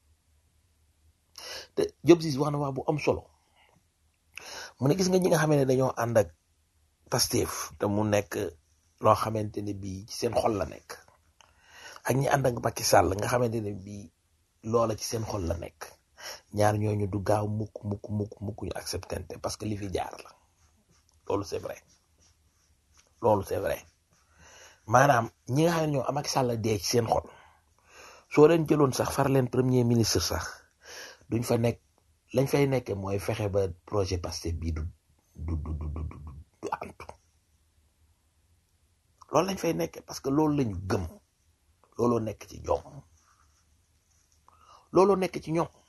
te Diop Ciss wax na wax bu am solo mu ne gis nga ñi nga xamante ne dañoo ànd ak Pastef te mu nekk loo xamante ne bii ci seen xol la nekk ak ñi ànd ak Macky Sall nga xamante ne bii loola ci seen xol la nekk ñaar ñooñu du gaaw mukk mukk mukk mukk ñu acceptante parce que li fi jaar la loolu c'est vrai loolu c'est vrai maanaam ñi nga xam ne ñoo am Macky Sall dee ci seen xol soo leen jëloon sax far leen premier ministre sax duñ fa nekk lañ fay nekke mooy fexe ba projet Pastef bii du du du du du du du antu loolu lañ fay nekke parce que loolu lañu gëm looloo nekk ci ñoom looloo nekk ci ñoom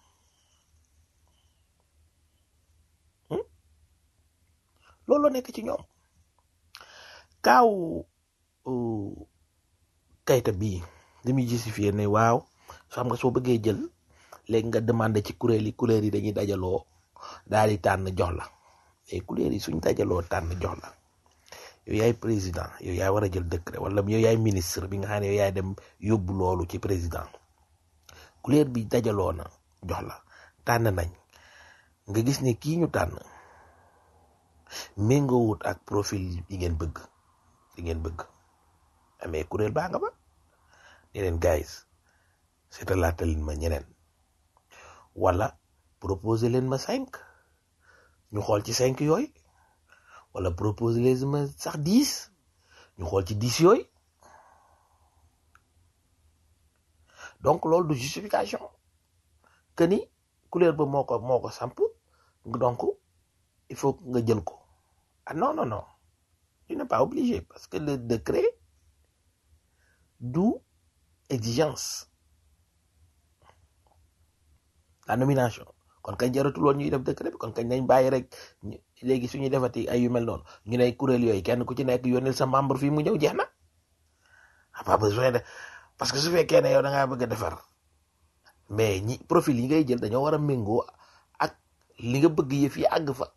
hmm? looloo nekk ci ñoom kaaw uh, kayita bii li muy justifier ne waaw xam nga soo bëggee jël léegi nga demandé ci kuréel yi kuréel yi dañuy dajaloo daal di tànn jox la et kuréel yi suñ dajaloo tànn jox la yow yaay président yow yaay war a jël décret wala yow yaay ministre bi nga xam ne yow yaay dem yóbbu loolu ci président kuréel bi dajaloo na jox la tànn nañ nga gis ne kii ñu tànn méngoowut ak profil yi ngeen bëgg yi ngeen bëgg amee kuréel baa nga ba ne leen guys seetalaata leen ma ñeneen wala proposer leen ma cinq ñu xool ci cinq yooyu wala proposer leen ma sax dix ñu xool ci dix yooyu donc loolu du justification que ni couleur ba moo ko moo ko samp donc il faut nga jël ko ah non non non tu n'es pas obligé parce que le décret du exigence la nomination kon kañ jaratul woon ñuy def décret bi kon kañ nañ bàyyi rek ñu- léegi suñuy defati ay yu mel noonu ñu ne kuréel yooyu kenn ku ci nekk yónneel sa membre fii mu ñëw jeex na a pas besoin de parce que su fekkee ne yow da ngaa bëgg a defar mais ñi profil yi ngay jël dañoo war a méngoo ak li nga bëgg yëf yi àgg fa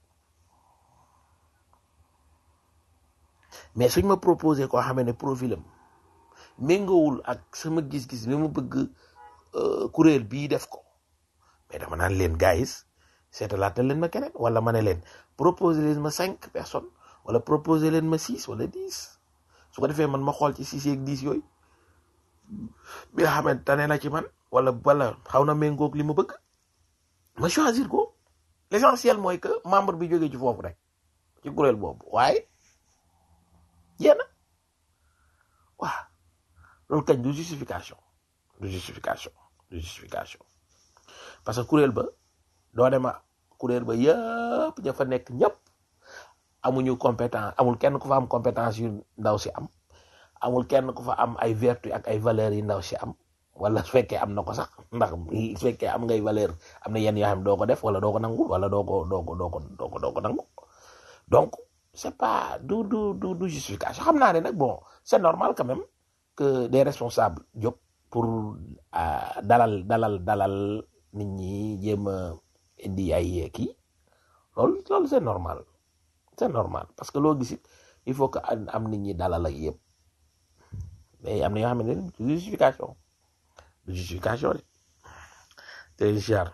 mais suñ ma proposé koo xamee ne profilam méngoowul ak sama gis-gis bi mu bëgg euh, kuréel bii def ko mais dama naan leen guys seetalaatal leen ma keneen wala ma ne leen proposé leen ma cinq personnes wala proposé leen ma six wala dix su ko defee man ma xool ci six yeeg dix yooyu bi nga xamante tane na ci man wala wala xaw na méngoog li ma bëgg ma choisir ko l'essentiel mooy que membre bi jógee ci foofu rek ci kuréel boobu waaye yéen waaw loolu kañ du justification du justification du justification parce que kuréel ba doo dema kuréel ba yëpp ña fa nekk ñëpp amuñu compétence amul kenn ku fa am compétence yu ndaw si am amul kenn ku fa am ay vertu ak ay valeurs yu ndaw si am wala su fekkee am na ko sax ndax su fekkee am ngay valeur am na yenn yoo xam doo ko def wala doo ko nangu wala doo ko doo ko doo ko doo ko doo ko nangu donc c'est pas du du du du justification xam naa ne nag bon c'est normal quand même que des responsables jóg pour euh, dalal dalal dalal nit ñi jéem a indi ay kii loolu loolu c'est normal c'est normal parce que loo gis it il faut que am am nit ñi dalal ak yëpp mais am na yoo xam ne du justification du justification de te ziar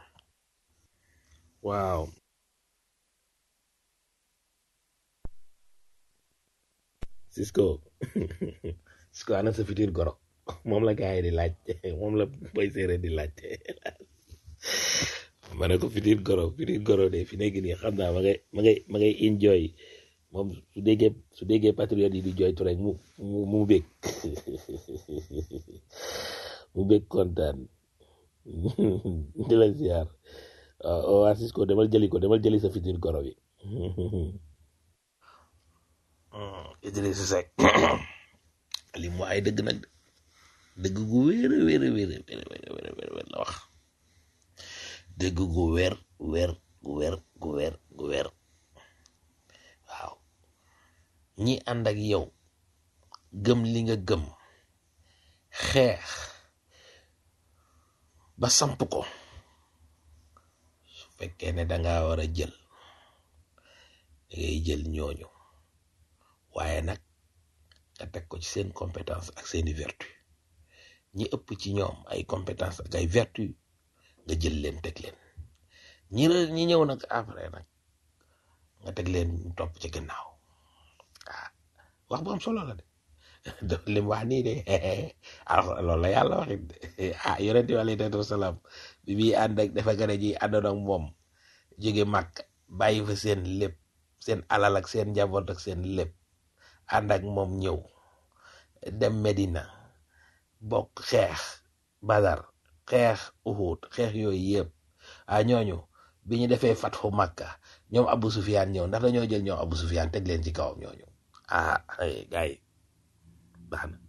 waaw Cisco Cisco ana sa futur goro moom la gars yi di laaj moom la boy séeréer di laaj ma ne ko futur goro futur goro de fi nekk nii xam naa ma ngay ma ngay ma ngay enjoy moom su déggee su déggee patriote yi di joytu rek mu mu mu bég mu bég kontaan di la ziar waaw waa Cisco demal jëli ko demal jëli sa futur goro bi Idrissa Seck li mu ay dëgg nag dëgg gu wéer a wéer a wéer a wéer a wéer a wéer wéer la wax dëgg gu wér wér gu wér gu wér gu wér waaw ñi ànd ak yow gëm li nga gëm xeex ba samp ko su fekkee ne danga war a jël da ngay jël ñooñu waaye nag nga teg ko ci seen compétence ak seeni vertu ñi ëpp ci ñoom ay compétence ak ay vertu nga jël leen teg leen ñi re- ñi ñëw nag après nag nga teg leen ñu topp ci gannaaw ah wax bu am solo la de daf lim wax nii de alors loolu la yàlla waxit de ah yonente bi alayhi salaatu wasalaam bi muy ànd ak dafa gën a ji àndoon ak moom jóge màkk bàyyi fa seen lépp seen alal ak seen njaboot ak seen lépp ànd ak moom ñëw dem Medina bokk xeex Badar xeex Uhud xeex yooyu yëpp ah ñooñu bi ñu defee fatxu Makka ñoom Abu Sufyaan ñëw ndax dañoo jël ñoom Abu Sufyaan teg leen ci kawam ñooñu ah ay gars yi baax na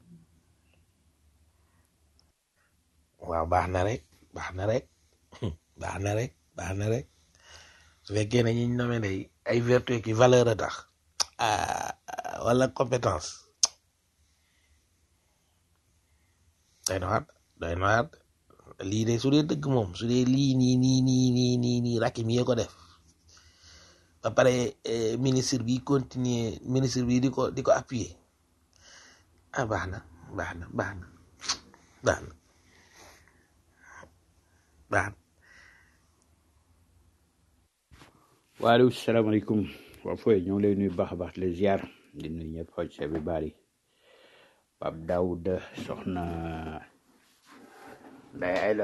waaw baax na rek baax na rek baax na rek baax na rek su fekkee ne ñi ñu nomee day ay vertu ki valeur a tax ah wala compétence day na waat day na waat lii de su dee dëgg moom su dee lii nii nii nii nii nii nii Rakim yee ko def ba pare eh, ministre bi continuer ministre bi di ko di ko appuyer ah baax na baax na baax na baax na baax na waaleykum salaamaaleykum waa fooy ñoo ngi lay nuyu baax a baax les ziar di nuyu ñëpp xoj sa bi bari Pape Daouda soxna Ndeye Ayla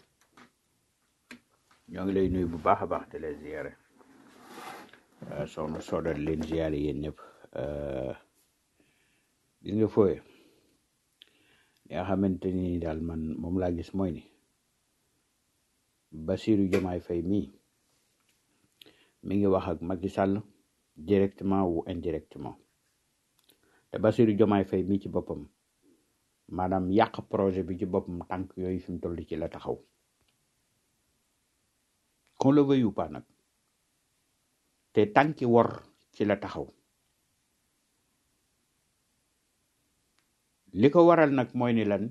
ñoo ngi lay nuyu bu baax a baax te les ziare Uh, soxna Soda di leen ziare yéen ñëpp uh, gis nga fooy li nga xamante ni daal man moom laa gis mooy ni Bassirou Diomaye Faye mii mi ngi wax ak Macky Sall directement ou indirectement te Bassirou Diomaye Faye mi ci boppam maanaam yàq projet bi ci boppam tànk yooyu fi mu toll ci la taxaw qu'on le veuille ou pas nag te tànki wor ci la taxaw li ko waral nag mooy ni lan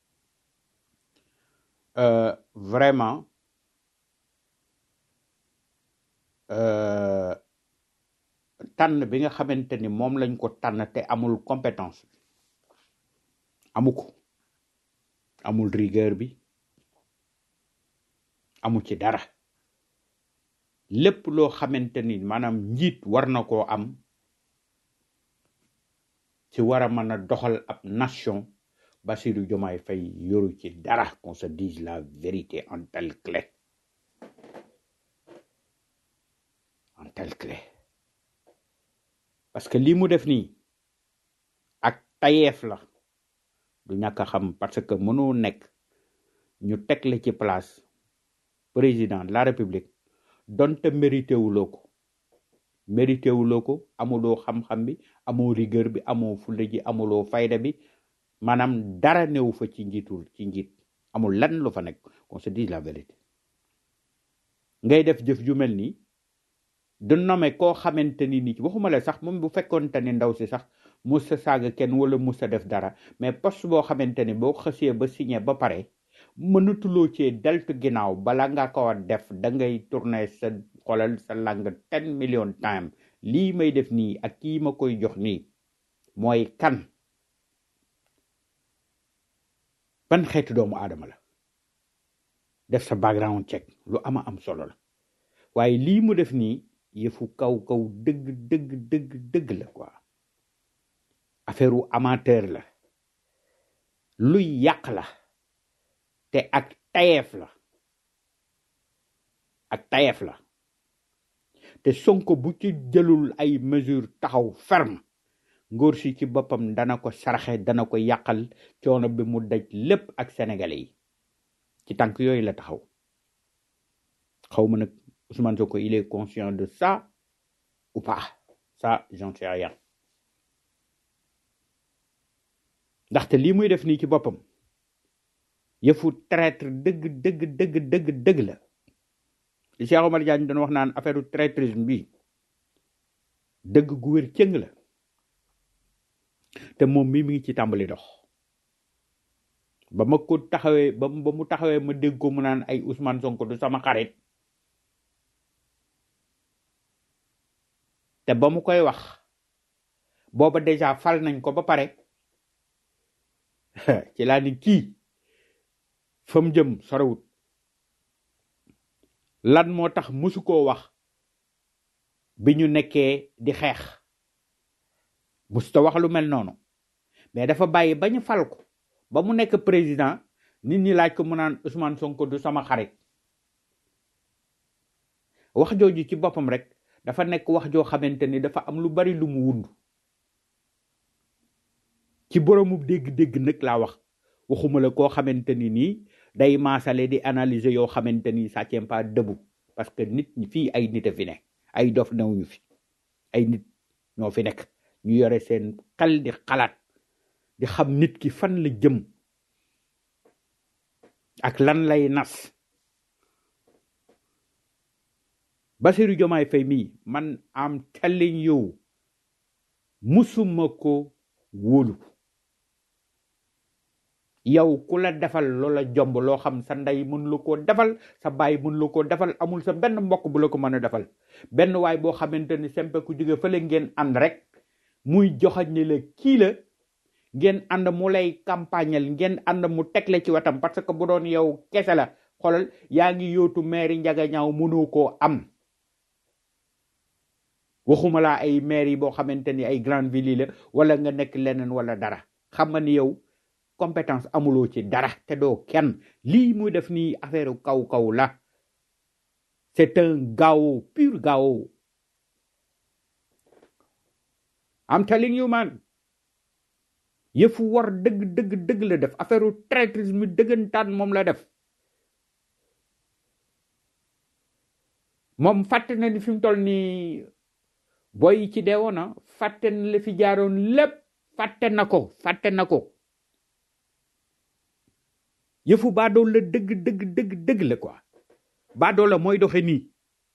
euh, vraiment euh, tànn bi nga xamante ni moom lañ ko tànn te amul compétence amu ko amul rigueur bi amu ci dara lépp loo xamante ni maanaam njiit war na koo am ci war a mën a doxal ab nation Bassirou Diomaye Faye yoru ci dara qu'on se dise la vérité en telle clé en telle clé parce que lii mu def nii ak tayeef la du ñàkk a xam parce que mënoo nekk ñu teg la ci place président de la république donte mérité wuloo ko mérité wuloo ko amuloo xam-xam bi amoo rigueur bi amoo fulla ji amuloo fayda bi maanaam dara newu fa ci njiitul ci njiit amul lan lu fa nekk qu'on se dise la vérité ngay def jëf ju mel nii du nommé koo xamante ni nit waxuma la sax moom bu fekkoonte ni ndaw si sax musa saaga kenn wala musa def dara mais poste boo xamante ni boo xësee ba signé ba pare mënatuloo cee deltu ginnaaw bala nga ko def da ngay tourner sa xolal sa langue ten million time lii may def nii ak kii ma koy jox nii mooy kan ban xeetu doomu aadama la def sa background check lu ama am solo la waaye lii mu def nii yëfu kaw kaw dëgg dëgg dëgg dëgg la quoi affaire u amateur la luy yàq la te ak tayeef la ak tayeef la te sonko bu ci jëlul ay mesure taxaw ferme ngóor si ci boppam dana ko saraxe dana ko yàqal coono bi mu daj lépp ak sénégalais yi ci tànk yooyu la taxaw xaw ma nag Ousmane Sonko il est conscient de ça ou pas ça j'en sais rien ndaxte lii muy def nii ci boppam yëfu traître dëgg dëgg dëgg dëgg dëgg la li Cheikh Omar Diagne doon wax naan affaire u traîtrisme bi dëgg gu wér cëng la te moom mi mi ngi ci tàmbali dox ba ma ko taxawee ba ba mu taxawee ma dégg ko mu naan ay Ousmane Sonko du sama xarit te ba mu koy wax booba déjà fal nañ ko ba pare ci laa ni kii fa mu jëm sorewut lan moo tax musu koo wax bi ñu nekkee di xeex musuta wax lu mel noonu mais dafa bàyyi ba ñu fal ko ba mu nekk président nit ñi laaj ko mu naan Ousmane Sonko du sama xarit wax jooju ci boppam rek dafa nekk wax joo xamante ni dafa am lu bari lu mu wund ci boroomu dégg-dégg nag laa wax waxuma la koo xamante ni nii day maasale di analyser yoo xamante ni ça tient pas debout parce que nit ñi fii ay nit a fi ne ay dof newuñu fi ay nit ñoo fi nekk ñu yore seen xel di xalaat di xam nit ki fan la jëm ak lan lay nas Bassirou Diomaye Faye mii man am telling you musuma ko wóolu yow ku la defal loola jomb loo xam sa ndey mën la koo defal sa baay mën la koo defal amul sa benn mbokk bu la ko mën a defal benn waay boo xamante ni sempe ku jóge fële ngeen ànd rek muy joxañ ni la kii la ngeen ànd mu lay campagnal ngeen ànd mu teg la ci wetam parce que bu doon yow kese la xoolal yaa ngi yootu maire njaga ñaaw mënoo koo am waxuma laa ay maire yi boo xamante ni ay grande ville yi la wala nga nekk leneen wala dara xam nga ni yow compétence amuloo ci dara te doo kenn lii muy def nii affaire kaw kaw la c'est un gao pur gao I'm telling you man yëfu war dëgg dëgg dëgg la def affaire traîtrisme dëggantaan moom la def moom fàtte na ni fi mu toll nii boy yi ci deewoon na fàtte na la fi jaaroon lépp fàtte na ko fàtte na ko yëfu baadoo la dëgg dëgg dëgg dëgg la quoi baadoo la mooy doxe nii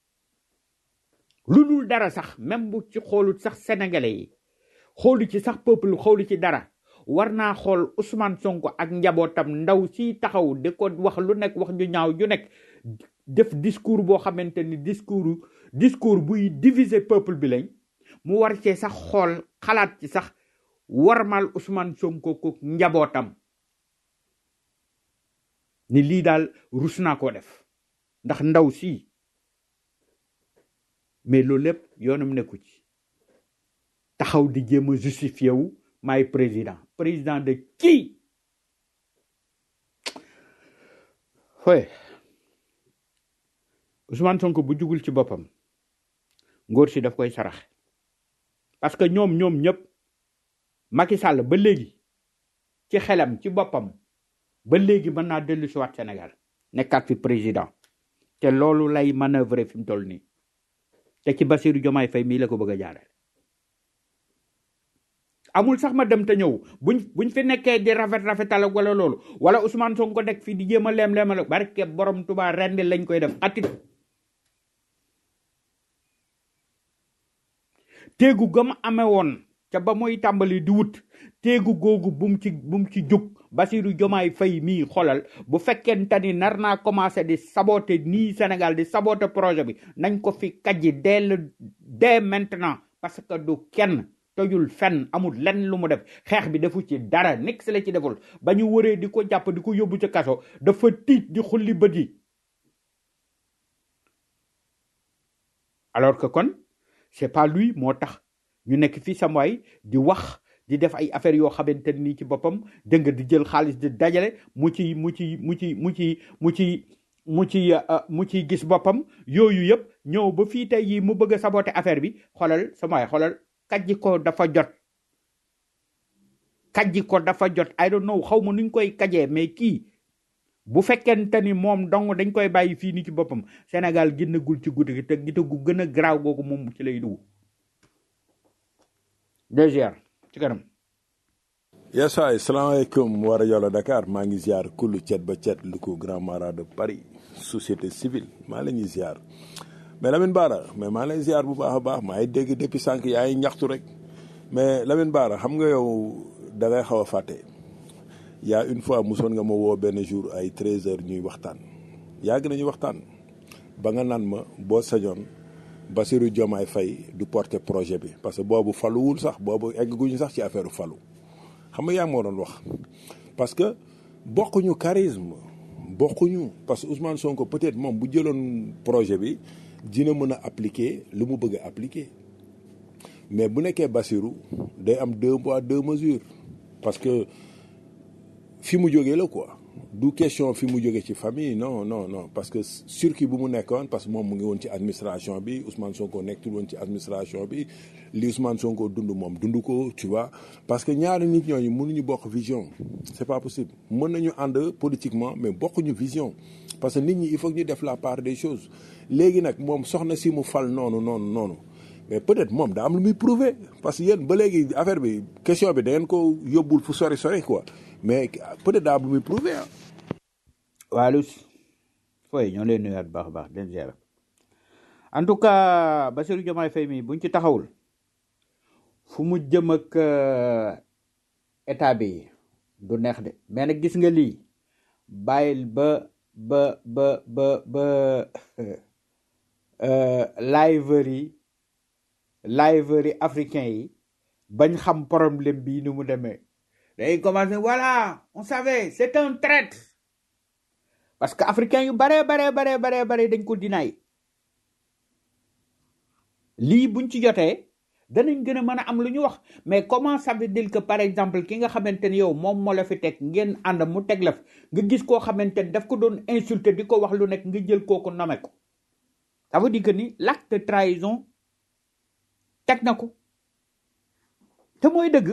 lu dul dara sax même bu ci xoolut sax sénégalais yi xoolu ci sax peuple xoolu ci dara war naa xool Ousmane Sonko ak njabootam ndaw si taxaw di ko wax lu nekk wax ñu ñaaw ju nekk def discours boo xamante ni discours discours buy diviser peuple bi lañ mu war cee sax xool xalaat ci sax warmal Ousmane Sonko ko njabootam ni lii daal rus naa koo def ndax ndaw si mais loolu lépp yoonam nekku ci taxaw di jéem a justifié wu maay président président de qui foye Ousmane Sonko bu jugul ci boppam ngóor si daf koy sarax parce que ñoom ñoom ñëpp Macky Sall ba léegi ci xelam ci boppam ba léegi mën naa dellu si waat Sénégal nekkaat fi président te loolu lay manœuvrer fi mu toll nii te ci Bassirou Diomaye Faye mii la ko bëgg a jaarale amul sax ma dem te ñëw buñ buñ fi nekkee di rafet rafetal ak wala loolu wala Ousmane Sonko nekk fii di jéem a leem leemal barke borom Tuubaa rendi lañ koy def atit téegu gam amee woon ca ba muy tàmbali di wut téegu googu bum ci bum ci jóg Bassirou Diomaye Faye mii xolal bu fekkente ni nar naa commencé di saboter nii Sénégal di saboter projet bi nañ ko fi kajji dès le dès maintenant parce que du kenn tojul fenn amul lenn lu mu def xeex bi defu ci dara nix la ci deful ba ñu wëree di ko jàpp di ko yóbbu ca kaso dafa tiit di xulli bët yi alors que kon c'est pas lui moo tax ñu nekk fii samwaay di wax di def ay affaires yoo xamante nii ci boppam dégg nga di jël xaalis di dajale mu ci mu ci mu ci mu ci mu ci mu ci mu ciy gis boppam yooyu yëpp ñëw ba fii tey yi mu bëgg a saboter affaire bi xoolal samwaay xoolal kajji ko dafa jot kajji ko dafa jot I don't know xaw ma nuñ koy kajee mais kii bu fekkente ni moom dong dañ koy bàyyi fii ni ci boppam Sénégal génnagul ci guddi gi te gite gu gën a garaaw googu moom ci lay dugg DGR ci kanam yes waay salaamaaleykum wa rajo la Dakar maa ngi ziar kullu cet ba cet lu ko grand mara de Paris société civile maa la ñuy ziar mais Lamine Bara mais maa lay ziar bu baax a baax maa ngi dégg depuis sànq yaa ngi ñaxtu rek mais Lamine Bara xam nga yow da ngay xaw a fàtte y a une fois mosoon nga ma woo benn jour ay 13 heures ñuy waxtaan yàgg nañu waxtaan ba nga naan ma boo sañoon Bassirou Diomaye Faye du porter projet bi parce que boobu faluwul sax boobu egguñu sax ci affaire falu xam nga yaa moo doon wax parce que bokkuñu charisme bokkuñu parce que Ousmane Sonko peut-être moom bu jëloon projet bi dina mën a appliquer lu mu bëgg a appliquer mais bu nekkee Bassirou day am deux poids deux mesures parce que fi mu jógee la quoi du question fi mu jógee ci famille non non non parce que circuit bu mu nekkoon parce que moom mu ngi woon ci administration bi Ousmane Sonko nekkul woon ci administration bi li Ousmane Sonko dund moom dund ko tu vois parce que ñaari nit ñooñu mënuñu bokk vision c'est pas possible mën nañu ànd politiquement mais bokkuñu vision parce que nit ñi il faut que ñu def la part des choses léegi nag moom soxna si mu fal noonu noonu noonu mais peut-être moom daa am lu muy prouver parce que yéen ba léegi affaire bi question bi da ngeen ko yóbbul fu sori sori quoi mais peut-être daa am lu muy prouver ah. waa Luus fooy ñoo leen nuyuwaat bu baax a baax den ziar en tout cas Bassirou Diomaye Faye mi buñ ci taxawul fu mu jëm ak état bi du neex de mais nag gis nga lii bàyyil ba ba ba ba ba liveur yi liveur yi africain yi bañ xam problème bii ni mu demee day commencé voilà on savait c'est un traître parce que africain yu bare bare bare bare bare dañ ko dinaay lii buñ ci jotee danañ gën a mën a am lu ñu wax mais comment ça veut dire que par exemple ki nga xamante ni yow moom moo la fi teg ngeen ànd mu teg la fi nga gis koo xamante ni daf ko doon insulter di ko wax lu nekk nga jël kooku nome ko ça veut dire que ni l'acte de trahison teg na ko te mooy dëgg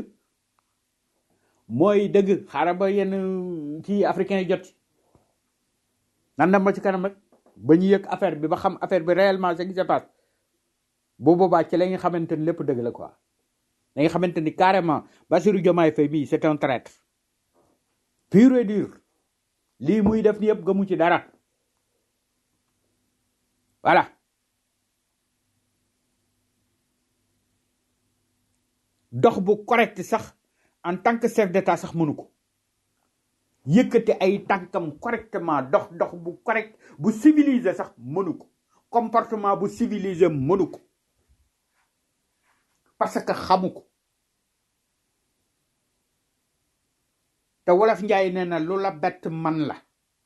mooy dëgg xaaral ba yenn ci africain yi jot ci nan dem ba ci kanam rek ba ñu yëg affaire bi ba xam affaire bi réellement ce qui se passe bu boobaa ci la nga xamante ni lépp dëgg la quoi da nga xamante ni carrément Bassirou Diomaye Faye bii c'est un traître pur et dur lii muy def ni yëpp gëmu ci dara voilà dox bu correct sax en tant que chef d'état sax mënu ko yëkkati ay tànkam correctement dox dox bu correct bu civilisé sax mënu ko comportement bu civilisé mënu ko parce que xamu ko te wolof njaay nee na lu la bett man la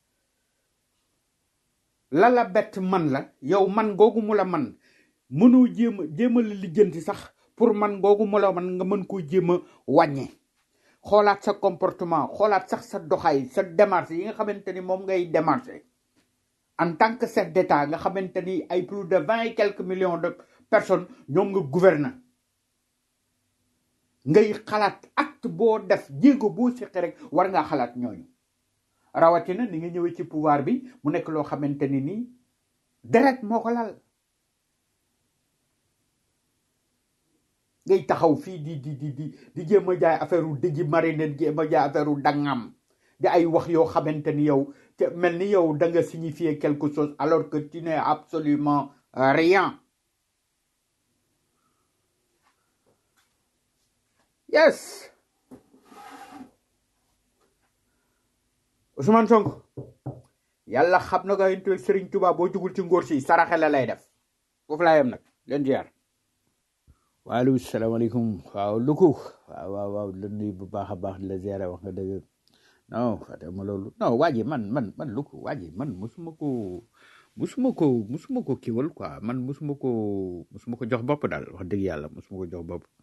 la la bett man la yow man googu mu la man mënoo jéem a jéem a la lijjanti sax pour man googu mu la man nga mën koo jéem a wàññe xoolaat sa comportement xoolaat sax sa doxaay sa démarche yi nga xamante ni moom ngay démarché en tant que chef d'état nga xamante ni ay plus de vingt et quelques millions de personnes ñoom nga gouverne ngay xalaat acte boo def jéego boo siqi rek war ngaa xalaat ñooñu rawatina ni nga ñëwee ci pouvoir bi mu nekk loo xamante ni nii deret moo ko lal ngay taxaw fii di di di di di jéem a jaay affaire u dëji marine jéem a jaay affaire u dangam di ay wax yoo xamante ni yow te mel ni yow da nga signifier quelque chose alors que tu n'es absolument rien yes Ousmane Sonko yàlla xam na ko intu Serigne Touba boo jugul ci ngóor si saraxe la lay def foofu laa yem nag leen ziar waaleykum salaamaaleykum waaw luku waaw waaw waaw la nuyu bu baax a baax di la ziare wax nga dëgg non fàtte ma loolu non waa ji man man man luku waa ji man musuma ko musuma ko musuma ko kiwal quoi man musuma ko musuma ko jox bopp daal wax dëgg yàlla musuma ko jox bopp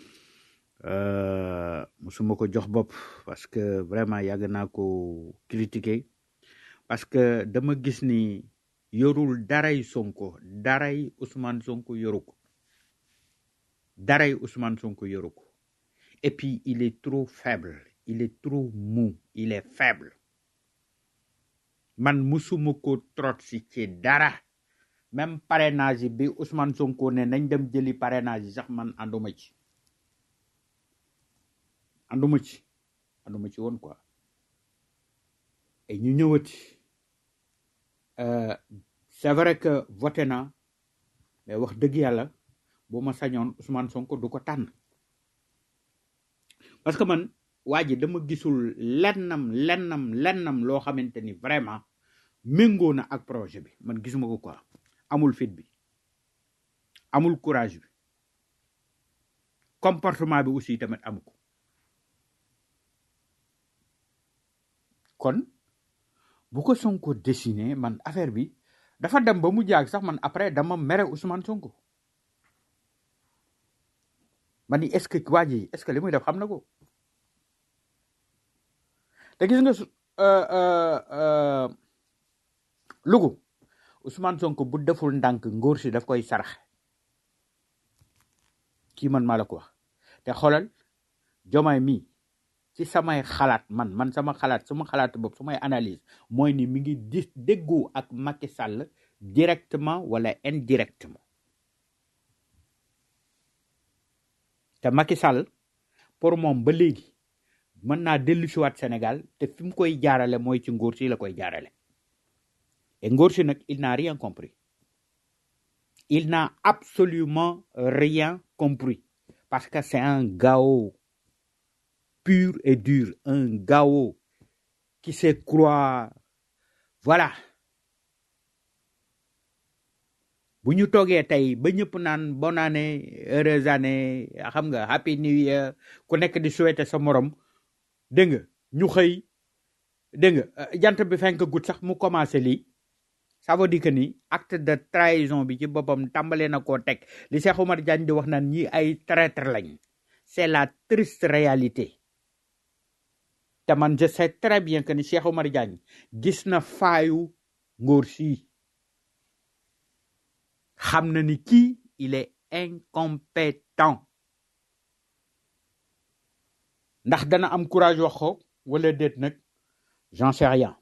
euh, musuma ko jox bopp parce que vraiment yàgg naa ko critiquer parce que dama gis ni yorul daray Sonko daray Ousmane Sonko yoru ko daray Ousmane Sonko yoru ko et puis il est trop faible il est trop mou il est faible man musuma ko trot si ci dara même parrainage yi bi Ousmane Sonko ne nañ dem jëli parrainage yi sax man ànduma ci ànduma ci ànduma ci woon quoi et ñu ñëwati euh, c'est vrai que voté na mais wax dëgg yàlla bu ma sañoon Ousmane Sonko du ko tànn parce que man waa ji dama gisul lennam lennam lennam loo xamante ni vraiment méngoo na ak projet bi man gisuma ko quoi amul fit bi amul courage bi comportement bi aussi tamit amu ko kon bu ko Sonko dessiné man affaire bi dafa dem ba mu jaag sax man après dama mere Ousmane Sonko ma ni est-ce que waa ji est-ce que li muy def xam na ko te gis nga su euh, euh, euh, lugu Ousmane Sonko bu deful ndànk ngóor si daf koy sarax kii man maa la ko wax te xoolal jomaay mi ci samay xalaat man man sama xalaat sama xalaat bopp samay analyse mooy ni mi ngi di déggoo ak Macky Sall directement wala indirectement te Macky Sall pour moom ba léegi mën naa dellu si waat Sénégal te fi mu koy jaarale mooy ci ngóor si la koy jaarale et ngóor si nag il n'a rien compris il n'a absolument rien compris parce que c'est un gao pur et dur un gao qui se croit voilà bu ñu toogee tey ba ñëpp naan bonne année heureuse année xam nga happy new year ku nekk di souhaiter sa morom dégg nga ñu xëy dégg nga euh, jant bi fenk gut sax mu commencé lii ça veut dire que ni acte de trahison bi ci boppam tàmbalee na koo teg li Cheikh Oumar Diagne di wax naan ñi ay traître lañ c'est la triste réalité te man je sais très bien que ni Cheikh Oumar Diagne gis na faayu ngóor si xam na ni kii il est incompétent ndax dana am courage wax ko wala déet nag j'en sais rien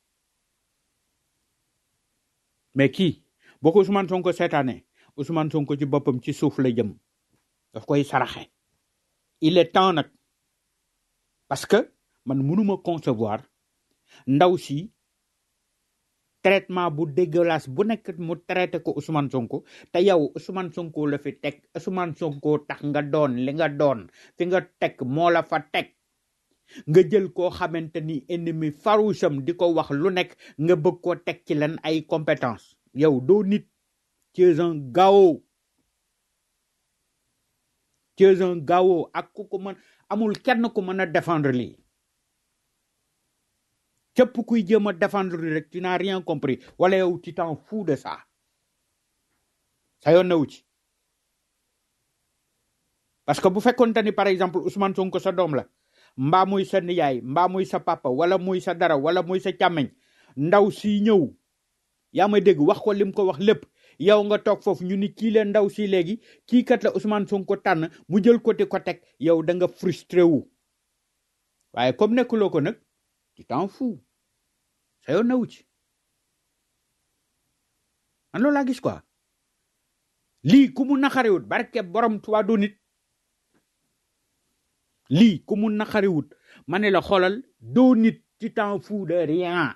mais kii boo ko Ousmane Sonko seetaane Ousmane Sonko ci boppam ci suuf la jëm daf koy saraxe il est temps nag parce que man mënuma concevoir ndaw si traitement bu dégueulasse bu nekk mu traité ko Ousmane Sonko te yow Ousmane Sonko la fi teg Ousmane Sonko tax nga doon li nga doon fi nga teg moo la fa teg nga jël koo xamante ni ennemi farouche am di ko wax lu nekk nga bëgg koo teg ci len ay compétence yow doo nit tu es un gao tu es un gao ak ku ko mën amul kenn ku mën a défendre lii képp kuy jéem a défendre lii rek tu n'as rien compris wala yow tu t'en fous de ça sa yoon newu ci parce que bu fekkonte ni par exemple Ousmane Sonko sa doom la mbaa muy sa niyaay mbaa muy sa papa wala muy sa dara wala muy sa càmmeñ ndaw si ñëw yaa may dégg wax ko lim ko wax lépp yow nga toog foofu ñu ni kii leen ndaw si léegi kii kat la Ousmane Sonko tànn mu jël côté ko teg yow da nga frustré wu waaye comme nekkuloo ko nag tu t'en fous sa yoon newu ci man loolu laa gis quoi lii ku mu naxariwut barke borom tuwaa du nit lii ku mu naxariwut ma ne la xoolal doo nit tu t'en fous de rien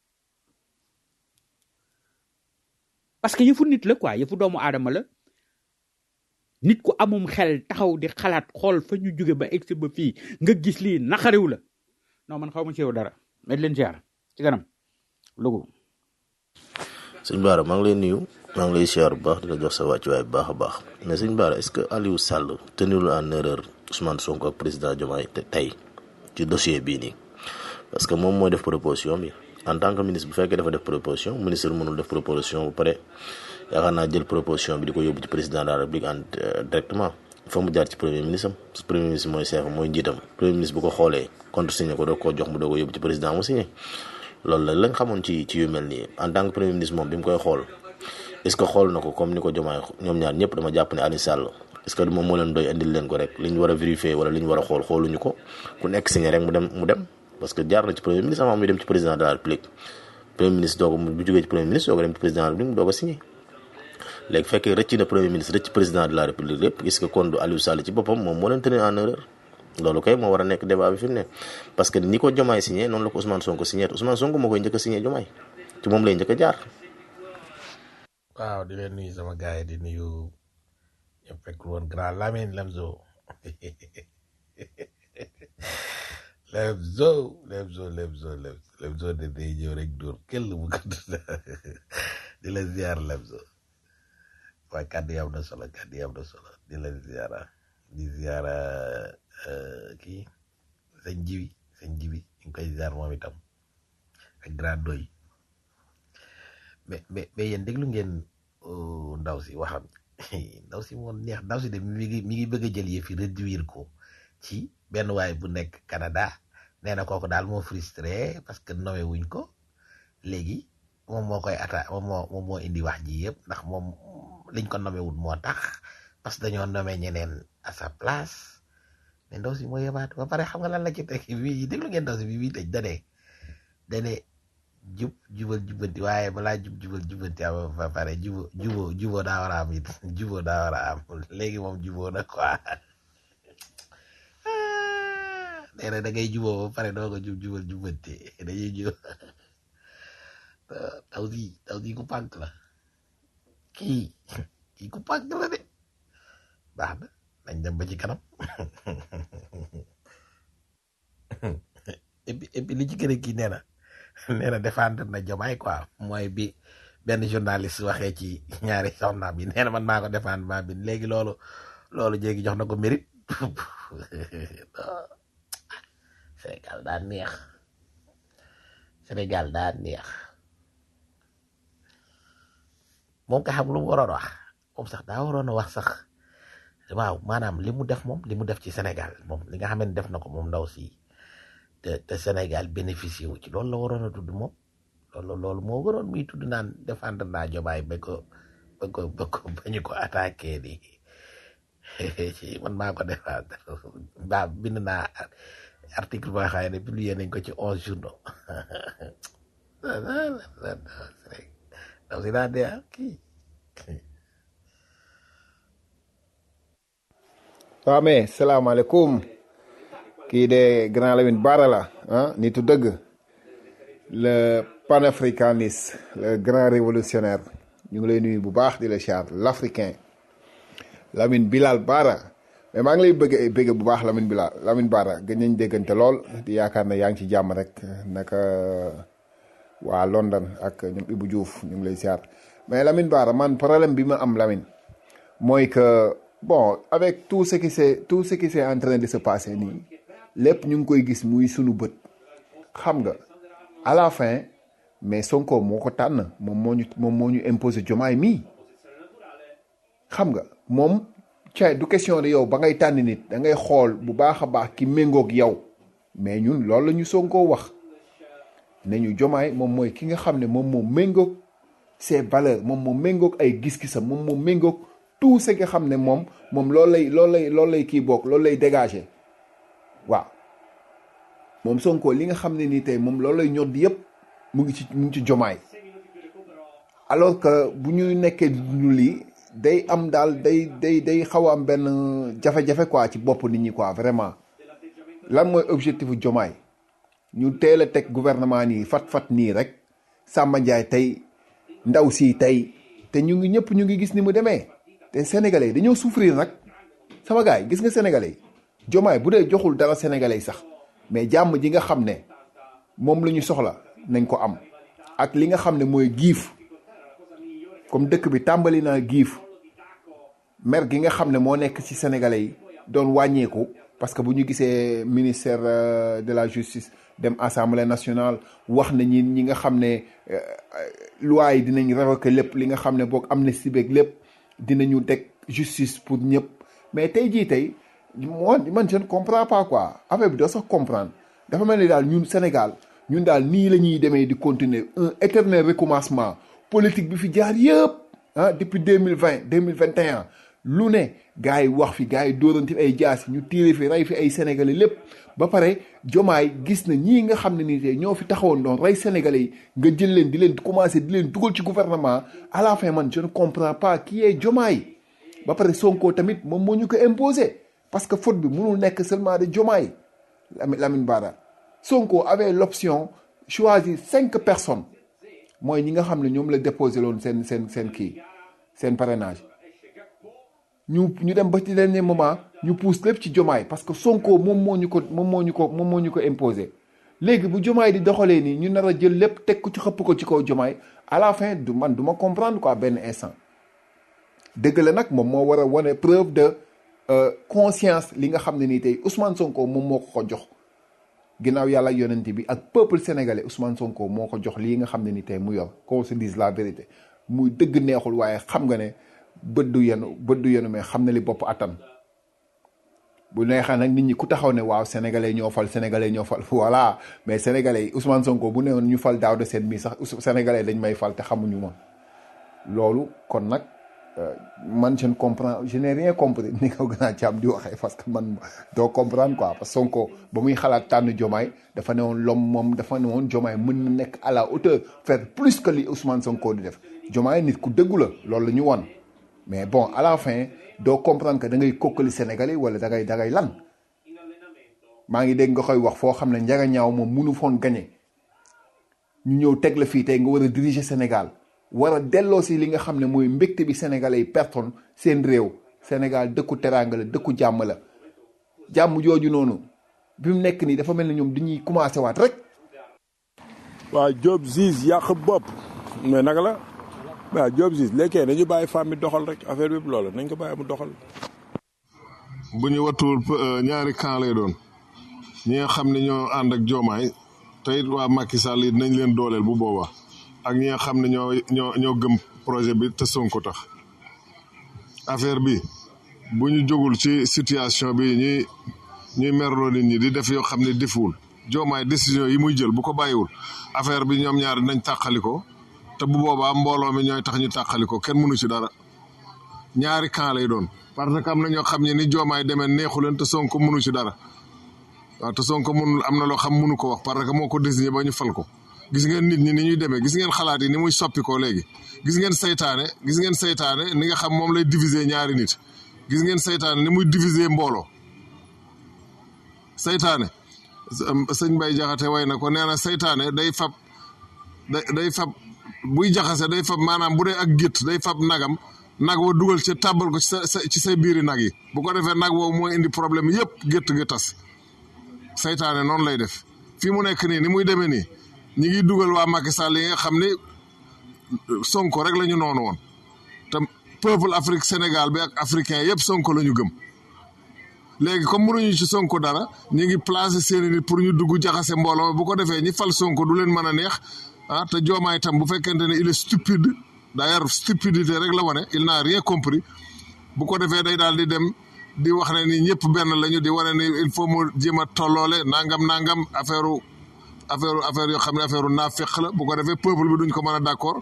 parce que yëfu nit la quoi yëfu doomu aadama la nit ku amum xel taxaw di xalaat xool fa ñu jóge ba egsi ba fii nga gis lii naxariw la non man xaw ma ci yow dara mais di leen ziar ci kanam lugu sëñ Bara maa ngi lay nuyu maa ngi lay siyaar bu baax di la jox sa wàccuwaay bu baax a baax mais sëñ Bara est-ce que Aliou Sall tenirul en erreur Ousmane Sonko ak président Diomaye te tey ci dossier bii nii parce que moom mooy def proposition bi en tant que ministre bu fekkee dafa def proposition ministre mënul def proposition bu pare yaakaar naa jël proposition bi di ko yóbbu ci président de la république en directement il faut mu jaar ci premier ministre am premier ministre mooy chef mooy njiitam premier ministre bu ko xoolee contresigné ko doo koo jox mu doo ko yóbbu ci président mu signé loolu la lañ xamoon ci ci yu mel nii en tant que premier ministre moom bi mu koy xool est ce que xool na ko comme ni ko jomaay ñoom ñaar ñëpp dama jàpp ne Aliou Sall est ce que moom moo leen doy indil leen ko rek li ñu war a vérifier wala li ñu war a xool xooluñu ko ku nekk signé rek mu dem mu dem parce que jaar na ci premier ministre avant muy dem ci président de la république premier ministre doo ko bu jógee ci premier ministre doo ko dem ci président de la république doo ko signé léegi fekkee rëcc na premier ministre rëcc président de la république lépp gis nga kon du Aliou Sall ci boppam moom moo leen tenir en erreur loolu kay moo war a nekk débat bi fi mu ne parce que ni ko Jomaay signé noonu la ko Ousmane Sonko signé Ousmane Sonko moo koy njëkk a signé Jomaay ci moom lay njëkk a jaar. waaw di leen nuyu sama gars yi di nuyu ñëpp fekk woon grand Lamine Lemzo Lemzo Lemzo Lemzo Lemzo de day ñëw rek dóor kell bu gàtt di la ziar Lemzo waaye kàddu yi am na solo kàddu yi am na solo di la ziara di ziara kii sëñ jibi sëñ jibi ñu ngi koy ziar moom itam ak grand doy mais mais mais yéen déglu ngeen ndaw si waxam ndaw si moom neex ndaw si de mi ngi mi ngi bëgg a jël yëf yi réduire ko ci benn waay bu nekk Canada nee na kooku daal moo frustré parce que nommé wuñ ko léegi moom moo koy atta moom moo moom moo indi wax ji yëpp ndax moom liñ ko nommé wul moo tax parce que dañoo nommé ñeneen à sa place mais ndaw si moo yebaat ba pare xam nga lan la ci teg bii déglu ngeen ndaw si bi bii tëj dane dane jub jubal jubanti waaye balaa jub jubal jubanti am ba pare jubo jubo jubo daa war a am it jubo daa war a am léegi moom juboo na quoi nee na da ngay juboo ba pare doo ko jub jubal jubanti dañuy jub taw si taw si ku pànk la kii kii ku pànk la de baax na nañ dem ba ci kanam et puis et puis li ci gën a kii nee na nee na défendre na Diomaye quoi mooy bi benn journaliste waxee ci ñaari soxnaam bi nee na man maa ko défendre maa bi léegi loolu loolu jéegi jox na ko mérite Sénégal daa neex Sénégal daa neex moom ka xam lu mu waroon wax moom sax daa waroon a wax sax waaw maanaam li mu def moom li mu def ci Sénégal moom li nga xam ne def na ko moom ndaw si te te Sénégal bénéficié wu ci loolu la waroon a tudd moom loolu loolu moo waroon muy tudd naan défendre naa Diomaye ba ko ba ko ba ko ba ñu ko attaqué di man maa ko défendre ba bind naa article boo xam ne publié nañ ko ci onze journaux ndaw si daa dee kii waaw mais salaamaaleykum kii de grand Lamine Bara la ah nitu dëgg le panafricaniste le grand révolutionnaire ñu ngi lay nuyu bu baax di la char l'africain Lamine Bilal Bara mais maa ngi lay bëgg bëgg bu baax Lamine Bilal Lamine Bara gën nañ déggante lool di yaakaar ne yaa ngi ci jàmm rek naka waa London ak ñoom Ibou Diouf ñu ngi lay siyaar mais Lamine Bara man problème bi ma am Lamine mooy que bon avec tout ce qui s'est tout ce qui s'est en train de se passer nii lépp ñu ngi koy gis muy sunu bët xam nga à la fin mais Sonko moo ko tànn moom moo ñu moom moo ñu imposé jomaay mii xam nga moom ca du question de yow ba ngay tànn nit da ngay xool bu baax a baax ki méngoog yow mais ñun loolu la ñu Sonko wax ne ñu jomaay moom mooy ki nga xam ne moom moo méngoog ses valeurs moom moo méngoog ay gis-gisam moom moo méngoog tout ce nga xam ne moom moom loolu lay loolu lay loolu lay kii boog loolu lay dégager waaw moom Sonko li nga xam ne nii tey moom loolu lay ñor di yëpp mu ngi ci mu ngi ci jomaay alors que bu ñu nekkee ñu lii day am daal day day day xaw a am benn jafe-jafe quoi ci bopp nit ñi quoi vraiment lan mooy objectif jomaay ñu teel a teg gouvernement nii fat-fat nii rek Samba Ndiaye tey ndaw si tey te ñu ngi ñëpp ñu ngi gis ni mu demee te sénégalais dañoo souffrir nag sama gars yi gis nga sénégalais yi jomaay bu dee joxul dara sénégalais yi sax mais jàmm ji nga xam ne moom la ñu soxla nañ ko am ak li nga xam ne mooy giif comme dëkk bi tàmbali naa giif mer gi nga xam ne moo nekk ci sénégalais yi doon wàññeeku parce que bu ñu gisee ministère de la justice dem assemblée nationale wax na ñi ñi nga xam ne loi yi dinañ révoquer lépp li nga xam ne boog amnistie beeg lépp dinañu teg justice pour ñëpp mais tey jii tey moi man je ne comprends pas quoi affaire bi doo sax comprendre dafa mel ni daal ñun Sénégal ñun daal nii la ñuy demee di continuer un éternel recommencement politique bi fi jaar yëpp ah depuis deux mille vingt deux mille vingt et un lu ne gars yi wax fi gars yi dóoranti fi ay jaas ñu tiire fi rey fi ay sénégalais lépp ba pare jomaay gis na ñii nga xam ne nii tey ñoo fi taxawoon doon rey sénégalais yi nga jël leen di leen commencé di leen dugal ci gouvernement à la fin man je ne comprends pas qui est jomaay ba pare Sonko tamit moom moo ñu ko imposé parce que faute bi mënul nekk seulement de jomaay Lamine Bara Sonko avait l'option choisir cinq personnes mooy ñi nga xam ne ñoom la déposé loon seen seen seen kii seen parrainage ñu ñu dem ba ci dernier moment ñu pousse lépp ci jomaay parce que Sonko moom moo ñu ko moom moo ñu ko moom moo ñu ko imposé léegi bu jomaay di doxalee nii ñu nar a jël lépp teg ko ci xëpp ko ci kaw jomaay à la fin du man du ma comprendre quoi benn instant dëgg la nag moom moo war a wane preuve de conscience li nga xam ne nii tey Ousmane Sonko moom moo ko ko jox ginnaaw yàlla yonent bi ak peuple sénégalais Ousmane Sonko moo ko jox lii nga xam ne ni tey mu yor qu'on se dise la vérité muy dëgg neexul waaye xam nga ne bët du yenu bët du yenu mais xam na li bopp attan bu neexee nag nit ñi ku taxaw ne waaw sénégalais ñoo fal sénégalais ñoo fal voilà mais sénégalais yi Ousmane Sonko bu newoon ñu fal daaw de seen mii sax sénégalais dañ may fal te xamuñu ma loolu kon nag man je ne comprends je n'ai rien compris ni ko gën a caam di waxee parce que man doo comprendre quoi parce que Sonko ba muy xalaat tànn Jomaay dafa ne woon lom moom dafa ne woon Jomaay mën na nekk à la hauteur faire plus que li Ousmane Sonko di def Jomaay nit ku dëggu la loolu la ñu won mais bon à la fin doo comprendre que da ngay kokkali Sénégalais wala da ngay da ngay lan maa ngi dégg nga koy wax foo xam ne njaga ñaaw moom munu foon gagné ñu ñëw teg la fii tey nga war a diriger Sénégal war a delloo si li nga xam ne mooy mbégte bi sénégalais yi pertoon seen réew Sénégal dëkku teraanga la dëkku jàmm la jàmm jooju noonu bi mu nekk nii dafa mel ni ñoom dañuy commencé waat rek. waaw Diop Ziz yàq bopp mais naka la waaw Diop Ziz léegi nañu bàyyi femme bi doxal rek affaire bi loolu nañ ko bàyyi mu doxal. bu ñu wattuwul ñaari camp lay doon ñi nga xam ne ñoo ànd ak joomaay te it waa Macky Sall it nañ leen dooleel bu boobaa. ak ñi nga xam ne ñoo ñoo ñoo gëm projet bi te Sonko tax affaire bi bu ñu jógul ci situation bi ñuy ñuy merloo nit ñi di def yoo xam ne defuwul joomaay décision yi muy jël bu ko bàyyiwul affaire bi ñoom ñaar nañ tàqali ko te bu boobaa mbooloo mi ñooy tax ñu tàqali ko kenn mënu ci dara ñaari camp lay doon parce que am na ñoo xam ne ni joomaay demee neexu leen te Sonko mënu ci dara waaw te Sonko mënul am na loo xam mënu ko wax parce que moo ko désigné ba ñu fal ko gis ngeen nit ñi ni ñuy demee gis ngeen xalaat yi ni muy soppi ko léegi gis ngeen saytaane gis ngeen saytaane ni nga xam moom lay diviser ñaari nit gis ngeen saytaane ni muy diviser mbooloo saytaane sëñ Bay Jaxate way na ko nee na saytaane day fab day day fab buy jaxase day fab maanaam bu dee ak gétt day fab nagam nag wa dugal ci tàbbal ko ci sa ci say biiri nag yi bu ko defee nag woowu mooy indi problème yëpp gétt gi tas saytaane noonu lay def fii mu nekk nii ni muy demee nii ñi ngi dugal waa Macky Sall yi nga xam ni Sonko rek la ñu noonu woon te peuple Afrique Sénégal bi ak africain yëpp Sonko la ñu gëm léegi comme mënuñu ci Sonko dara ñu ngi placé seeni nit pour ñu dugg jaxase mbooloo bu ko defee ñi fal Sonko du leen mën a neex ah te joomaay tam bu fekkente ne il est stupide d'ailleurs stupidité rek la wane il n'a rien compris bu ko defee day daal di dem di wax ne ni ñëpp benn lañu di wane ni il faut mu jéem a tolloole nangam nangam affaire affaire affaire yoo xam ne affaire naafeq la bu ko defee peuple bi duñ ko mën a d'accord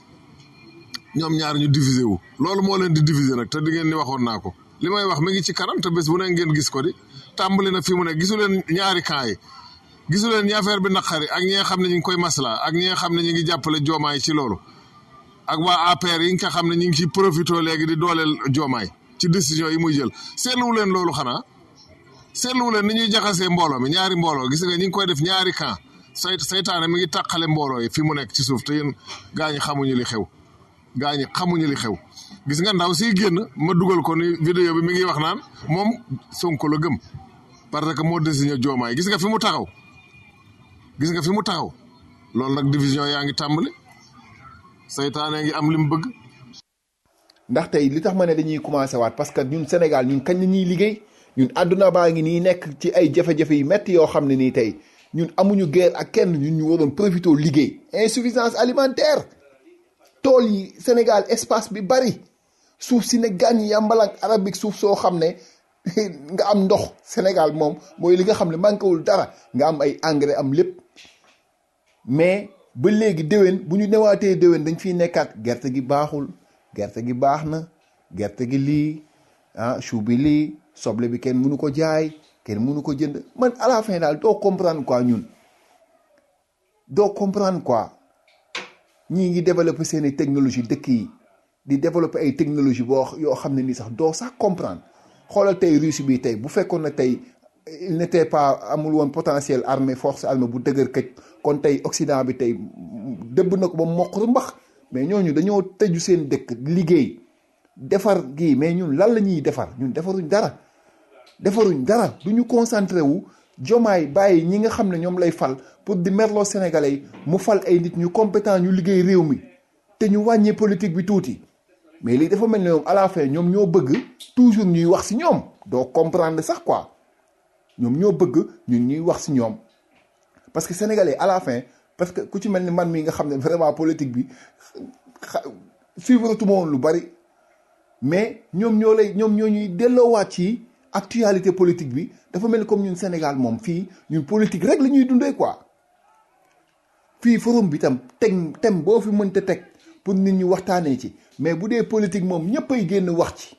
ñoom ñaar ñu diviser wu loolu moo leen di diviser nag te di ngeen ni waxoon naa ko li may wax mi ngi ci kanam te bés bu ne ngeen gis ko di tàmbali na fi mu ne gisu leen ñaari camp yi gisu leen ñi affaire bi naqari ak ñi nga xam ne ñu ngi koy masla ak ñi nga xam ne ñu ngi jàppale joomaay ci loolu ak waa APR yi nga xam ne ñu ngi ciy profité léegi di dooleel joomaay ci décision yi muy jël seetluwu leen loolu xanaa seetluwu leen ni ñuy jaxasee mbooloo mi ñaari mbooloo gis nga ñu ngi koy def ñaari camp say saytaane mi ngi tàqale mbooloo yi fi mu nekk ci suuf te yéen gaa ñi xamuñu li xew gaa ñi xamuñu li xew gis nga ndaw siy génn ma dugal ko ni vidéo bi mi ngi wax naan moom Sonko la gëm parce que moo désigné joomaay gis nga fi mu taxaw gis nga fi mu taxaw loolu nag division yaa ngi tàmbali saytaane ngi am li mu bëgg ndax tey li tax ma ne dañuy commencé waat parce que ñun Sénégal ñun kañ la ñuy liggéey ñun àdduna baa ngi nii nekk ci ay jafe-jafe yu metti yoo xam ne nii tey ñun amuñu guerre ak kenn ñun ñu waroon profité liggéey insuffisance alimentaire tool yi Sénégal espace bi bari suuf si ne gàññ yàmbalang arabique suuf soo xam ne nga am ndox Sénégal moom mooy li nga xam ne manquéwul dara nga am ay engrais am lépp mais ba léegi déwén bu ñu newaatee déwén dañ fiy nekkaat gerte gi baaxul gerte gi baax na gerte gi lii ah chou bi lii soble bi kenn mënu ko jaay kenn mënu ko jënd man à la fin daal doo comprendre quoi ñun doo comprendre quoi ñii ngi développer seen i technologie dëkk yi di développer ay technologie boo yoo xam ne nii sax doo sax comprendre xoolal tey Russie bi tey bu fekkoon na tey il n'était pas amul woon potentiel armée force armée bu dëgër këj kon tey Occident bi tey dëbb na ko ba mokk mbax mais ñooñu dañoo tëju seen dëkk liggéey defar gii mais ñun lan la ñuy defar ñun defaruñ dara defaruñ dara du ñu concentré wu jomaay bàyyi ñi nga xam ne ñoom lay fal pour di merloo sénégalais yi mu fal ay nit ñu compétent ñu liggéey réew mi te ñu wàññee politique bi tuuti mais lii dafa mel ne ñoom à la fin ñoom ñoo bëgg toujours ñuy wax si ñoom doo comprendre sax quoi ñoom ñoo bëgg ñun ñuy wax si ñoom parce que sénégalais à la fin parce que ku ci mel ni man mii nga xam ne vraiment politique bi suivre tuma woon lu bari mais ñoom ñoo lay ñoom ñoo ñuy delloowaat ci actualité politique bi dafa mel ni comme ñun Sénégal moom fii ñun politique rek la ñuy dundee quoi fii forum bi tam teg thème boo fi mënta teg pour nit ñi waxtaanee ci mais bu dee politique moom ñëpp ay génn wax ci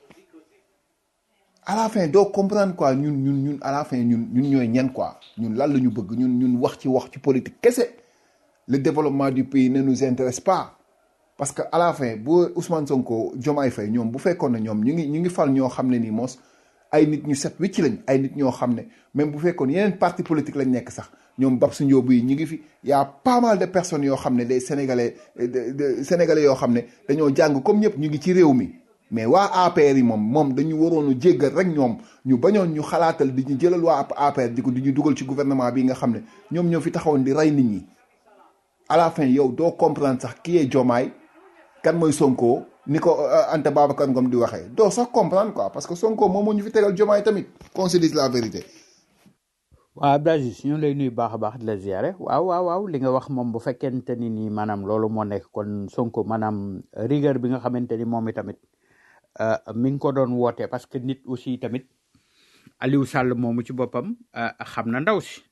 à la fin doo comprendre quoi ñun ñun ñun à la fin ñun ñun ñooy ñen quoi ñun lan la ñu bëgg ñun ñun wax ci wax ci politique kese le développement du pays ne nous intéresse pas parce que à la fin bu Ousmane Sonko Diomaye Faye ñoom bu fekkoon ne ñoom ñu ngi ñu ngi fal ñoo xam ne nii mos ay nit ñu set wicc lañ ay nit ñoo xam ne même bu fekkoon yeneen parti politique lañ nekk sax ñoom Babs Ndiob yi ñu ngi fi y a pas mal de personnes yoo xam ne des sénégalais de sénégalais yoo xam ne dañoo jàng comme ñëpp ñu ngi ci réew mi mais waa APR yi moom moom dañu waroon a jéggal rek ñoom ñu bañoon ñu xalaatal di ñu jëlal waa APR di ko di ñu dugal ci gouvernement bi nga xam ne ñoom ñoo fi taxawoon di rey nit ñi à la fin yow doo comprendre sax qui est Diomaye kan mooy Sonko ni ko Anta Babacar Ngom di waxee doo sax comprendre quoi parce que Sonko moom moo ñu fi tegal Diomaye tamit qu'on se dise la vérité. waaw Abdou Aziz ñu ngi lay nuyu baax a baax di la ziare waaw waaw waaw li nga wax moom bu fekkente ni nii maanaam loolu moo nekk kon Sonko maanaam rigueur bi nga xamante ni moom itamit mi ngi ko doon woote parce que nit aussi tamit Aliou Sall moomu ci boppam xam na ndaw si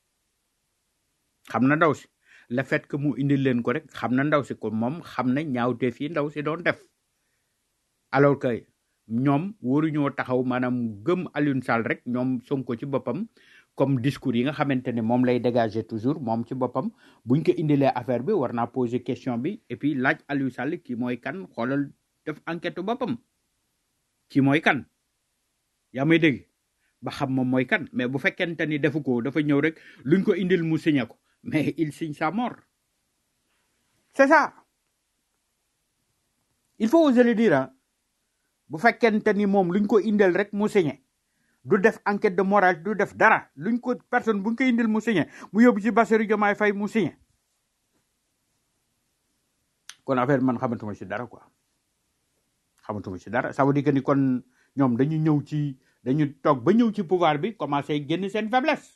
xam na ndaw si le fait que mu indil leen ko rek xam na ndaw si kon moom xam na ñaawteef yi ndaw si doon def alors que ñoom waruñoo taxaw maanaam gëm Aliou Sall rek ñoom Sonko ci boppam comme discours yi nga xamante ne moom lay dégager toujours moom ci boppam buñ ko indilee affaire bi war naa poser question bi et puis laaj Aliou Sall kii mooy kan xoolal def enquête boppam kii mooy kan yaa may dégg ba xam moom mooy kan mais bu fekkente ni defu ko dafa ñëw rek luñ ko indil mu signé ko mais il signe sa mort c'est ça il faut oser le dire ah bu fekkente ni moom luñ ko indil rek mu signé du def enquête de morale du def dara luñ ko personne buñ ko indil mu signé mu yóbbu ci Bassirou Diomaye Faye mu signé kon affaire bi man xamatuma ci dara quoi xamatuma ci dara ça veut dire que ni kon ñoom dañu ñëw ci dañu toog ba ñëw ci pouvoir bi commencé génn seen faiblesse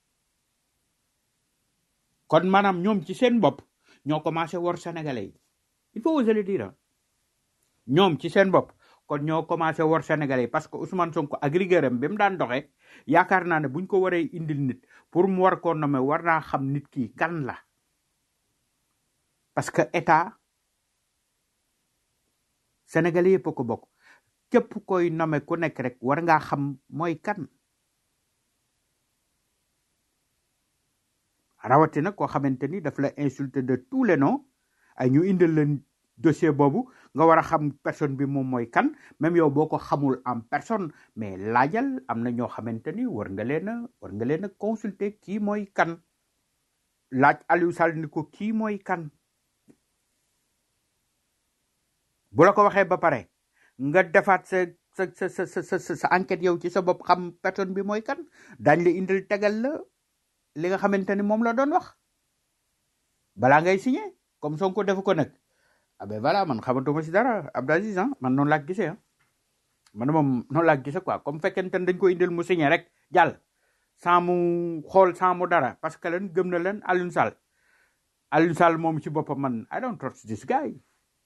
kon maanaam ñoom ci seen bopp ñoo commencé wor sénégalais yi il faut oser le dire ah. ñoom ci seen bopp kon ñoo commencé wor sénégalais yi parce que Ousmane Sonko ak rigueuram bi mu daan doxee yaakaar naa ne buñ ko waree indil nit pour mu war koo nommer war naa xam nit ki kan la parce que état sénégalais yëpp a ko bokk képp koy nommer ku nekk rek war ngaa xam mooy kan rawatina koo xamante ni daf la insulter de tous les noms ay ñu indil leen dossier boobu nga war a xam personne bi moom mooy kan même yow boo ko xamul en personne mais laajal am na ñoo xamante ni war nga leen a war nga leen a consulter kii mooy kan laaj Aliou Sall ni ko kii mooy kan bu la ko waxee ba pare nga defaat sa sa sa sa sa sa sa enquête yow ci sa bopp xam personne bi mooy kan daañ la indil tegal la li nga xamante ni moom la doon wax balaa ngay signé comme Sonko defu ko nag ah ben voilà man xamatuma si dara Abdou Aziz ah man noonu laa ko gisee ah man moom noonu laa ko gisee quoi comme fekkente ne dañ ko indil mu signé rek jàll sans mu xool sans mu dara parce que leen gëm na leen Alioune Sall Alioune Sall moom ci boppam man I don't trust this guy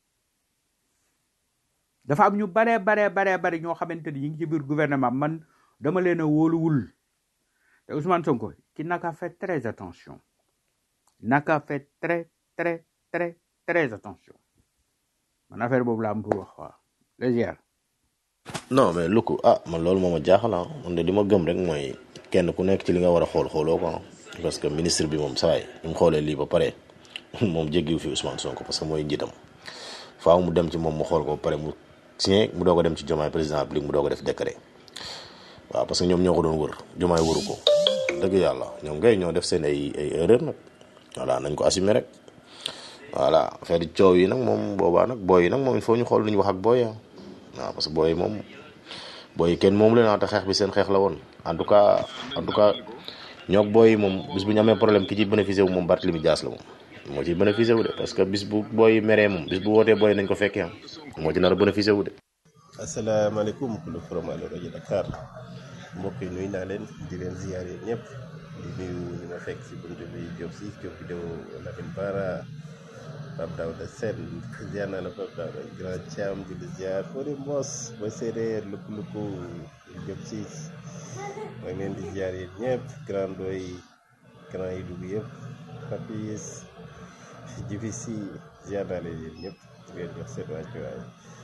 dafa am ñu baree baree baree bari ñoo xamante ni ñu ngi ci biir gouvernement man dama leen a wóoluwul te Ousmane Sonko qui n'a qu'à faire très attention n'a qu'à faire très très très très attention man affaire boobu laa am pour wax waaw légère non mais lu ko ah man loolu moo ma jaaxal ah man de li ma gëm rek mooy kenn ku nekk ci li nga war a xool xooloo ko ah. parce que ministre bi moom saa yi mu xoolee lii ba pare moom jéggiwu fi Ousmane Sonko parce que mooy njiitam faaw mu dem ci moom mu xool ko ba pare mu signé mu doog a dem ci Diomaye président bi mu doog a def décret waaw parce que ñoom ñoo ko doon wër Diomaye wëru ko dëgg yàlla ñoom ngay ñoo def seen ay ay erreur nag voilà nañ ko assumer rek voilà affaire yi coow yi nag moom boobaa nag booy yi nag moom il faut ñu xool lu ñu wax ak booy yi waaw parce que booy yi moom booy yi kenn moom leen ah te xeex bi seen xeex la woon en tout cas en tout cas ñoog booy yi moom bis bu ñu amee problème ki ci bénéficié wu moom Barthélemy Dias la moom moo ci bénéficié wu de parce que bis bu booy yi meree moom bis bu wootee booy nañ ko fekkee am moo ci nar a bénéficié wu de. asalaamaaleykum kulu forum Allo rajo Dakar mbokk yi nuyu naa leen di leen ziyaare ñëpp di nuyu ñu ma fekk si buntu bi Diop si Diop vidéo Lamine Bara Pape Daouda Sène ziar naa la Pape Daouda Grand Thiam di la ziar Fodé Mbos ba séeréer lukku lukku Diop si maa ngi leen di ziar yéen ñëpp Grand Doy Grand yi dugg yëpp Papis Jibi si ziar naa leen yéen ñëpp di leen jox seen wàccuwaay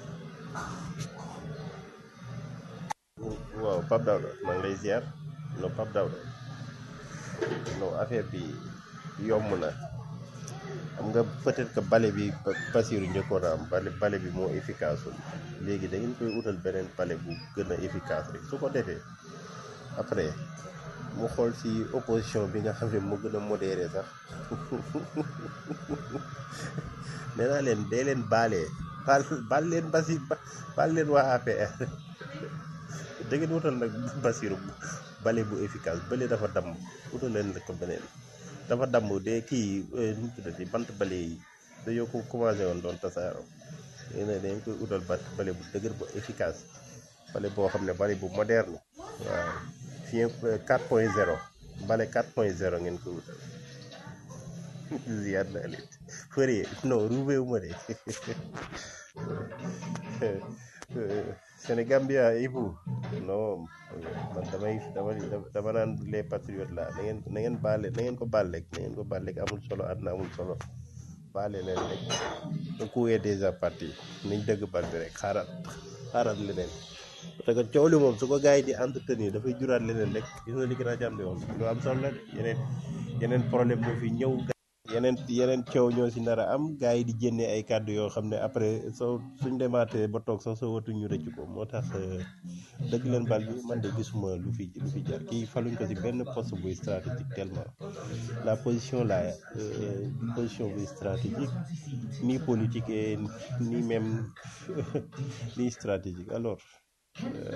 waaw Pape Daouda maa ngi lay ziar non Pape Daouda non affaire bi yomb na xam nga peut-être que bale bi Bassirou njëkkoon a am bale bale bi moo efficace wul léegi da ngeen koy utal beneen bale bu gën a efficace rek su ko defee après mu xool si opposition bi nga xam ne moo gën a modéré sax nee naa leen dee leen baalee baal baal leen basi baal leen waa APR da ngeen wutal nag Bassirou bale bu efficace bële dafa damm wutal leen ko beneen dafa damm de kii nu mu tuddati bant bale yi dañoo ko commencé woon doon tasaaroo léegi nag dañ koy utal bant bale bu dëgër bu efficace bale boo xam ne bale bu moderne waaw fii 4 point 0 bale 4 point 0 ngeen koy utal ziyaar naa leen fërie non ruubeewu ma de Sénégambia Ibu non man damay dama dama naan les patriotes la na ngeen na ngeen baale na ngeen ko baal rek na ngeen ko baal rek amul solo àdduna amul solo baale leen rek le coup est déjà parti nañ dëgg bal bi rek xaaral xaaral leneen parce que coow li moom su ko gars yi di entretenir dafay juraat leneen rek gis nga li gën a jàmm di wax lu am solo la de yeneen yeneen problème moo fi ñëw yeneen yeneen coow ñoo si nar a am gars yi di jénne ay kàddu yoo xam ne après soo suñ demaatee ba toog sax soo watu ñu rëcc ko moo tax dëgg leen bal bi man de gisuma lu fi lu fi jar kii faluñ ko ci benn poste buy stratégique tellement la position là euh, position buy stratégique ni politique et ni même ni stratégique alors euh,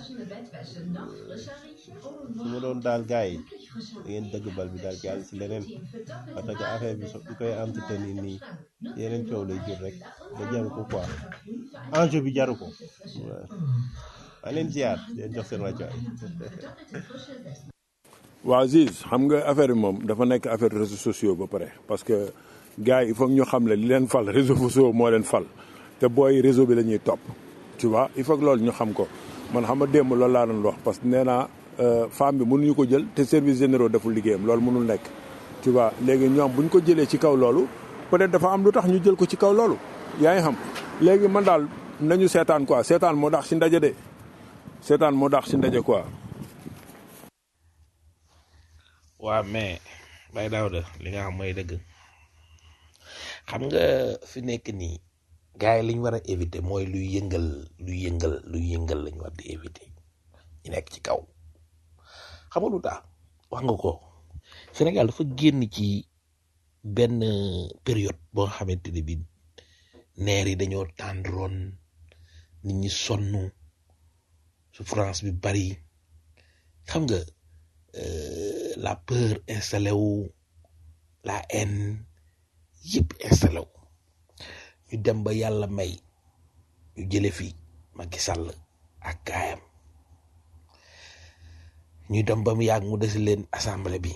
su ma doon daal gars yi da ngeen dëgg bal bi daal jàll si leneen parce que affaire bi so bi koy entretenir nii yeneen coow lay jur rek da jaru ko quoi enjeu bi jaru ko waaw maa leen ziar di leen jox seen wàccuwaay waaw Ziz xam nga affaire bi moom dafa nekk affaire réseaux sociaux ba pare parce que gars yi il faut que ñu xam ne li leen fal réseaux sociaux moo leen fal te booy réseau bi la ñuy topp tu vois il faut que loolu ñu xam ko man xam nga démb loolu laa doon wax parce que nee naa euh, femme bi mënuñu ko jël te service généraux deful liggéeyam loolu mënul nekk tu vois léegi ñoom bu ñu ko jëlee ci kaw loolu peut-être dafa am lu tax ñu jël ko ci kaw loolu yaa ngi xam léegi man daal nañu seetaan quoi seetaan moo dax si ndaje de seetaan moo dax si ndaje quoi waa mais bay Daouda li nga xam mooy dëgg xam nga fi nekk nii gars yi li ñu war a éviter mooy luy yëngal luy yëngal luy yëngal lañu war di éviter ñu nekk ci kaw xam nga lu tax wax nga ko Sénégal dafa génn ci benn période boo xamante ne bi neer yi dañoo tàndroon nit ñi sonn souffrance bi bari xam nga euh, la peur installé wu la haine yëpp installé wu ñu dem ba yàlla may ñu jële fi Macky Sall ak gaayam ñu dem ba mu yàgg mu des leen assemblée bi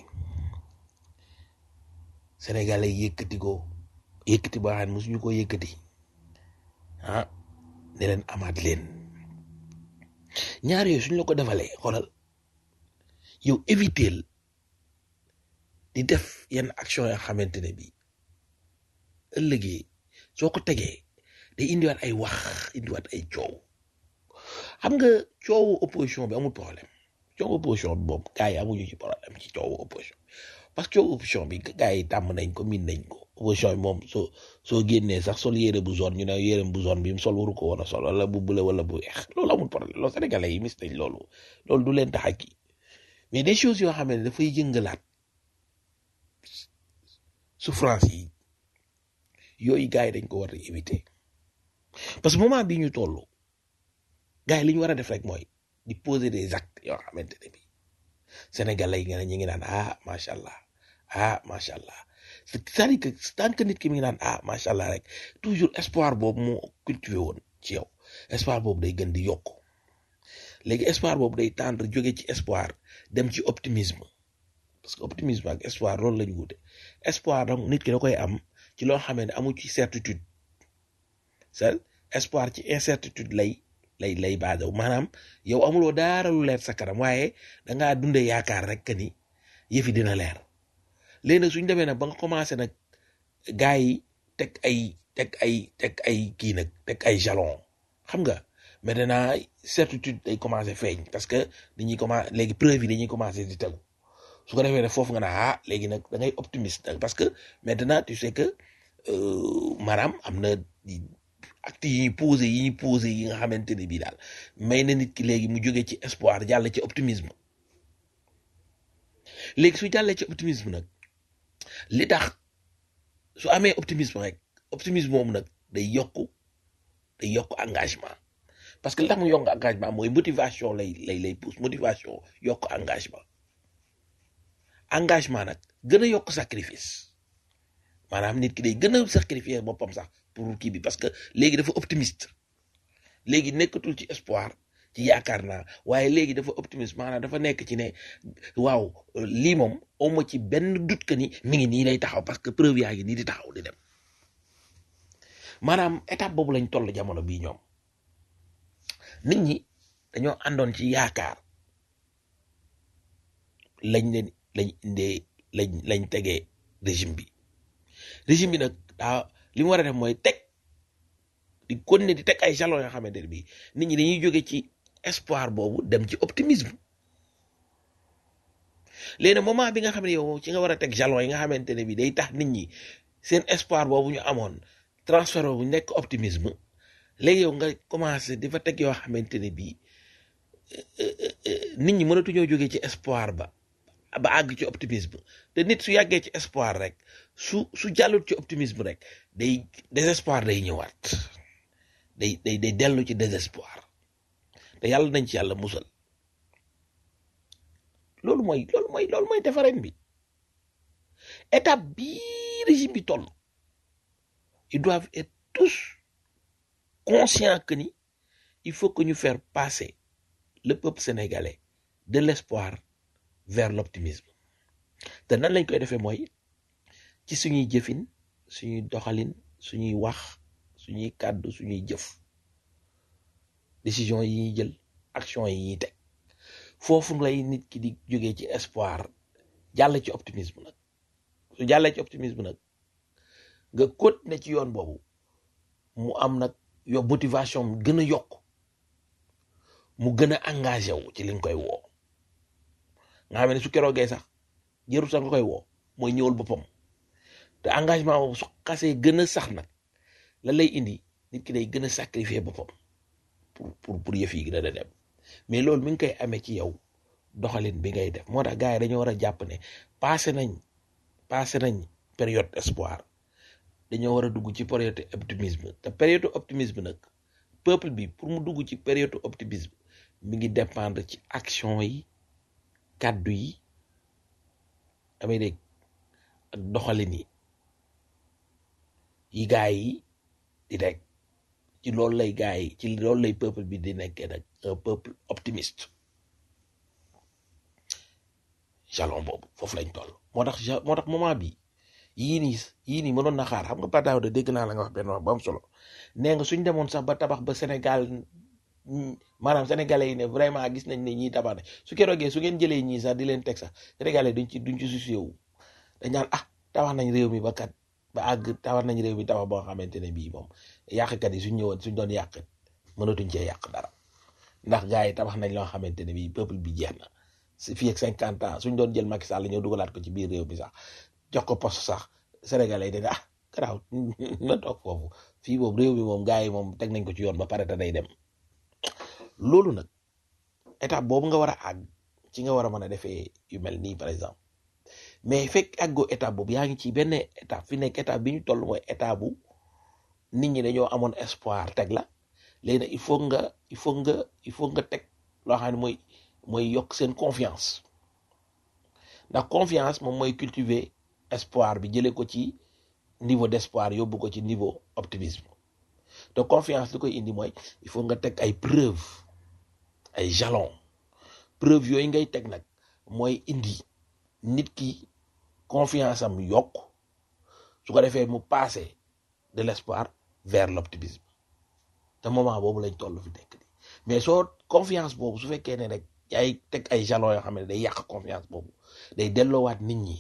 sénégalais yëkkati ko yëkkati boo xam ne mosuñu ko yëkkati ah ne leen amaat leen ñaar yooyu suñ la ko defalee xoolal yow éviter di def yenn action yoo xamante ne bi ëllëgee soo ko tegee day indiwaat ay wax indiwaat ay coow xam nga coowu opposition bi amul problème coowu opposition bi moom gars yi amuñu ci problème ci coowu opposition parce que coowu opposition bi gars yi tàmm nañ ko miin nañ ko opposition bi moom soo soo génnee sax sol yére bu zone ñu ne yére bu zone bi mu sol waru ko woon a sol wala bu bule wala bu weex loolu amul problème loolu sénégalais yi mis nañ loolu loolu du leen tax a kii mais des choses yoo xam ne dafay yëngalaat souffrance yi yooyu gars yi dañ ko war a éviter parce que moment bi ñu toll gars yi li ñu war a def rek mooy di poser des actes yoo xamante ne bi sénégalais yi nga ne ñu ngi naan ah macha allah ah macha allah c'est-à-dire que tant que nit ki mi ngi naan ah macha allah rek toujours espoir boobu moo cultivé woon ci yow espoir boobu day gën di yokk léegi espoir boobu day tendre jóge ci espoir dem ci optimisme parce que optimisme ak espoir loolu lañu wute espoir donc nit ki da koy am ci loo xamee ne amu ci certitude c'est espoir ci incertitude lay lay lay baajaw maanaam yow amuloo dara lu leer sa kanam waaye dangaa dunde yaakaar rek que ni yëfi dina leer léegi nag suñ demee nag ba nga commencé nag gars yi teg ay teg ay teg ay kii nag teg ay jalon xam nga maintenant certitude day commencé feeñ parce que dañuy commencé léegi preuve yi dañuy commencé di tegu su ko defee ne foofu nga naa ah léegi nag da ngay optimiste nag parce que maintenant tu sais que maanaam am na actes yi ñuy posé yi ñuy posé yi nga xamante ne bii daal may na nit ki léegi mu jógee ci espoir jàll ci optimisme léegi su jàllee ci optimisme nag li tax su amee optimisme rek optimisme moom nag day yokku day yokk engagement parce que li tax mu yokk engagement mooy motivation lay lay lay pousse motivation yokk engagement engagement nag gën a yokk sacrifice maanaam nit ki day gën a sacrifier boppam sax pour kii bi parce que léegi dafa optimiste léegi nekkatul ci espoir ci yaakaar naa waaye léegi dafa optimiste maanaam dafa nekk ci ne waaw lii moom awma ci benn doute que ni mi ngi nii lay taxaw parce que preuve yaa ngi nii di taxaw di dem maanaam étape boobu lañ toll jamono bii ñoom nit ñi dañoo àndoon ci yaakaar lañ leen lañ indee lañ lañ tegee régime bi régime bi nag daa li mu war a def mooy teg di continuer di teg ay jalons yoo xamante ne bii nit ñi dañuy jóge ci espoir boobu dem ci optimisme léegi moment bi nga xam ne yow ci nga war a teg jalons yi nga xamante ne bii day tax nit ñi seen espoir boobu ñu amoon transfert boobu nekk optimisme léegi yow nga commencé di fa teg yoo xamante ne bii nit ñi mënatuñoo jógee ci espoir ba ba àgg ci optimisme te nit su yàggee ci espoir rek su su jàllut ci optimisme rek day désespoir day ñëwaat day day day dellu ci désespoir te yàlla nañ ci yàlla musal loolu mooy loolu mooy loolu mooy defareen bi étape bii régime bi toll ils doivent être tous conscients que ni il faut que ñu faire passer le peuple sénégalais de l'espoir vers l'optimisme te nan lañ koy defee mooy ci suñuy jëfin suñuy doxalin suñuy wax suñuy kàddu suñuy jëf décision yi ñuy jël action yi ñuy teg foofu lay nit ki di jógee ci espoir jàll ci optimisme nag su jàllee ci optimisme nag nga continuer ci yoon boobu mu am nag yo motivation mu gën a yokk mu gën a engagé wu ci li nga koy woo nga xam ne su keroogee sax jëru sax nga koy woo mooy ñëwal boppam te engagement boobu su xasee gën a sax nag la lay indi nit ki day gën a sacrifier boppam pour pour pour yëf yi gën a dem mais loolu mi ngi koy amee ci yow doxalin bi ngay def moo tax gars yi dañoo war a jàpp ne passé nañ passé nañ période espoir dañoo war a dugg ci période optimisme te période optimisme nag peuple bi pour mu dugg ci période optimisme mi ngi dépendre ci action yi kàddu yi amee dégg ak doxalin yi yi gaa yi di rek ci loolu lay gaa yi ci loolu lay peuple bi di nekkee nag un peuple optimiste jalon boobu foofu lañ toll moo tax ja moo tax moment bi yii nii yii nii mënoon na xaar xam nga pataaw de dégg naa la nga wax benn wax bu am solo nee nga suñ demoon sax ba tabax ba Sénégal maanaam sénégalais yi ne vraiment gis nañ ne ñii tabax ne su keroogee su ngeen jëlee ñii sax di leen teg sax sénégalais duñ ci duñ ci soucié wu dañ naan ah tabax nañ réew mi ba kat ba àgg tabax nañ réew mi tabax boo xamante ne bii moom yàqkat yi suñ ñëwoon suñ doon yàq mënatuñ cee yàq dara ndax gars yi tabax nañ loo xamante ne bii peuple bi jeex na si fii ak cinquante ans suñ doon jël Macky Sall ñëw dugalaat ko ci biir réew mi sax jox ko poste sax sénégalais yi dañ ah garaaw na toog foofu fii moom réew mi moom gars yi moom teg nañ ko ci yoon ba pare te day dem loolu nag étape boobu nga war a àgg ci nga war a mën a defee yu mel nii par exemple mais fekk àggoo étape boobu yaa ngi ci benn étape fi nekk étape bi ñu toll mooy étape bu nit ñi dañoo amoon espoir teg la léegi nag il faut nga il faut nga il faut nga teg loo xam ne mooy mooy yokk seen confiance ndax confiance moom mooy cultiver espoir bi jëlee ko ci niveau d'espoir yóbbu ko ci niveau optimisme te confiance li koy indi mooy il faut nga teg ay preuve ay jalon preuve yooyu ngay teg nag mooy indi nit ki confiance am yokk su ko defee mu passer de l'espoir vers l'optimisme te moment boobu lañ toll fi nekk nii mais soo confiance boobu su fekkee ne rek yaay teg ay jalon yoo xam ne day yàq confiance boobu day delloowaat nit ñi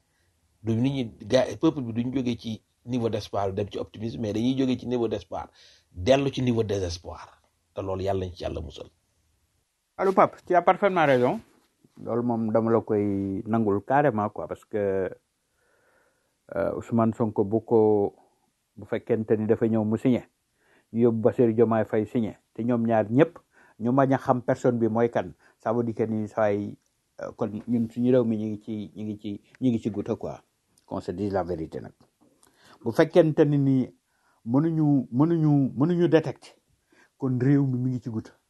du nit ñi gars peuple bi duñ jógee ci niveau d'espoir dem ci optimisme mais dañuy jógee ci niveau d'espoir dellu ci niveau désespoir te loolu yàlla nañ ci yàlla musal allo Pape tu as parfaitement raison loolu moom dama la koy nangul carrément quoi parce que euh, Ousmane Sonko bu ko bu fekkente ni dafa ñëw mu signé ñu yóbbu Bassirou Diomaye Faye signé te ñoom ñaar ñëpp ñu bañ a xam personne bi mooy kan ça veut dire que ni saay kon ñun suñu réew mi ñu ngi ci ñu ngi ci ñu ngi ci guta quoi qu'on se dise la vérité nag bu fekkente ni ni mënuñu mënuñu mënuñu détecter kon réew mi mi ngi ci guta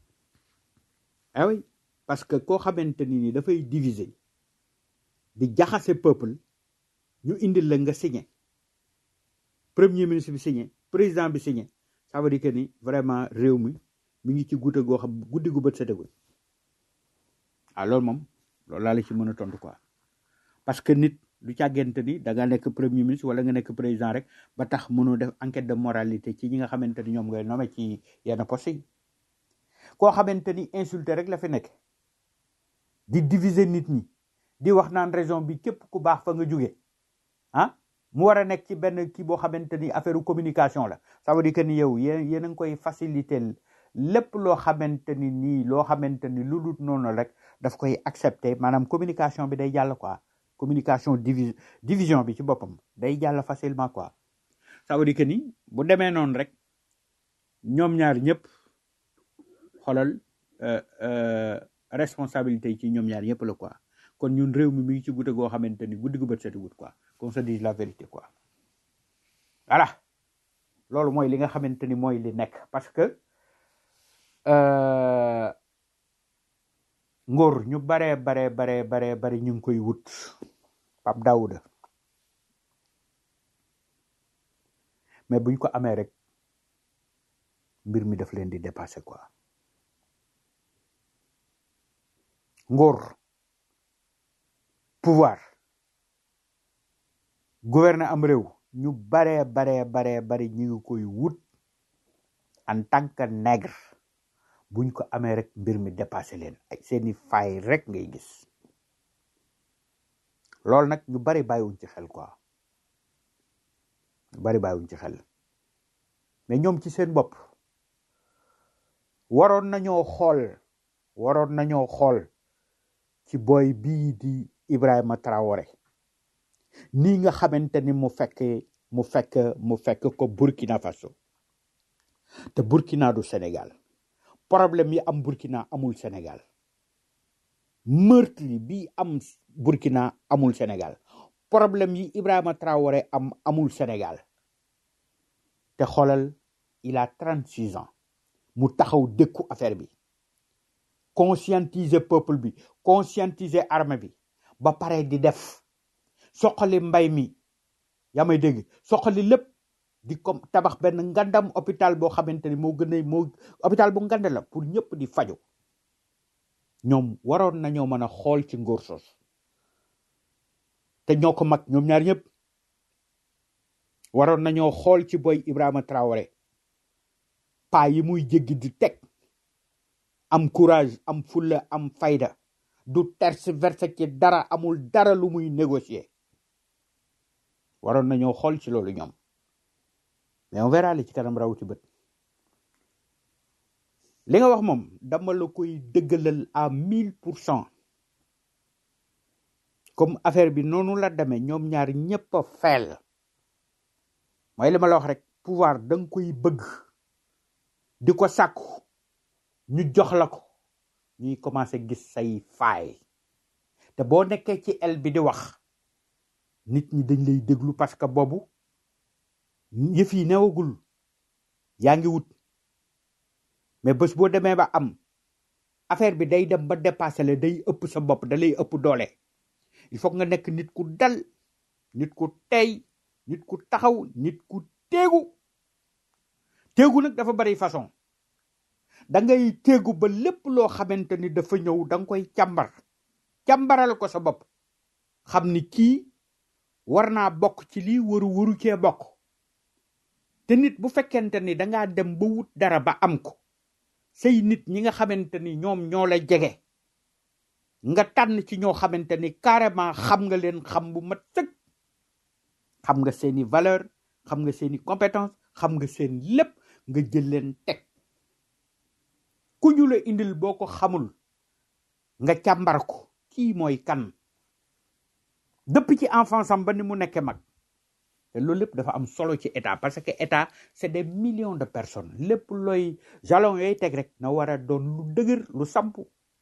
ah oui parce que koo xamante ni ni dafay diviser di jaxase peuple ñu indil la nga signé premier ministre bi signé président bi signé ça veut dire que ni vraiment réew mi mi ngi ci guta goo xam guddi gu bët setagul ah loolu moom loolu laa la ci mën a tontu quoi parce que nit du càggante ni da nga nekk premier ministre wala nga nekk président rek ba tax mënoo def enquête de moralité ci ñi nga xamante ni ñoom ngay nommé ci yenn poste yi koo xamante ni insulté rek la fi nekk di diviser nit ñi di wax naan raison bi képp ku baax fa nga jóge ah mu war a nekk ci benn kii boo xamante ni affaire communication la ça veut dire que ni yow yéen yéen a ngi koy faciliter lépp loo xamante ni nii loo xamante ni lu dul noonu rek daf koy accepter maanaam communication bi day jàll quoi communication divi division bi ci boppam day jàll facilement quoi ça veut dire que ni bu demee noonu rek ñoom ñaar ñëpp xoolal euh, euh, responsabilité yi ci ñoom ñaar yëpp la quoi kon ñun réew mi mi ngi ci guddi goo xamante ni guddi gu bët setagut quoi qu'on se dise la vérité quoi voilà loolu mooy li nga xamante ni mooy li nekk parce que euh, ngóor ñu baree baree baree baree bari ñu ngi koy wut Pape Daouda mais buñ ko amee rek mbir mi daf leen di dépasser quoi ngóor pouvoir gouverner am réew ñu baree baree baree bari ñu ngi koy wut en tant que nègre buñ ko amee rek mbir mi dépassé leen ay seeni faay rek ngay gis loolu nag ñu bari bàyyiwuñ ci xel quoi ñu bari bàyyiwuñ ci xel mais ñoom ci seen bopp waroon nañoo xool waroon nañoo xool ci boy bii di Ibrahima Traoré nii nga xamante ni mu fekk mu fekk mu fekk ko Burkina Faso te Burkina du Sénégal problème yi am Burkina amul Sénégal meurtre bi am Burkina amul Sénégal problème yi Ibrahima Traoré am amul Sénégal te xoolal il a 36 ans mu taxaw dëkku affaire bi conscientiser peuple bi conscientiser armée bi ba pare di def soxali mbay mi yaa may dégg soxali lépp di comme tabax benn ngandam hôpital boo xamante ni moo gën a moo hôpital bu ngand la pour ñëpp di faju ñoom waroon nañoo mën a xool ci ngóor sos te ñoo ko mag ñoom ñaar ñëpp waroon nañoo xool ci boy Ibrahima Traoré paa yi muy jéggi di teg am courage am fulla am fayda du tergiverser ci dara amul dara lu muy négocier waroon nañoo xool ci loolu ñoom mais on verra li ci kanam raw ci bët li nga wax moom dama la koy dëggalal à mille pour cent comme affaire bi noonu la demee ñoom ñaar ñëpp a feel mooy li ma la wax rek pouvoir da nga koy bëgg di ko sàkku ñu jox la ko ñuy commencé gis say faay te boo nekkee ci el bi di wax nit ñi dañ lay déglu parce que boobu yëf yi newagul yaa ngi wut mais bés boo demee ba am affaire bi day dem ba dépassé la day ëpp sa bopp da lay ëpp doole il faut nga nekk nit ku dal nit ku tey nit ku taxaw nit ku téegu téegu nag dafa bari façon da ngay téegu ba lépp loo xamante ni dafa ñëw da nga koy càmbar càmbaral ko sa bopp xam ni kii war naa bokk ci lii waru waru cee bokk te nit bu fekkente ni dangaa dem ba wut dara ba am ko say nit ñi nga xamante ni ñoom ñoo la jege nga tànn ci ñoo xamante ni carrément xam nga leen xam bu mat sëkk xam nga seeni valeur xam nga seeni compétence xam nga seen lépp nga jël leen teg ku ñu la indil boo ko xamul nga càmbar ko kii mooy kan depuis ci enfance am ba ni mu nekkee mag te loolu lépp dafa am solo ci état parce que état c'est des millions de personnes lépp looy jalon yooyu teg rek na war a doon lu dëgër lu samp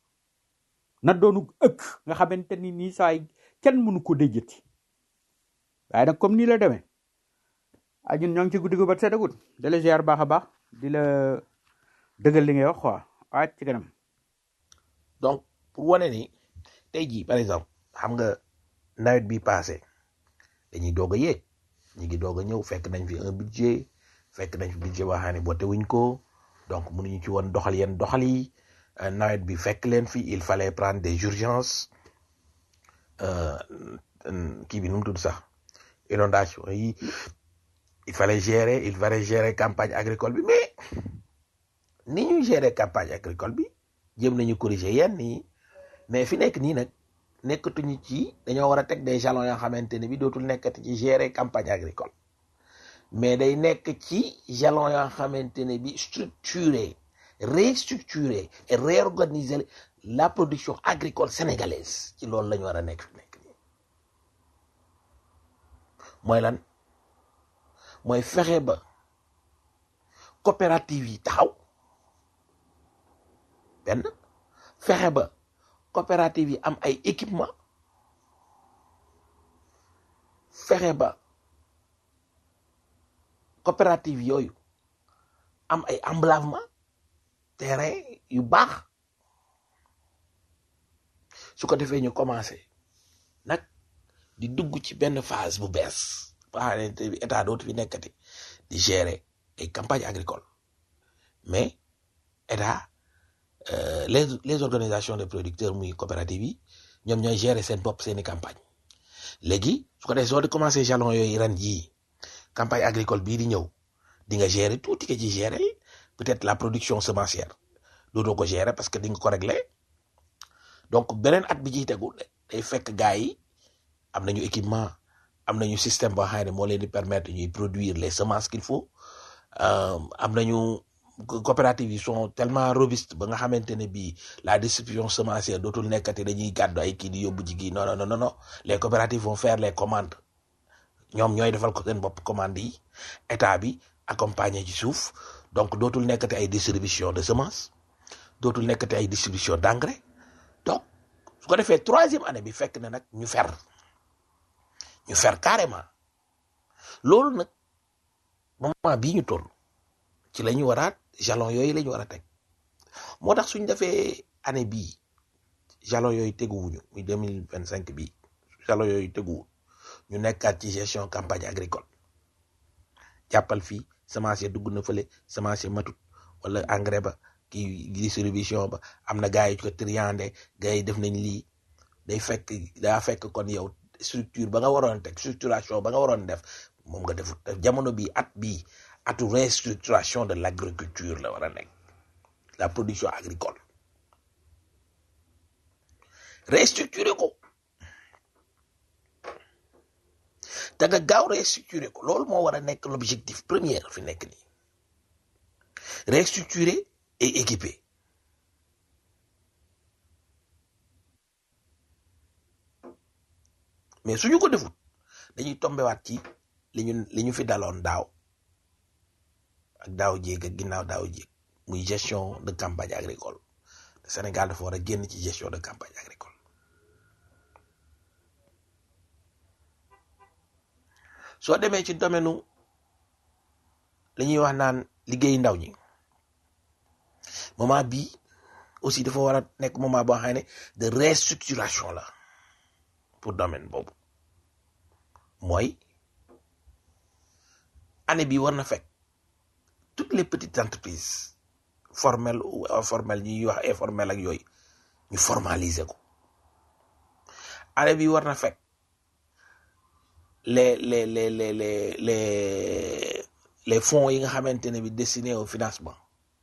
na doonu ëkk nga xamante ni nii saay kenn mënu ko déjjati waaye nag comme nii la demee ah ñun ñoo ngi ci guddi gu ba seddagut di la ziar baax a baax di la dëggal li ngay wax quoi waa ci kanam donc pour wane ni tey jii par exemple xam nga nawet bi passé dañuy doog a yéeg ñu ngi doog a ñëw fekk nañ fi un budget fekk nañ fi budget boo xam ne voté wuñ ko donc mënuñu ci woon doxal yenn doxal yi euh, nawet bi fekk leen fi il fallait prendre des urgences euh, kii bi nu mu tudd sax inondation yi il fallait gérer il fallait gérer campagne agricole bi mais ni ñuy gérer campagne agricole bi jéem nañu corriger yenn yi mais fi nekk nii nag nekkatuñu ci dañoo war a teg des jalons yoo xamante ne bi dootul nekkati ci gérer campagne agricole mais day nekk ci jalons yoo xamante ne bi structurer restructurer et réorganiser la production agricole sénégalaise ci loolu la ñu war a nekk fi nekk nii mooy lan mooy fexe ba coopérative yi taxaw benn fexe ba coopérative yi am ay équipement fexe ba coopérative yooyu am ay emblavement terrain yu baax su ko defee ñu commencé nag di dugg ci benn phase bu bees ba xamante bi état dootu fi nekkati di gérer ay campagne agricole mais état euh, les les organisations de producteurs muy coopératives yi ñoom ñooy gérer seen bopp seeni campagne léegi su ko defee soo di commencé jalon yooyu ren jii campagne agricole bii di ñëw di nga gérer tuuti nga ci gérer peut-être la production semencière dootoo ko gérer parce que di nga ko régler donc beneen at bi ciy tegu day fekk gars yi am nañu équipement am nañu système boo xam ne moo leen di permettre ñuy produire les semences qu'il faut euh, am nañu coopératives yi sont tellement robustes ba nga xamante ne bii la distribution semencière dootul nekkati dañuy gàddu ay kii di yóbbu ji gi non non non non les coopératives vont faire les commandes ñoom ñooy defal ko seen bopp commande yi état bi accompagner ci suuf donc dootul nekkati ay distribution de semences dootul nekkati ay distribution d'engrais donc su ko defee troisième année bi fekk na nag ñu fer ñu fer carrément loolu nag moment bii ñu toll ci la ñu waraat jalon yooyu la ñu war a teg moo tax suñ defee année bii jalon yooyu teguwuñu muy deux mille vingt cinq bii jalon yooyu teguwul ñu nekkaat ci gestion campagne agricole jàppal fii semencier dugg na fële semencier matut wala engrais ba kii distribution ba am na gars yi ko triandé gars yi def nañ lii day fekk daa fekk kon yow structure ba nga waroon teg structuration ba nga waroon def moom nga defut jamono bi at bii atu restructuration de l'agriculture la war a nekk la production agricole restructurer ko te nga gaaw restructurer ko loolu moo war a nekk l'objectif premier fi nekk nii restructurer et équiper mais suñu ko defut dañuy tombewaat ci li ñu li ñu fi daloon daaw ak daaw jéeg ak ginnaaw daaw jéeg muy gestion de campagne agricole le Sénégal dafa war a génn ci gestion de campagne agricole soo demee ci domaine u li ñuy wax naan liggéey ndaw ñi moment bii aussi dafa war a nekk moment boo xam ne de restructuration la pour domaine boobu mooy année bi war na fekk toutes les petites entreprises formelles ou informelles ñuy wax informel ak yooyu ñu formaliser ko année bi war na fekk les les les les les les les fonds yi nga xamante ne bi destinés au financement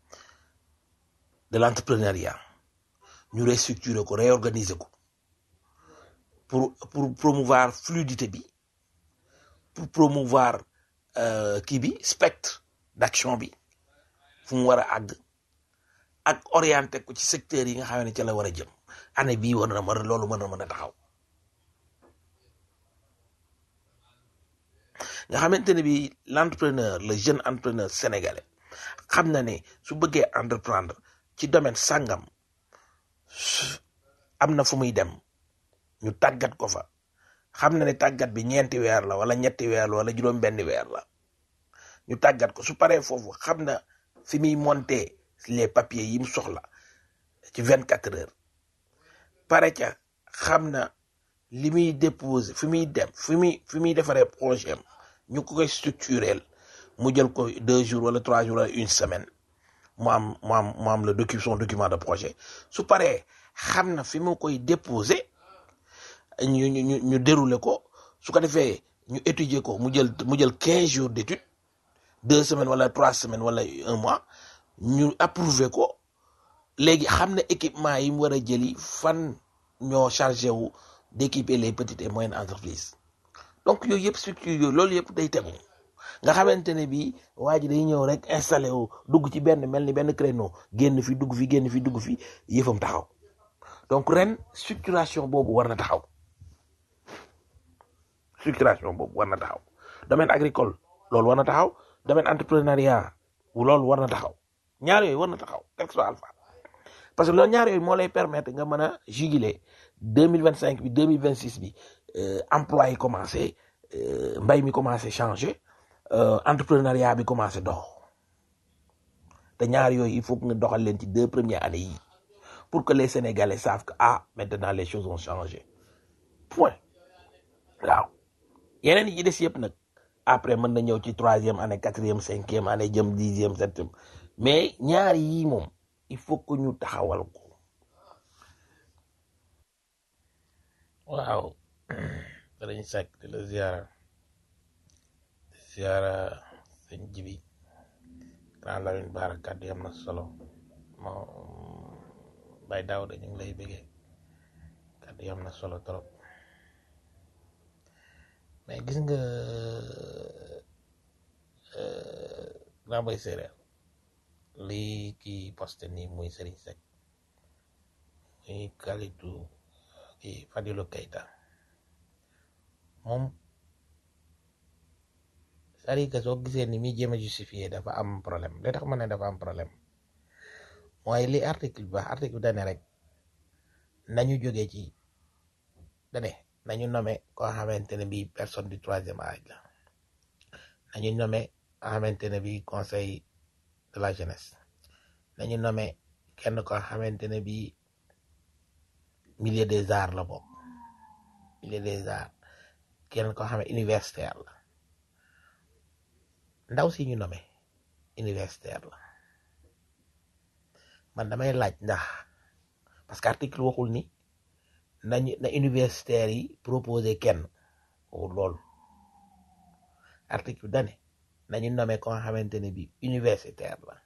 de l'entrepreneuriat ñu restructurer ko réorganiser ko pour pour promouvoir fluidité bi pour promouvoir euh, kii bi spectre d'action bi fu mu war a àgg ak orienté ko ci secteur yi nga xam ne ca la war a jëm année bii war na mën loolu mën na mën a taxaw nga xamante ne bi l'entrepreneur le jeune entrepreneur sénégalais xam na ne su bëggee entreprendre ci domaine sàngam am na fu muy dem ñu tàggat ko fa xam na ne tàggat bi ñeenti weer la wala ñetti weer la wala juróom benn weer la ñu tàggat ko su paree foofu xam na fi muy monter les papiers yi mu soxla ci vingt quatre heures pare ca xam na li muy déposer fi muy dem fi muy fi muy defaree projet am ñu ko koy structurel mu jël ko deux jours wala trois jours wala une semaine mu am mu am mu am le document son document de projet su paree xam na fi mu koy déposer ñu ñu ñu ñu dérouler ko su ko defee ñu étudier ko mu jël mu jël quinze jours d'étude deux semaines wala trois semaines wala un mois ñu approuver ko léegi xam na équipement yi mu war a jëli fan ñoo chargé wu d'équiper les petites et moyennes entreprises donc yooyu yëpp structure yooyu loolu yëpp day tegu nga xamante ne bii waa ji day ñëw rek installé wu dugg ci benn mel ni benn créneau génn fi dugg fi génn fi dugg fi yëfam taxaw donc ren structuration boobu war na taxaw structuration boobu war na taxaw domaine agricole loolu war na taxaw domaine entrepreneuriat loolu war na taxaw ñaar yooyu war na taxaw texto alpha parce que loolu ñaar yooyu moo lay permettre nga mën a juguler deux mille vingt cinq bi deux mille vingt six bi euh, emploi yi commencé euh, mbay mi commencé changer euh, entrepreneuriat bi commencé dox te ñaar yooyu il faut que nga doxal leen ci deux premières années yi pour que les Sénégalais savent que ah maintenant les choses ont changé point waaw yeneen yi ci des yëpp nag après mën na ñëw ci troisième année quatrième cinquième année jëm dixième septième mais ñaar yii moom il faut que ñu taxawal ko waaw danañ sekk di la ziara di ziara sëñ jibi grand Lamine Bara kàddu yi am na solo moo bay daaw dañu ngi lay bëggee kàddu yi am na solo trop mais gis nga euh, grand bay séeréer lii kii posté nii muy Serigne Seck muy Kalidou kii Fadilou Keita moom c'est-à-dire que soo gisee ni muy jéem a justifier dafa am problème li tax ma ne dafa am problème mooy li article bi wax article bi dane rek nañu jógee ci dane nañu nommé koo xamante ne bii personne du troisième âge la nañu nommé koo xamante ne bii conseil de la jeunesse nañu nommé kenn koo xamante ne bii milieu des arts la bokk milieu des arts kenn koo xam ne universitaire la ndaw si ñu nommé universitaire la man damay laaj ndax parce que article waxul ni nañu na universitaire yi proposé kenn waxul loolu article dane nañu nommé ko nga xamante ne bi universitaire la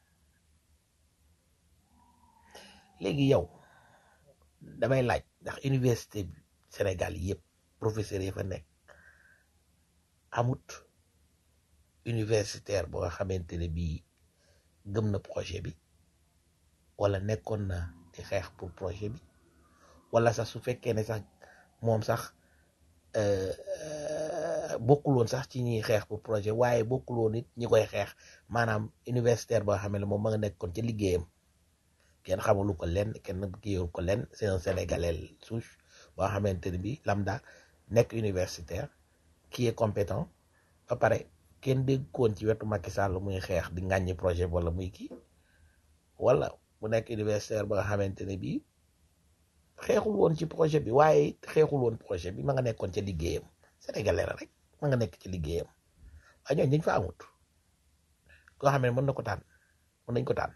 léegi yow damay laaj ndax université bi Sénégal yëpp professeur yi fa nekk amut universitaire boo nga xamante ne bii gëm na projet bi wala nekkoon na di xeex pour projet bi wala sax su fekkee ne sax moom sax euh, euh, bokkul woon sax ci ñiy xeex pour projet waaye bokkul woon it ñi koy xeex maanaam universitaire boo xam ne moom ma nga nekkoon ci liggéeyam kenn xamulu ko lenn kenn kiiwul ko lenn c'est un sénégalais souche boo xamante ne bi lambda nekk universitaire qui est compétent ba pare kenn dégg koon ci wetu Macky Sall muy xeex di ŋàññi projet bi wala muy kii wala mu nekk universitaire ba nga xamante ne bii xeexul woon ci projet bi waaye xeexul woon projet bi ma nga nekkoon ca liggéeyam sénégalais la rek ma nga nekk ci liggéeyam waaye ñooñu dañ fa amut koo xam ne mën na ko tànn mën nañ ko tànn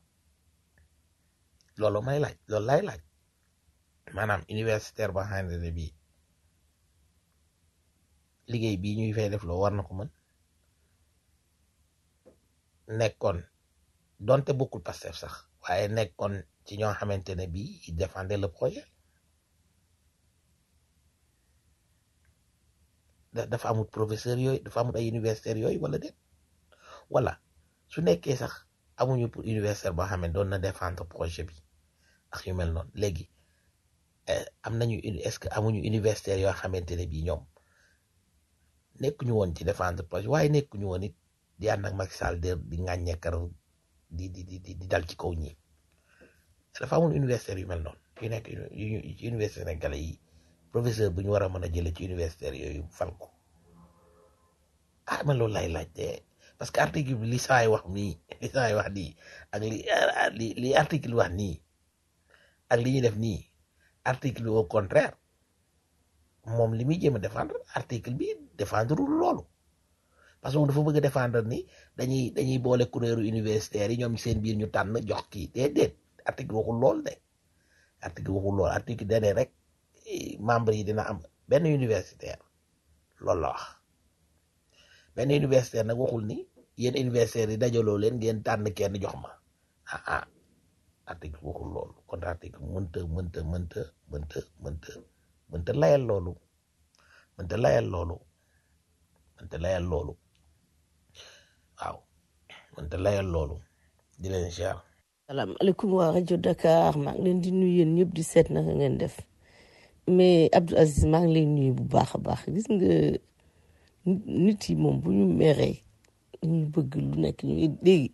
loolu may laaj loolu lay laaj maanaam universitaire ba nga xamante ne bii liggéey bii ñuy fay def loo war na ko mën nekkoon donte bokkul Pastef sax waaye nekkoon ci ñoo xamante ne bii il défendait le projet da- dafa amut professeur yooyu dafa amut ay universitaires yooyu wala déet wala su nekkee sax amuñu pour universitaire boo xam ne doon na défendre projet bi ak yu mel noonu léegi eh, am nañu uni- est-ce que amuñu universitaires yoo xamante ne bii ñoom nekkuñu woon ci défendre projet waaye nekkuñu woon it di ànd ak Macky Sall di di ŋàññeekar di di di di dal ci kaw ñi dafa amul universitaire yu mel noonu yu nekk yu yu ci université sénégalais yi professeur bu ñu war a mën a jëlee ci universitaire yooyu fal ko ah man loolu lay laajte parce que article bi li saay wax nii li saay wax nii ak li li li article wax nii ak li ñu def nii article bi au contraire moom li muy jéem a défendre article bi défendre loolu parce que moom dafa bëgg a défendre ni dañuy dañuy boole kuréelu universitaire yi ñoom seen biir ñu tànn jox kii déedéet article waxul lool de article waxul lool article dane rek eh, membre yi dina am benn universitaire loolu la wax benn universitaire nag waxul ni yéen universitaire yi dajaloo leen ngeen tànn kenn jox ma ah ah article waxul loolu kon article mënta mënta mënta mënta mënta mënta layal loolu mënta layal loolu mënta layal loolu waaw mënta layal loolu di leen ziar salaamaaleykum waa rajo Dakar maa ngi leen di nuyu yéen ñëpp di seet naka ngeen def mais Abdou Aziz maa ngi lay nuyu bu baax a baax gis nga nit nit yi moom bu ñu meree ñu bëgg lu nekk ñu léegi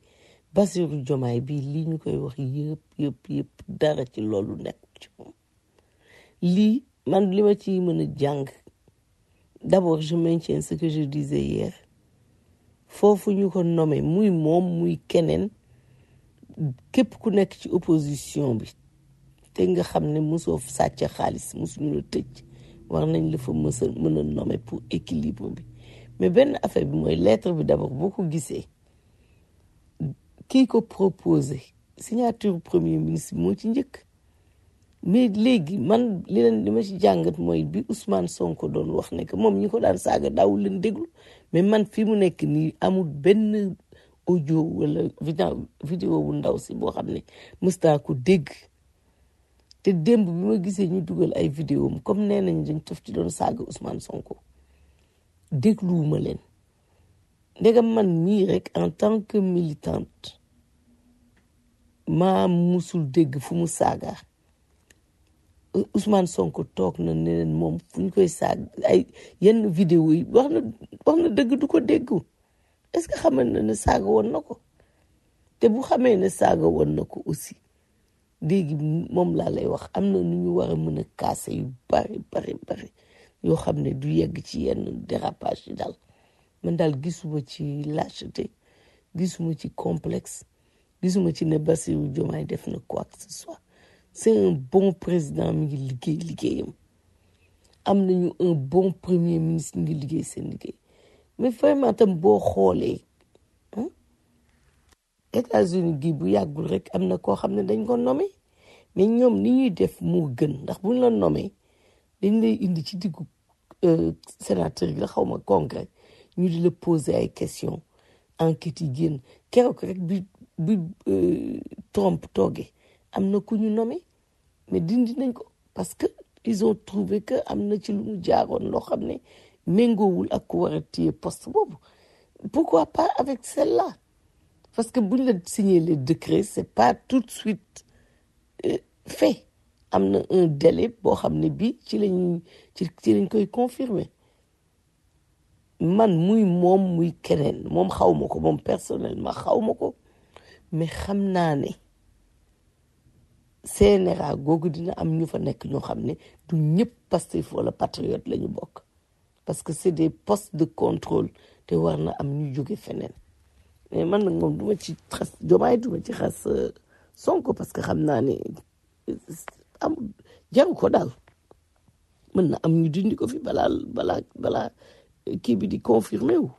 Bassirou Diomaye bii lii ñu koy wax yëpp yëpp yëpp dara ci loolu nekk ci moom lii man li ma ci mën a jàng d'abord je maintiens ce que je disais hier foofu ñu ko nommé muy moom muy keneen képp ku nekk ci opposition bi te nga xam ne mosoo sàcc xaalis mosuñu la tëj war nañ la fa mës a mën a nommé pour équilibre bi mais benn affaire bi mooy lettre bi d'abord boo ko gisee kii ko proposé signature premier ministre moo ci njëkk mais léegi man li leen li ma ci jàngat mooy bi Ousmane Sonko doon wax ne que moom ñi ko daan saaga daawul leen déglu mais man fi mu nekk nii amul benn audio wala vidéo vidéo bu ndaw si boo xam ne mës naa ko dégg te démb bi ma gisee ñu dugal ay vidéo am comme nee nañ dañ tof ci doon saaga Ousmane Sonko dégluwuma leen ndegam man mii rek en tant que militante maa musul dégg fu mu saaga Ousmane Sonko toog na ne leen moom fu ñu koy saag ay yenn vidéo yi wax na wax na dëgg du ko déggu est-ce que xamal na ne saaga woon na ko te bu xamee ne saaga woon na ko aussi léegi moom laa lay wax am na nu ñu war a mën a kaase yu bari bari bari yoo xam ne du yegg ci yenn dérapage yi daal man daal gisuma ci lâcheté gisuma ci complexe gisuma ci ne Bassirou Diomaye def na quoi que ce soit c'est un bon président mi ngi liggéey liggéeyam am nañu un bon premier ministre mi ngi liggéey seen liggéey mais vraiment tam boo xoolee États-Unis gi bu yàggul rek am na koo xam ne dañ ko nommé mais ñoom ni ñuy def moo gën ndax buñ la nommé dañ lay indi ci diggu sénateur yi la xaw ma congrès ñu di la poser ay questions enquêtes yi génn keroog rek bi bi Trump toogee am na ku ñu nommé mais dindi nañ ko parce que ils ont trouvé que am na ci lu mu jaaroon loo xam ne méngoowul ak ku war a téye poste boobu pourquoi pas avec celle-là parce que buñ la signer les décrets c'est pas tout de suite euh, fait am na un délai boo xam ne bii ci lañ ci ci lañ koy confirmer man muy moom muy keneen moom xaw ma ko moom personnellement xaw ma ko mais xam naa ne CNRA googu dina am ñu fa nekk ñoo xam ne du ñëpp Pastef wala patriote la ñu bokk parce que c'est des postes de contrôle te war na am ñu jóge feneen mais man nag moom duma ci xas jomaay duma ci xas Sonko parce que xam naa ne am jaru ko daal mën na am ñu dindi ko fi balaa balaa balaa kii bi di confirmé wu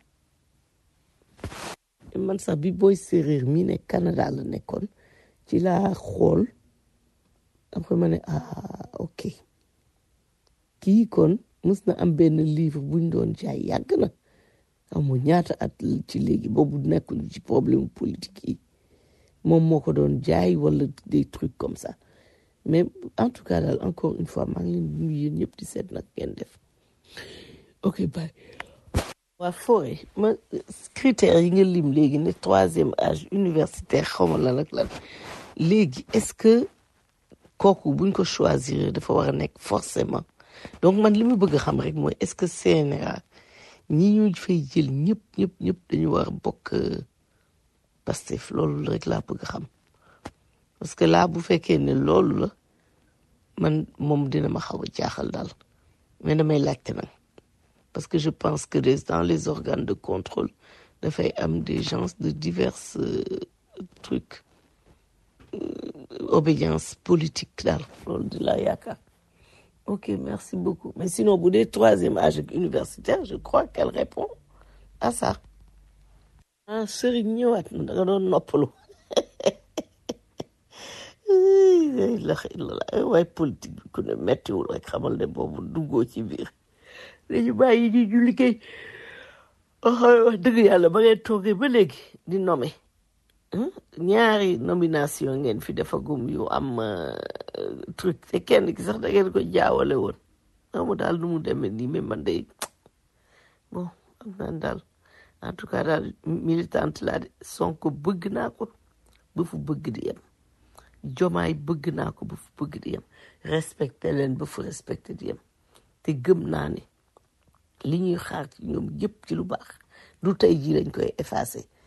man sax bi booy séeréer mii ne Canada la nekkoon ci laa xool après ma ne ah ok kii kon mus na am benn livre buñ doon jaay yàgg na amoo ñaata at ci léegi boobu nekkul ci problème politique yi moom moo ko doon jaay wala des trucs comme ça mais en tout cas daal encore une fois maa ngi leen di nuyu yéen ñëpp di seet nag ngeen def ok bye waa forêt ma critères yi nga lim léegi ne troisième âge universitaire xaw ma lan ak lan léegi est-ce que kooku buñ ko choisir dafa war a nekk forcément donc man li ma bëgg a xam rek mooy est-ce que CNRA ñi ñu fay jël ñëpp ñëpp ñëpp dañu war a bokk Pastef loolu rek laa bëgg a xam parce que là bu fekkee ne loolu la man moom dina ma xaw a jaaxal daal mais damay laajte nag parce que je pense que des- dans les organes de contrôle dafay am des gens de divers euh, trucs obédience politique daal loolu di la yaakaar ok merci beaucoup mais sinon bu dee troisième âge ak universitaire je crois qu'elle répond à ça ah sëriñ ñëwaat na da nga doon noppalu la ilaha illallah ay waay politique bi ku ne mettiwul rek xamal ne boobu duggoo ci biir dañu bàyyi ñi ñu liggéey wax wax dëgg yàlla ba ngeen toogee ba léegi di nommé hein, ñaari nomination ngeen fi defagum yu am euh, truc te kenn ki sax da ngeen ko jaawale woon amu daal nu mu demee nii mais man day bon am naan daal en tout cas daal militante laa de Sonko bëgg naa ko ba fu bëgg di yem jomaay bëgg naa ko ba fu bëgg di yem respecté leen ba fu respecté di yem te gëm naa ne li ñuy xaar ci ñoom yëpp ci lu baax du tey jii lañ koy effacé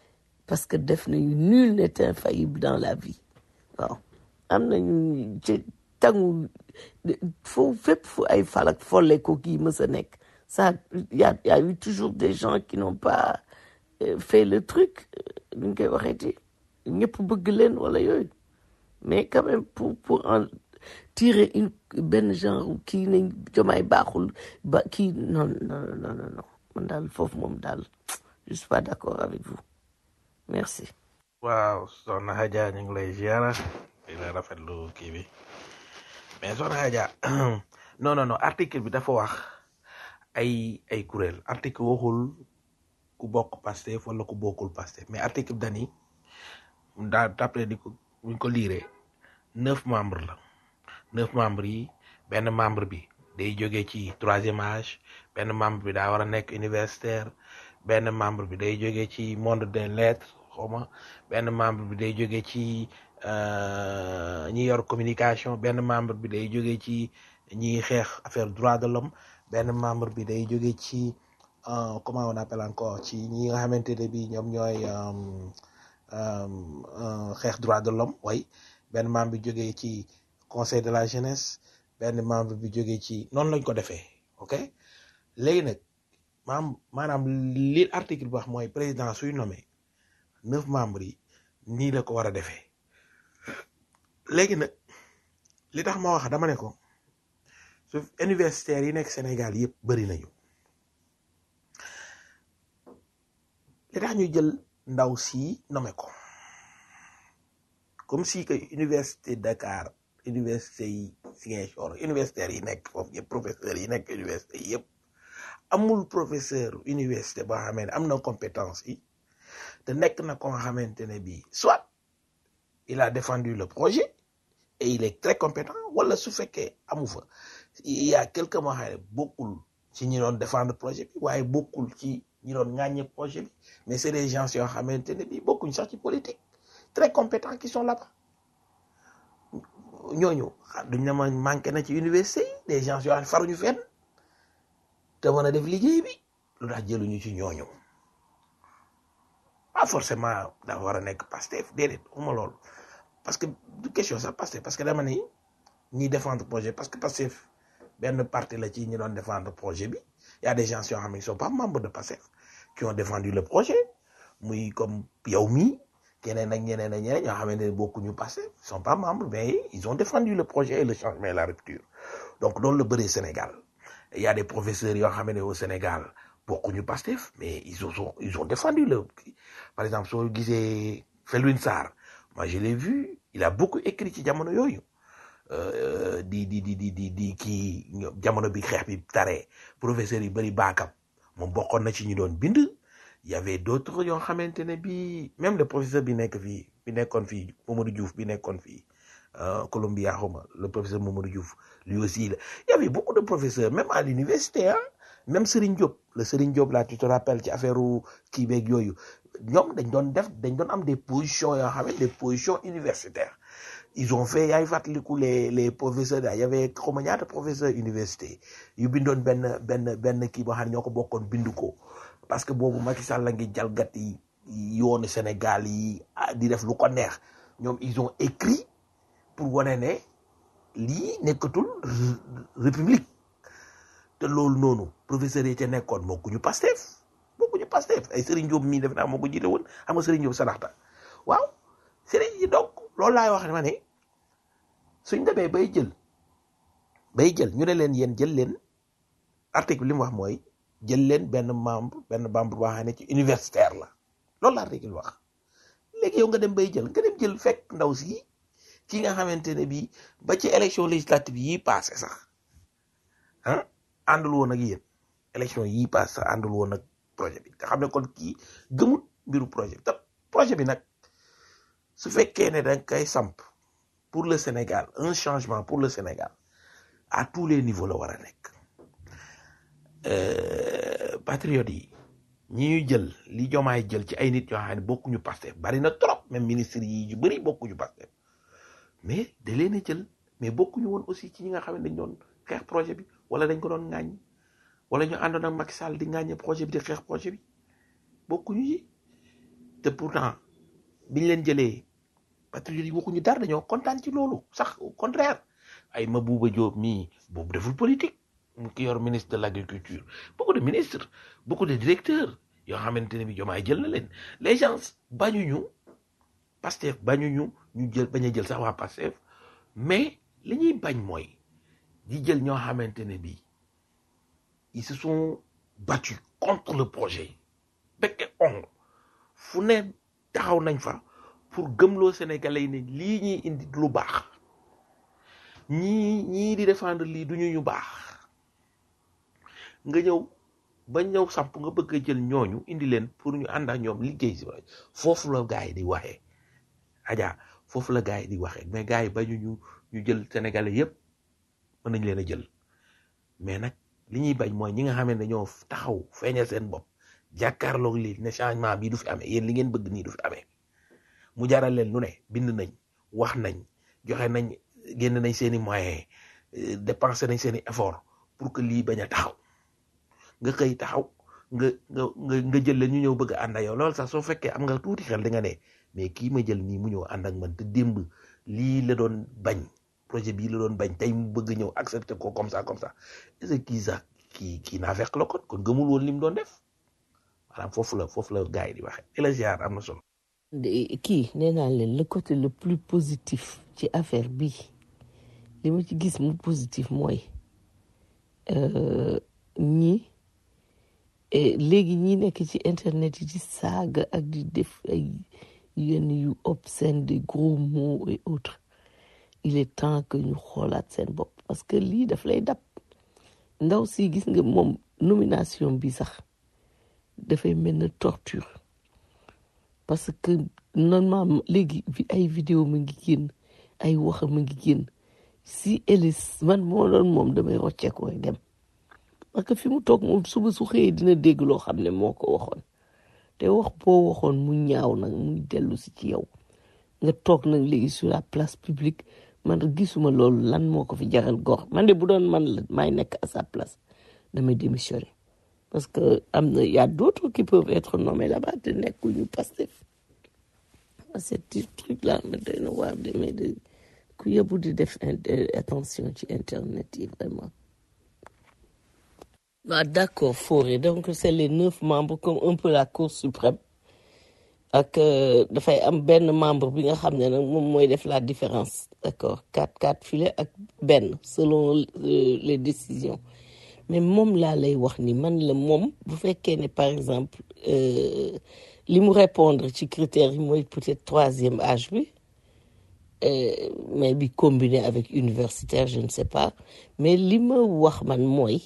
parce que def nañu nul n'est infaillible dans la vie waaw am nañu ci tangu foofu fépp fu ay falak folle ko kii mës a nekk ça y a y a eu toujours des gens qui n'ont pas euh, fait le truc nu ñu koy waxeeti ñëpp bëgg leen wala yooyu mais quand même pour pour en tirer une benn genre kii nañ jomaay baaxul ba kii non non non non non man daal foofu moom daal je suis pas d'accord avec vous merci waaw soxna Hadja ñu ngi lay ziara di la rafetlu kii bi mais soxna Hadja non non non article bi dafa wax ay ay kuréel article waxul ku bokk Pastef wala ku bokkul Pastef mais article bi dani daa d'après di ko buñ ko liiree neuf membres la neuf membres yi benn membre bi day jóge ci troisième âge benn membre bi daa war a nekk universitaire benn membre bi day jóge ci monde des lettres xawma benn membre bi day jóge ci euh, ñi yor communication benn membre bi day jóge ci ñi xeex affaire droit de l'homme benn membre bi day jóge ci euh, comment on appelle encore ci ñi nga xamante ne bi ñoom ñooy euh, euh, euh, xeex droit de l'homme way benn membre bi jógee ci conseil de la jeunesse benn membre bi jógee ci noonu lañ ko defee ok léegi nag maam maanaam li article bi wax mooy président suy nommé neuf membres yi nii la ko war a defee léegi nag li tax ma wax dama ne ko su universitaires yi nekk Sénégal yëpp bëri nañu li tax ñu jël ndaw si nommé ko comme si que université Dakar université yi Ziguinchor universitaires yi nekk foofu yëpp professeurs yi nekk université yi yëpp amul professeur université boo xamee ne am na compétence yi te nekk na ko nga xamante ne bii soit il a défendu le projet et il est très compétent wala su fekkee amu fa il y a quelqu'un moo xam ne bokkul ci ñi doon défendre projet bi waaye bokkul ci ñi doon ŋàññe projet bi mais c'est des gens yoo xamante ne bii bokkuñ sax ci politique très compétents qui sont là-bas ñooñu ah duñ ne ma manqué na ci université yi des gens yoo xam ne faruñu fenn te mën a def liggéey bi lu tax jëluñu ci ñooñu pas forcément dafa war a nekk Pastef déedéet uma loolu parce que du question sax Pastef parce que dama ni ñiy défendre projet parce que Pastef benn parti la ci ñi doon défendre projet bi y a des gens yoo xam ne ils sont pas membres de Pastef qui ont défendu le projet muy comme yow mii keneen ak ñeneen ak ñeneen ñoo xamante ne bokkuñu Pastef ils sont pas membres mais ils ont défendu le projet et le changement et la rupture donc loolu la bëree Sénégal il y a des professeurs yoo xam ne au Sénégal bokkuñu Pastef mais ils ont ils ont défendu le par exemple soo gisee Felwine Sarr moi je l'ai vu il a beaucoup écrit ci jamono yooyu euh, di di di di di di kii ño- jamono bi xeex bi taree professeurs yi bëri baakam moom bokkoon na ci ñi doon bind il y avait d'autres yoo xamante ne bi même le professeur bi nekk fii bi nekkoon fii Mamadou Diouf bi nekkoon fii euh, Columbia xawma le professeur Mamadou Diouf lui aussi là. il y avait beaucoup de professeurs même à l'université hein même Serigne Diop le Serigne Diop là tu te rappelles ci affaire kii beeg yooyu ñoom dañ doon def dañ doon am des positions yoo xam ne des positions universitaires ils ont fait yaay fàttaliku les les professeurs là y avait xawma ñaata professeurs université yu bindoon benn benn benn kii boo xam ne ñoo ko bokkoon bind ko parce que boobu Macky Sall la ngi jalgati yoonu Sénégal yi ah, di def lu ko neex ñoom ils ont écrit pour wane ne lii nekkatul r- république te loolu noonu professeurs yi ca nekkoon bokkuñu Pastef bokkuñu Pastef ay Serigne Diop mii def naa moo ko jiite woon xam nga Serigne Diop sadaxta waaw Serigne yi donc loolu laay wax ne ma ne suñ demee bay jël bay jël ñu ne leen yéen jël leen article bi li mu wax mooy jël leen benn membre benn membre boo xam ne ci universitaire la loolu la article wax léegi yow nga dem bay jël nga dem jël fekk ndaw si ki nga xamante ne bii ba ci élection législative yi passé sax ah àndul woon ak yéen élection yii passé sax àndul woon ak projet bi nga xam ne kon kii gëmul mbiru projet bi te projet bi nag su fekkee ne da nga koy samp pour le Sénégal un changement pour le Sénégal à tous les niveaux la war a nekk euh, patriotes yi ñi ñu jël li jomaay jël ci ay nit yoo xam ne bokkuñu Pastef bari na trop même ministre yi yu bëri bokkuñu Pastef mais da leen a jël mais bokkuñu woon aussi ci ñi nga xam ne dañ doon xeex projet bi wala dañ ko doon ŋàññ wala ñu àndoon ak Macky Sall di ŋàññe projet bi di xeex projet bi bokkuñu ci te pourtant biñ leen jëlee patriotes yi waxuñu dara dañoo kontaan ci loolu sax au contraire ay Mabouba Diop mii boobu deful politique mu ki yor ministre de l' agriculture beaucoup de ministres beaucoup de directeurs yoo xamante ne bi jomaay jël na leen les gens bañuñu Pastef bañuñu ñu jël bañ a jël sax waa Pastef mais li ñuy bañ mooy di jël ñoo xamante ne bi ils se sont battus contre le projet bekke ong fu ne taxaw nañ fa pour gëmloo sénégalais yi ne lii ñuy indi lu baax ñii ñii di défendre lii du ñu ñu baax nga ñëw ba ñëw samp nga bëgg a jël ñooñu indi leen pour ñu ànd ak ñoom liggéey si foofu la gars yi di waxee aja foofu la gars yi di waxee mais gars yi bañu ñu ñu jël sénégalais yépp mën nañ leen a jël mais nag li ñuy bañ mooy ñi nga xam ne dañoo taxaw feeñal seen bopp jàkkaarloog lii ne changement bi du fi amee yéen li ngeen bëgg nii du fi amee mu jaral leen lu ne bind nañ wax nañ joxe nañ génn nañ seeni moyens dépensé nañ seeni effort pour que lii bañ a taxaw nga xëy taxaw nga nga nga nga jël leen ñu ñëw bëgg a ànd ak yow loolu sax soo fekkee am nga tuuti xel di nga ne mais kii ma jël nii mu ñëw ànd ak man te démb lii la doon bañ projet bii la doon bañ tey mu bëgg ñëw accepter ko comme ça comme ça est-ce que kii sax kii kii naa fekk la kon kon gëmul woon li mu doon def maanaam foofu la foofu la gars yi di waxee et la ziar am na solo. kii nee naa leen le côté le plus positif ci affaire bi li ma ci gis mu positif mooy ñi léegi ñi nekk ci internet yi di saaga ak di def ay yenn yu obscène des gros mots et autres il est temps que ñu xoolaat seen bopp parce que lii daf lay dab ndaw si gis nga moom nomination bi sax dafay mel na torture parce que normalement léegi ay vidéo ma ngi génn ay wax ma ngi génn si Elis man moo doon moom damay rocceeku rek dem parce que fi mu toog moom suba su xëyee dina dégg loo xam ne moo ko waxoon te wax boo waxoon mu ñaaw nag muy dellu si ci yow nga toog nag léegi sur la place publique man gisuma loolu lan moo ko fi jaral góor man de bu doon man la maay nekk à sa place damay démissionner parce que am na y a d'autres qui peuvent être nommés là-bas te nekkuñu Pastef ce truc là ma doy na waar de mais de ku yóbbu di def attention ci internet yi vraiment ah d'accord Fauré donc c'est les neuf membres comme un peu la Cour suprême ak dafay am benn membre bi nga xam ne nag moom mooy def la différence d'accord quatre quatre filets ak benn selon les décisions mais moom laa lay wax ni man la moom bu fekkee ne par exemple li mu répondre ci critères yi mooy peut-être troisième âge bi mais bi combiné avec universitaire je ne sais pas mais li ma wax man mooy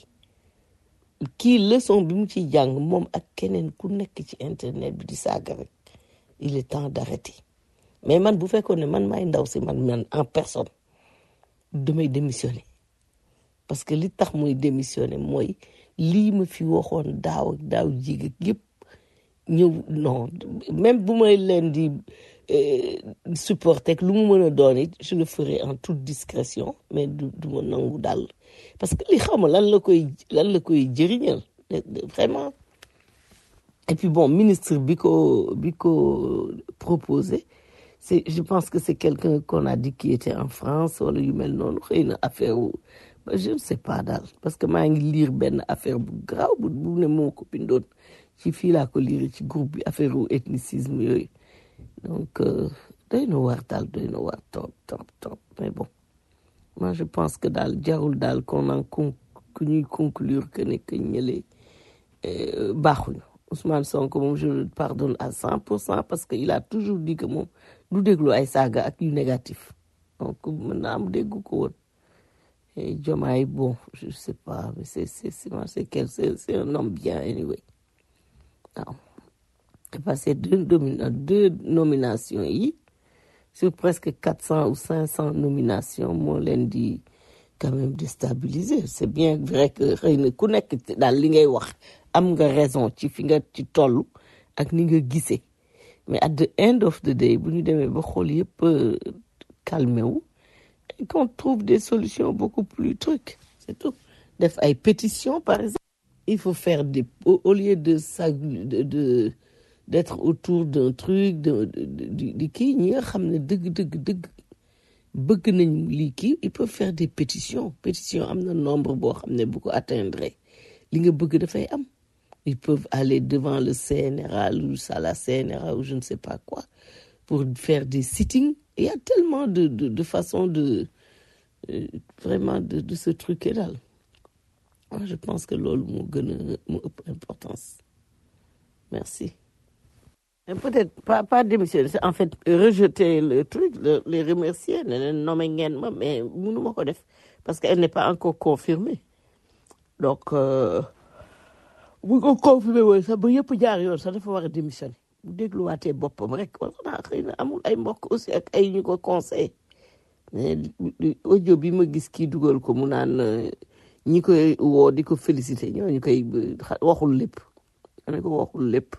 kii leçon bi mu ciy jàng moom ak keneen ku nekk ci internet bi di saaga rek il est temps d'arrêter mais man bu fekkoon ne man maay ndaw si man man en personne damay démissionner parce que li tax muy démissionner mooy lii ma fi waxoon daaw ak daaw jig ak yëpp ñëw non même bu may leen di supporter lu mu mën a doon it je le ferai en toute discrétion mais du du ma nangu daal parce que li xawma lan la koy lan la koy jëriñal vraiment et puis bon ministre bi ko bi ko proposé c'est je pense que c'est quelqu'un qu'on a dit qui était en France wala yu mel noonu xëy na affaire wu je ne sais pas daal parce que maa ngi lire benn affaire bu graaw bu bu ne moo ko bindoon ci fii laa ko lire ci groupe bi affaire wu ethnicisme yooyu donc doy na waar daal doy na waar trop trop trop mais bon moi je pense que daal jarul daal qu'on en con que ñuy conclure que ne que ñële baaxuñu Ousmane Sonko moom je le pardonne à cent pour cent parce que il a toujours dit que moom du déglu ay saaga ak yu négatif donc mën naa am déggu ko woon et Diomaye bon je sais pas mais c'est c'est c'est c'est quel c'est c'est un homme bien anyway waaw parce que deux domina deux nominations yi sur presque quatre cent ou cinq cent nominations moo leen di quand même déstabiliser c'est bien vrai que xëy na ku nekk daal li ngay wax am nga raison ci fi nga ci toll ak ni nga gisee mais at the end of the day bu ñu demee ba xool yëpp calmé wu et qu'on trouve des solutions beaucoup plus trucs c'est tout def ay pétitions par exemple il faut faire des au, au lieu de ça de, de d'être autour d'un truc de de de de kii ñi nga xam ne dëgg dëgg dëgg bëgg nañ lii kii ils peuvent faire des pétitions pétition am na nombre boo xam ne bu ko atteindre li nga bëgg dafay am ils peuvent aller devant le CNRA ou à la CNRA ou je ne sais pas quoi pour faire des sittings il y a tellement de de de façons de euh, vraiment de de se truquer daal moi je pense que loolu moo gën a moo ëpp importance merci Mais peut-être pas, pas démissionner, c'est en fait rejeter le truc, le- les remercier, ne leen nommer ngeen ma, mais mënuma ko def parce qu'elle n'est pas encore confirmée. Donc, euh, bu ko confirmé woon sax ba yëpp jaar yoon sax dafa war a démissionner. Bu dégluwaatee boppam rek, wala xanaa xëy na amul ay mbokk aussi ak ay ñu ko conseil. Mais li- li- audio bi ma gis kii dugal ko mu naan euh, ñi koy woo di ko féliciter ñooñu koy euh, xa- waxul lépp. Ma ne ko waxul lépp.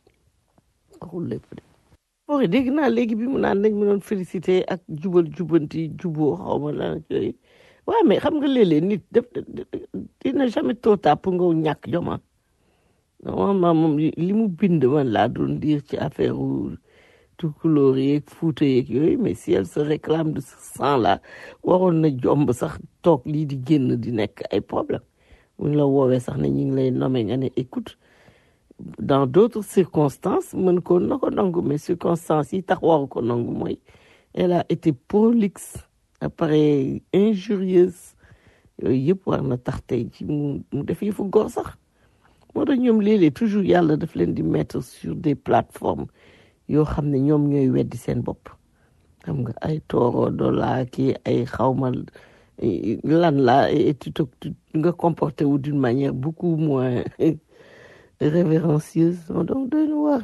waxul lépp de Fori dégg naa léegi bi mu naan dañ ma doon félicité ak jubal jubanti juboo xaw ma lan ak yooyu waaw mais xam nga léeg-léeg nit def dina jamais trop tard pour nga ñàkk joma normalement moom li li mu bind man laa doon dire ci affaire u tukulóor yeeg fuuta yeeg yooyu mais si elle se réclame de ce sang là waroon na jomb sax toog lii di génn di nekk ay problème buñ la woowee sax ne ñu ngi lay nommé nga ne écoute dans d'autres circonstances mën ko na ko nangu mais circonstances yi tax waru ko nangu mooy elle a été prolixe après injurieuse yooyu yëpp war na tax tey ci mu mu def yëfu góor sax moo tax ñoom léeg-léeg toujours yàlla daf leen di mettre sur des plateformes yoo xam ne ñoom ñooy weddi seen bopp xam nga ay tooro dola kii ay xawma lan la et tu te tu- nga comporté wu d'une manière beaucoup moins révérencieuse donc doy na waar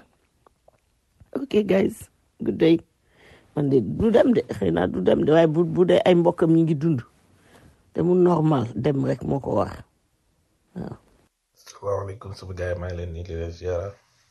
ok guys good day man de du dem de xëy na du dem de waaye bu bu dee ay mbokkam ñi ngi dund te mu normal dem rek moo ko war waaw salaamaaleykum sama gars yi maa ngi leen di leen ziara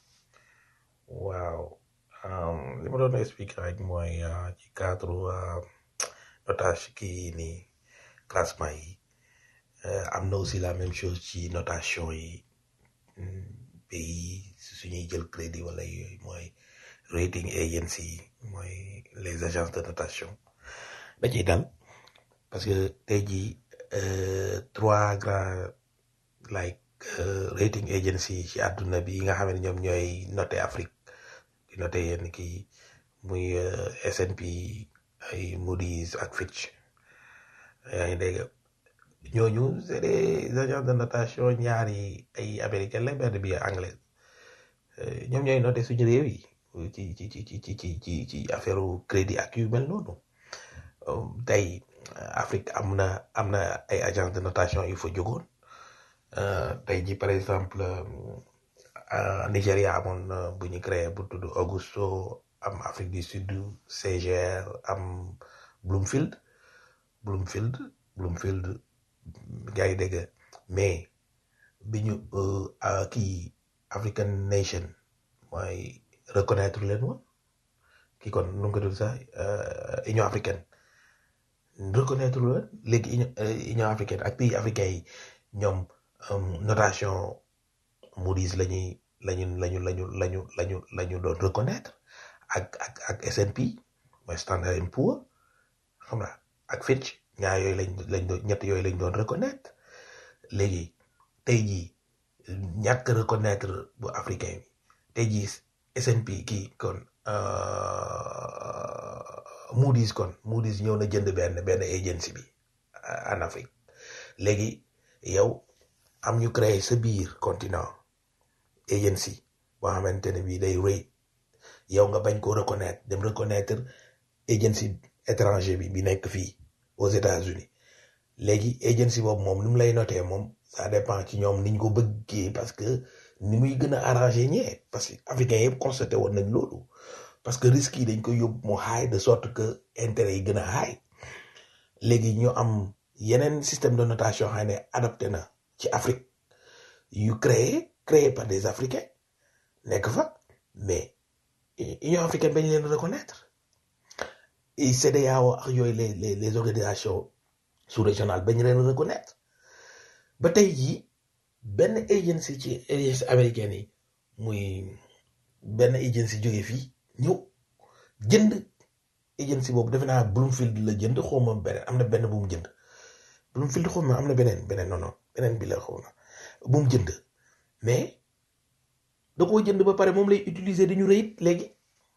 waaw um, li ma doon expliquer rek mooy uh, ci cadre uh, notage kii nii classement yi uh, am na aussi la même chose ci notation yi mm, pays si suñuy jël crédit wala yooyu mooy rating agency yi mooy les agences de notation da ciy dal parce que tey jii euh, trois grands like euh, rating agency yi ci àdduna bi yi nga xam ne ñoom ñooy noté Afrique di noté yenn kii muy euh, S&P ay Moody's ak Fitch yaa ngi dégg ñooñu c'est des agences de notation ñaar yi ay américaine la benn bi anglais Euh, ñoom ñooy noté suñu réew yi ci ci ci ci ci ci ci ci affaire crédit ak yu mel noonu Um, tey euh, Afrique am na am na ay agence de notation yu fa jógoon Euh, tey ji par exemple euh, Nigéria amoon na bu ñu créé bu tudd Augusto am Afrique du Sud CGR am Bloomfield Bloomfield Bloomfield gars yi dégg mais bi ñu euh, ah, kii African Nation mooy reconnaître leen woon kii kon nu mu ko tudd sax euh, Union africaine reconnaître leen léegi Union euh, Union africaine ak pays africains yi ñoom um, notation Moody's la ñuy lañu lañu lañu lañu lañu lañu doon reconnaître ak ak ak S&P mooy Standard and Poor xam nga ak Fitch ñaar yooyu lañ lañ doon ñett yooyu lañ doon reconnaître léegi tey jii ñàkk reconnaître bu africain bi tey jii S&P kii kon euh, Moody's kon Moody's ñëw na jënd benn benn agency bi euh, en Afrique léegi yow am ñu créé sa biir continent agency boo xamante ne bii day rëy yow nga bañ ko reconnaître dem reconnaître agency étranger bi bi nekk fii aux États-Unis léegi agency boobu moom ni mu lay noté moom ça dépend ci ñoom niñ ko bëggee parce que ni muy gën a arrangé ñee parce que africains yëpp constaté woon nañ loolu parce que risques yi dañ koy yóbbu mu high de sorte que intérêt yi gën a high léegi ñu am yeneen système de notation xam ne adapté na ci Afrique yu créé créé par des Africains nekk fa mais Union africaine bañ leen reconnaître et CEDEAO ak yooyu les les les organisations sous-régionales bañ leen reconnaître ba tey jii benn agency ci agency américaine yi muy benn agency jóge fii ñëw jënd agency boobu defe naa Bloomfield la jënd xawma beneen am na benn bu mu jënd Bloomfield xawma am na beneen beneen non non beneen bi la xaw na bu mu jënd mais da koo jënd ba pare moom lay utiliser di ñu rëyit léegi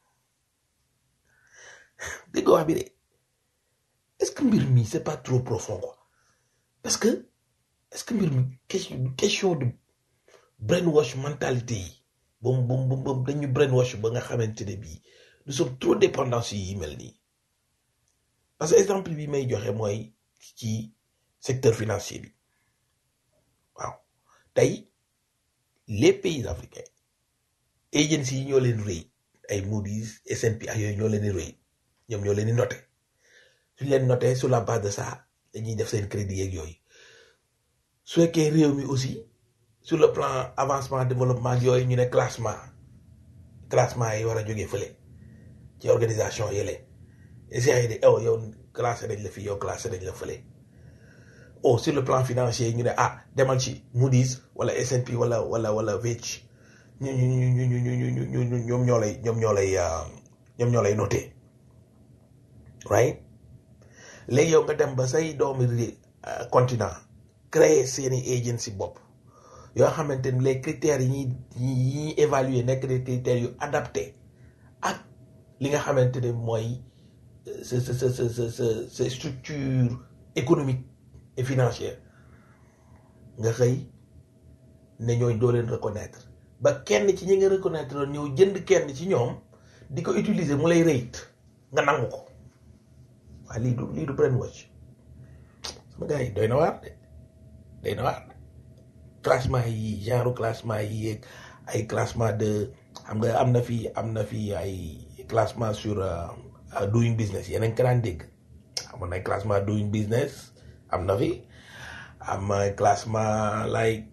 dégg wax bi de est-ce que mbir mi c'est pas trop profond quoi parce que est-ce que mbir mi question question de brainwash mentalité yi boobu boobu boobu dañu brainwash ba nga xamante ne bii nous sommes trop dépendants si yi mel nii parce que exemple bi may joxe mooy ci secteur financier bi waaw tey les pays africains agencies yi ñoo leen rëy ay Moody's S&P ak yooyu ñoo leen di rëy ñoom ñoo leen di noté suñ leen noté sur la base de ça dañuy def seen crédit yeeg yooyu su fekkee réew mi aussi sur le plan avancement développement yooyu ñu ne classement classement yi war a jógee fële ci organisation yële essayé yi de oh yow classé nañ la fi yow classé nañ la fële oh sur le plan financier ñu ne ah demal ci Moody's wala S&P wala wala wala Fitch ñu ñu ñu ñu ñu ñu ñu ñu ñoom ñoo lay ñoom ñoo lay ñoom ñoo lay noté right léegi yow nga dem ba say doomi continent créer seeni agency bopp yoo xamante ni les critères yi ñuy yi ñuy évaluer nekk des critères yu adapté ak li nga xamante ne mooy sa sa sa sa sa sa structure économique et financière nga xëy ne ñooy doo leen reconnaître ba kenn ci ñi nga reconnaître loon ñëw jënd kenn ci ñoom di ko utiliser mu lay rëyit nga nangu ko waaye lii du lii du brainwash sama gars yi doy na waar de doy na waar classement yi genre classement yi yeeg ay classement de xam nga am na fi am na fi ay classement sur doing business yeneen ka daan dégg amoon na ay classement doing business am na fi am ay classement like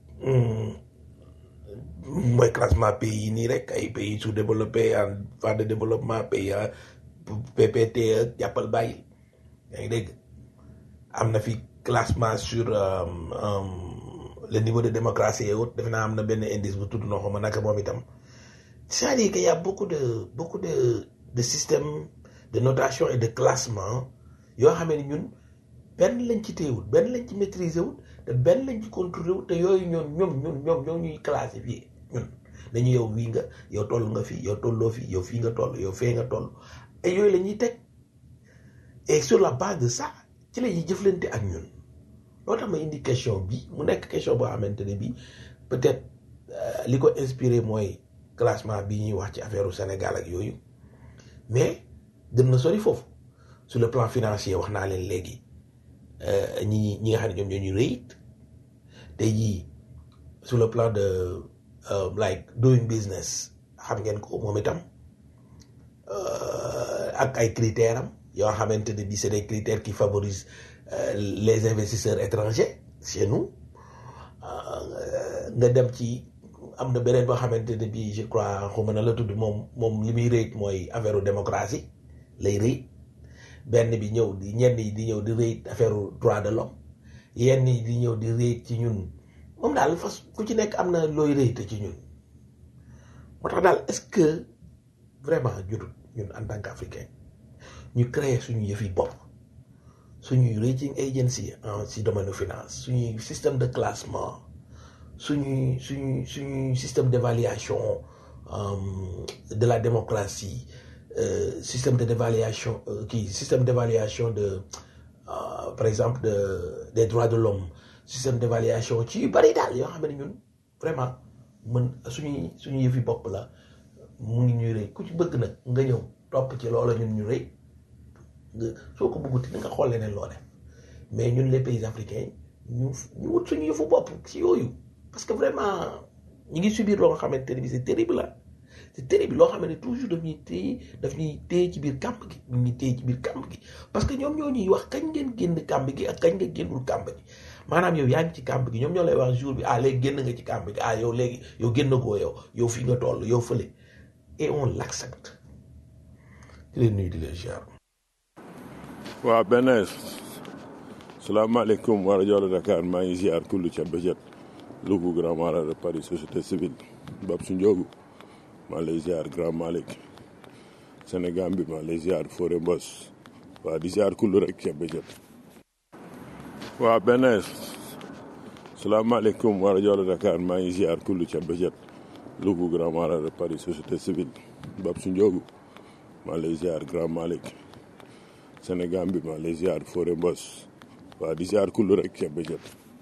mooy classement pays yi nii rek ay pays sous-développés en voie de développement pays PPT ak jàppal bàyyi yaa ngi dégg am na fi classement sur le niveau de démocratie et autres defe naa am na benn indice bu tudd noo xam naka moom itam c'est-à-dire que y a beaucoup de beaucoup de de systèmes de notation et de classement yoo xam ne ñun benn lañ ci téewul benn lañ ci maîtriser wul te benn lañ ci contrôler wul te yooyu ñoom ñoom ñun ñoom ñoo ñuy classifier ñun dañu yow wii nga yow toll nga fi yow tolloo fi yow fii nga toll yow fee nga toll et yooyu la ñuy teg et sur la base de ça ci la ñuy jëflante ak ñun loo tax ma indi question bi mu nekk question boo xamante ne bi peut-être li ko inspiré mooy classement bi ñuy wax ci affaire u Sénégal ak yooyu mais gën na sori foofu sur le plan financier wax naa leen léegi ñi ñi nga xam ne ñoom ñoo ñu rëyit tey jii sur le plan de like doing business xam ngeen ko moom itam ak ay critères am yoo xamante ne bi c'est des critères qui favorisent les investisseurs étrangers chez nous nga dem ci am na beneen boo xamante ne bi je crois xaw ma na la tudd moom moom li muy rëyit mooy affaire démocratie lay rëyit benn bi ñëw di ñenn yi di ñëw di rëyit affaire droit de l'homme yenn yi di ñëw di rëyit ci ñun moom daal fas ku ci nekk am na looy rëyite ci ñun moo tax daal est-ce que vraiment jotut ñun en tant qu'africain ñu créer suñu yëfi bopp suñuy rating agency en si domaine finance suñuy système de classement suñuy suñuy suñuy système d'évaluation de la démocratie euh, système de d'évaluation kii système d'évaluation de euh, par exemple de des droits de l'homme système d'évaluation ci yu bari daal yoo xam ne ñun vraiment mën suñuy suñu yëfi bopp la mu ngi ñuy rëy ku ci bëgg nag nga ñëw topp ci loola ñun ñu rëy nga soo ko bëgguti nga xool leneen loo def mais ñun les pays africains ñu ñu wut suñu yëfu bopp ci yooyu parce que vraiment ñu ngi subir loo nga xamante ne bi c'est terrible la c'est terrible loo xam ne toujours daf ñuy téye daf ñuy téye ci biir kàmb gi ñu ñuy téye ci biir kàmb gi parce que ñoom ñoo ñuy wax kañ ngeen génn kàmb gi ak kañ nga génnul kàmb gi maanaam yow yaa ngi ci kàmb gi ñoom ñoo lay wax jour bi ah léegi génn nga ci kàmb gi ah yow léegi yow génn goo yow yow fii nga toll yow fële et on l'accepte di leen nuyu di leen ziar waaw benn salaamaaleykum wa rajo Dakar maa ngi ziar kullu ca bëjët Louga Grand Marat de Paris société civile Bab su Njoogu maa lay ziar Grand Malick Sénégal bi maa lay ziar Fodé Mbos waa di ziar kullu rek ceeb ba jot waa benn salaamaaleykum wa rajo Dakar maa ngi ziar kullu ceeb ba jot Louga Grand Mara de Paris société civile Bab su Ndiogu maa lay ziar Grand Malick Sénégal bi maa lay ziar Fodé Mbos waa di ziar kullu rek ceeb ba jot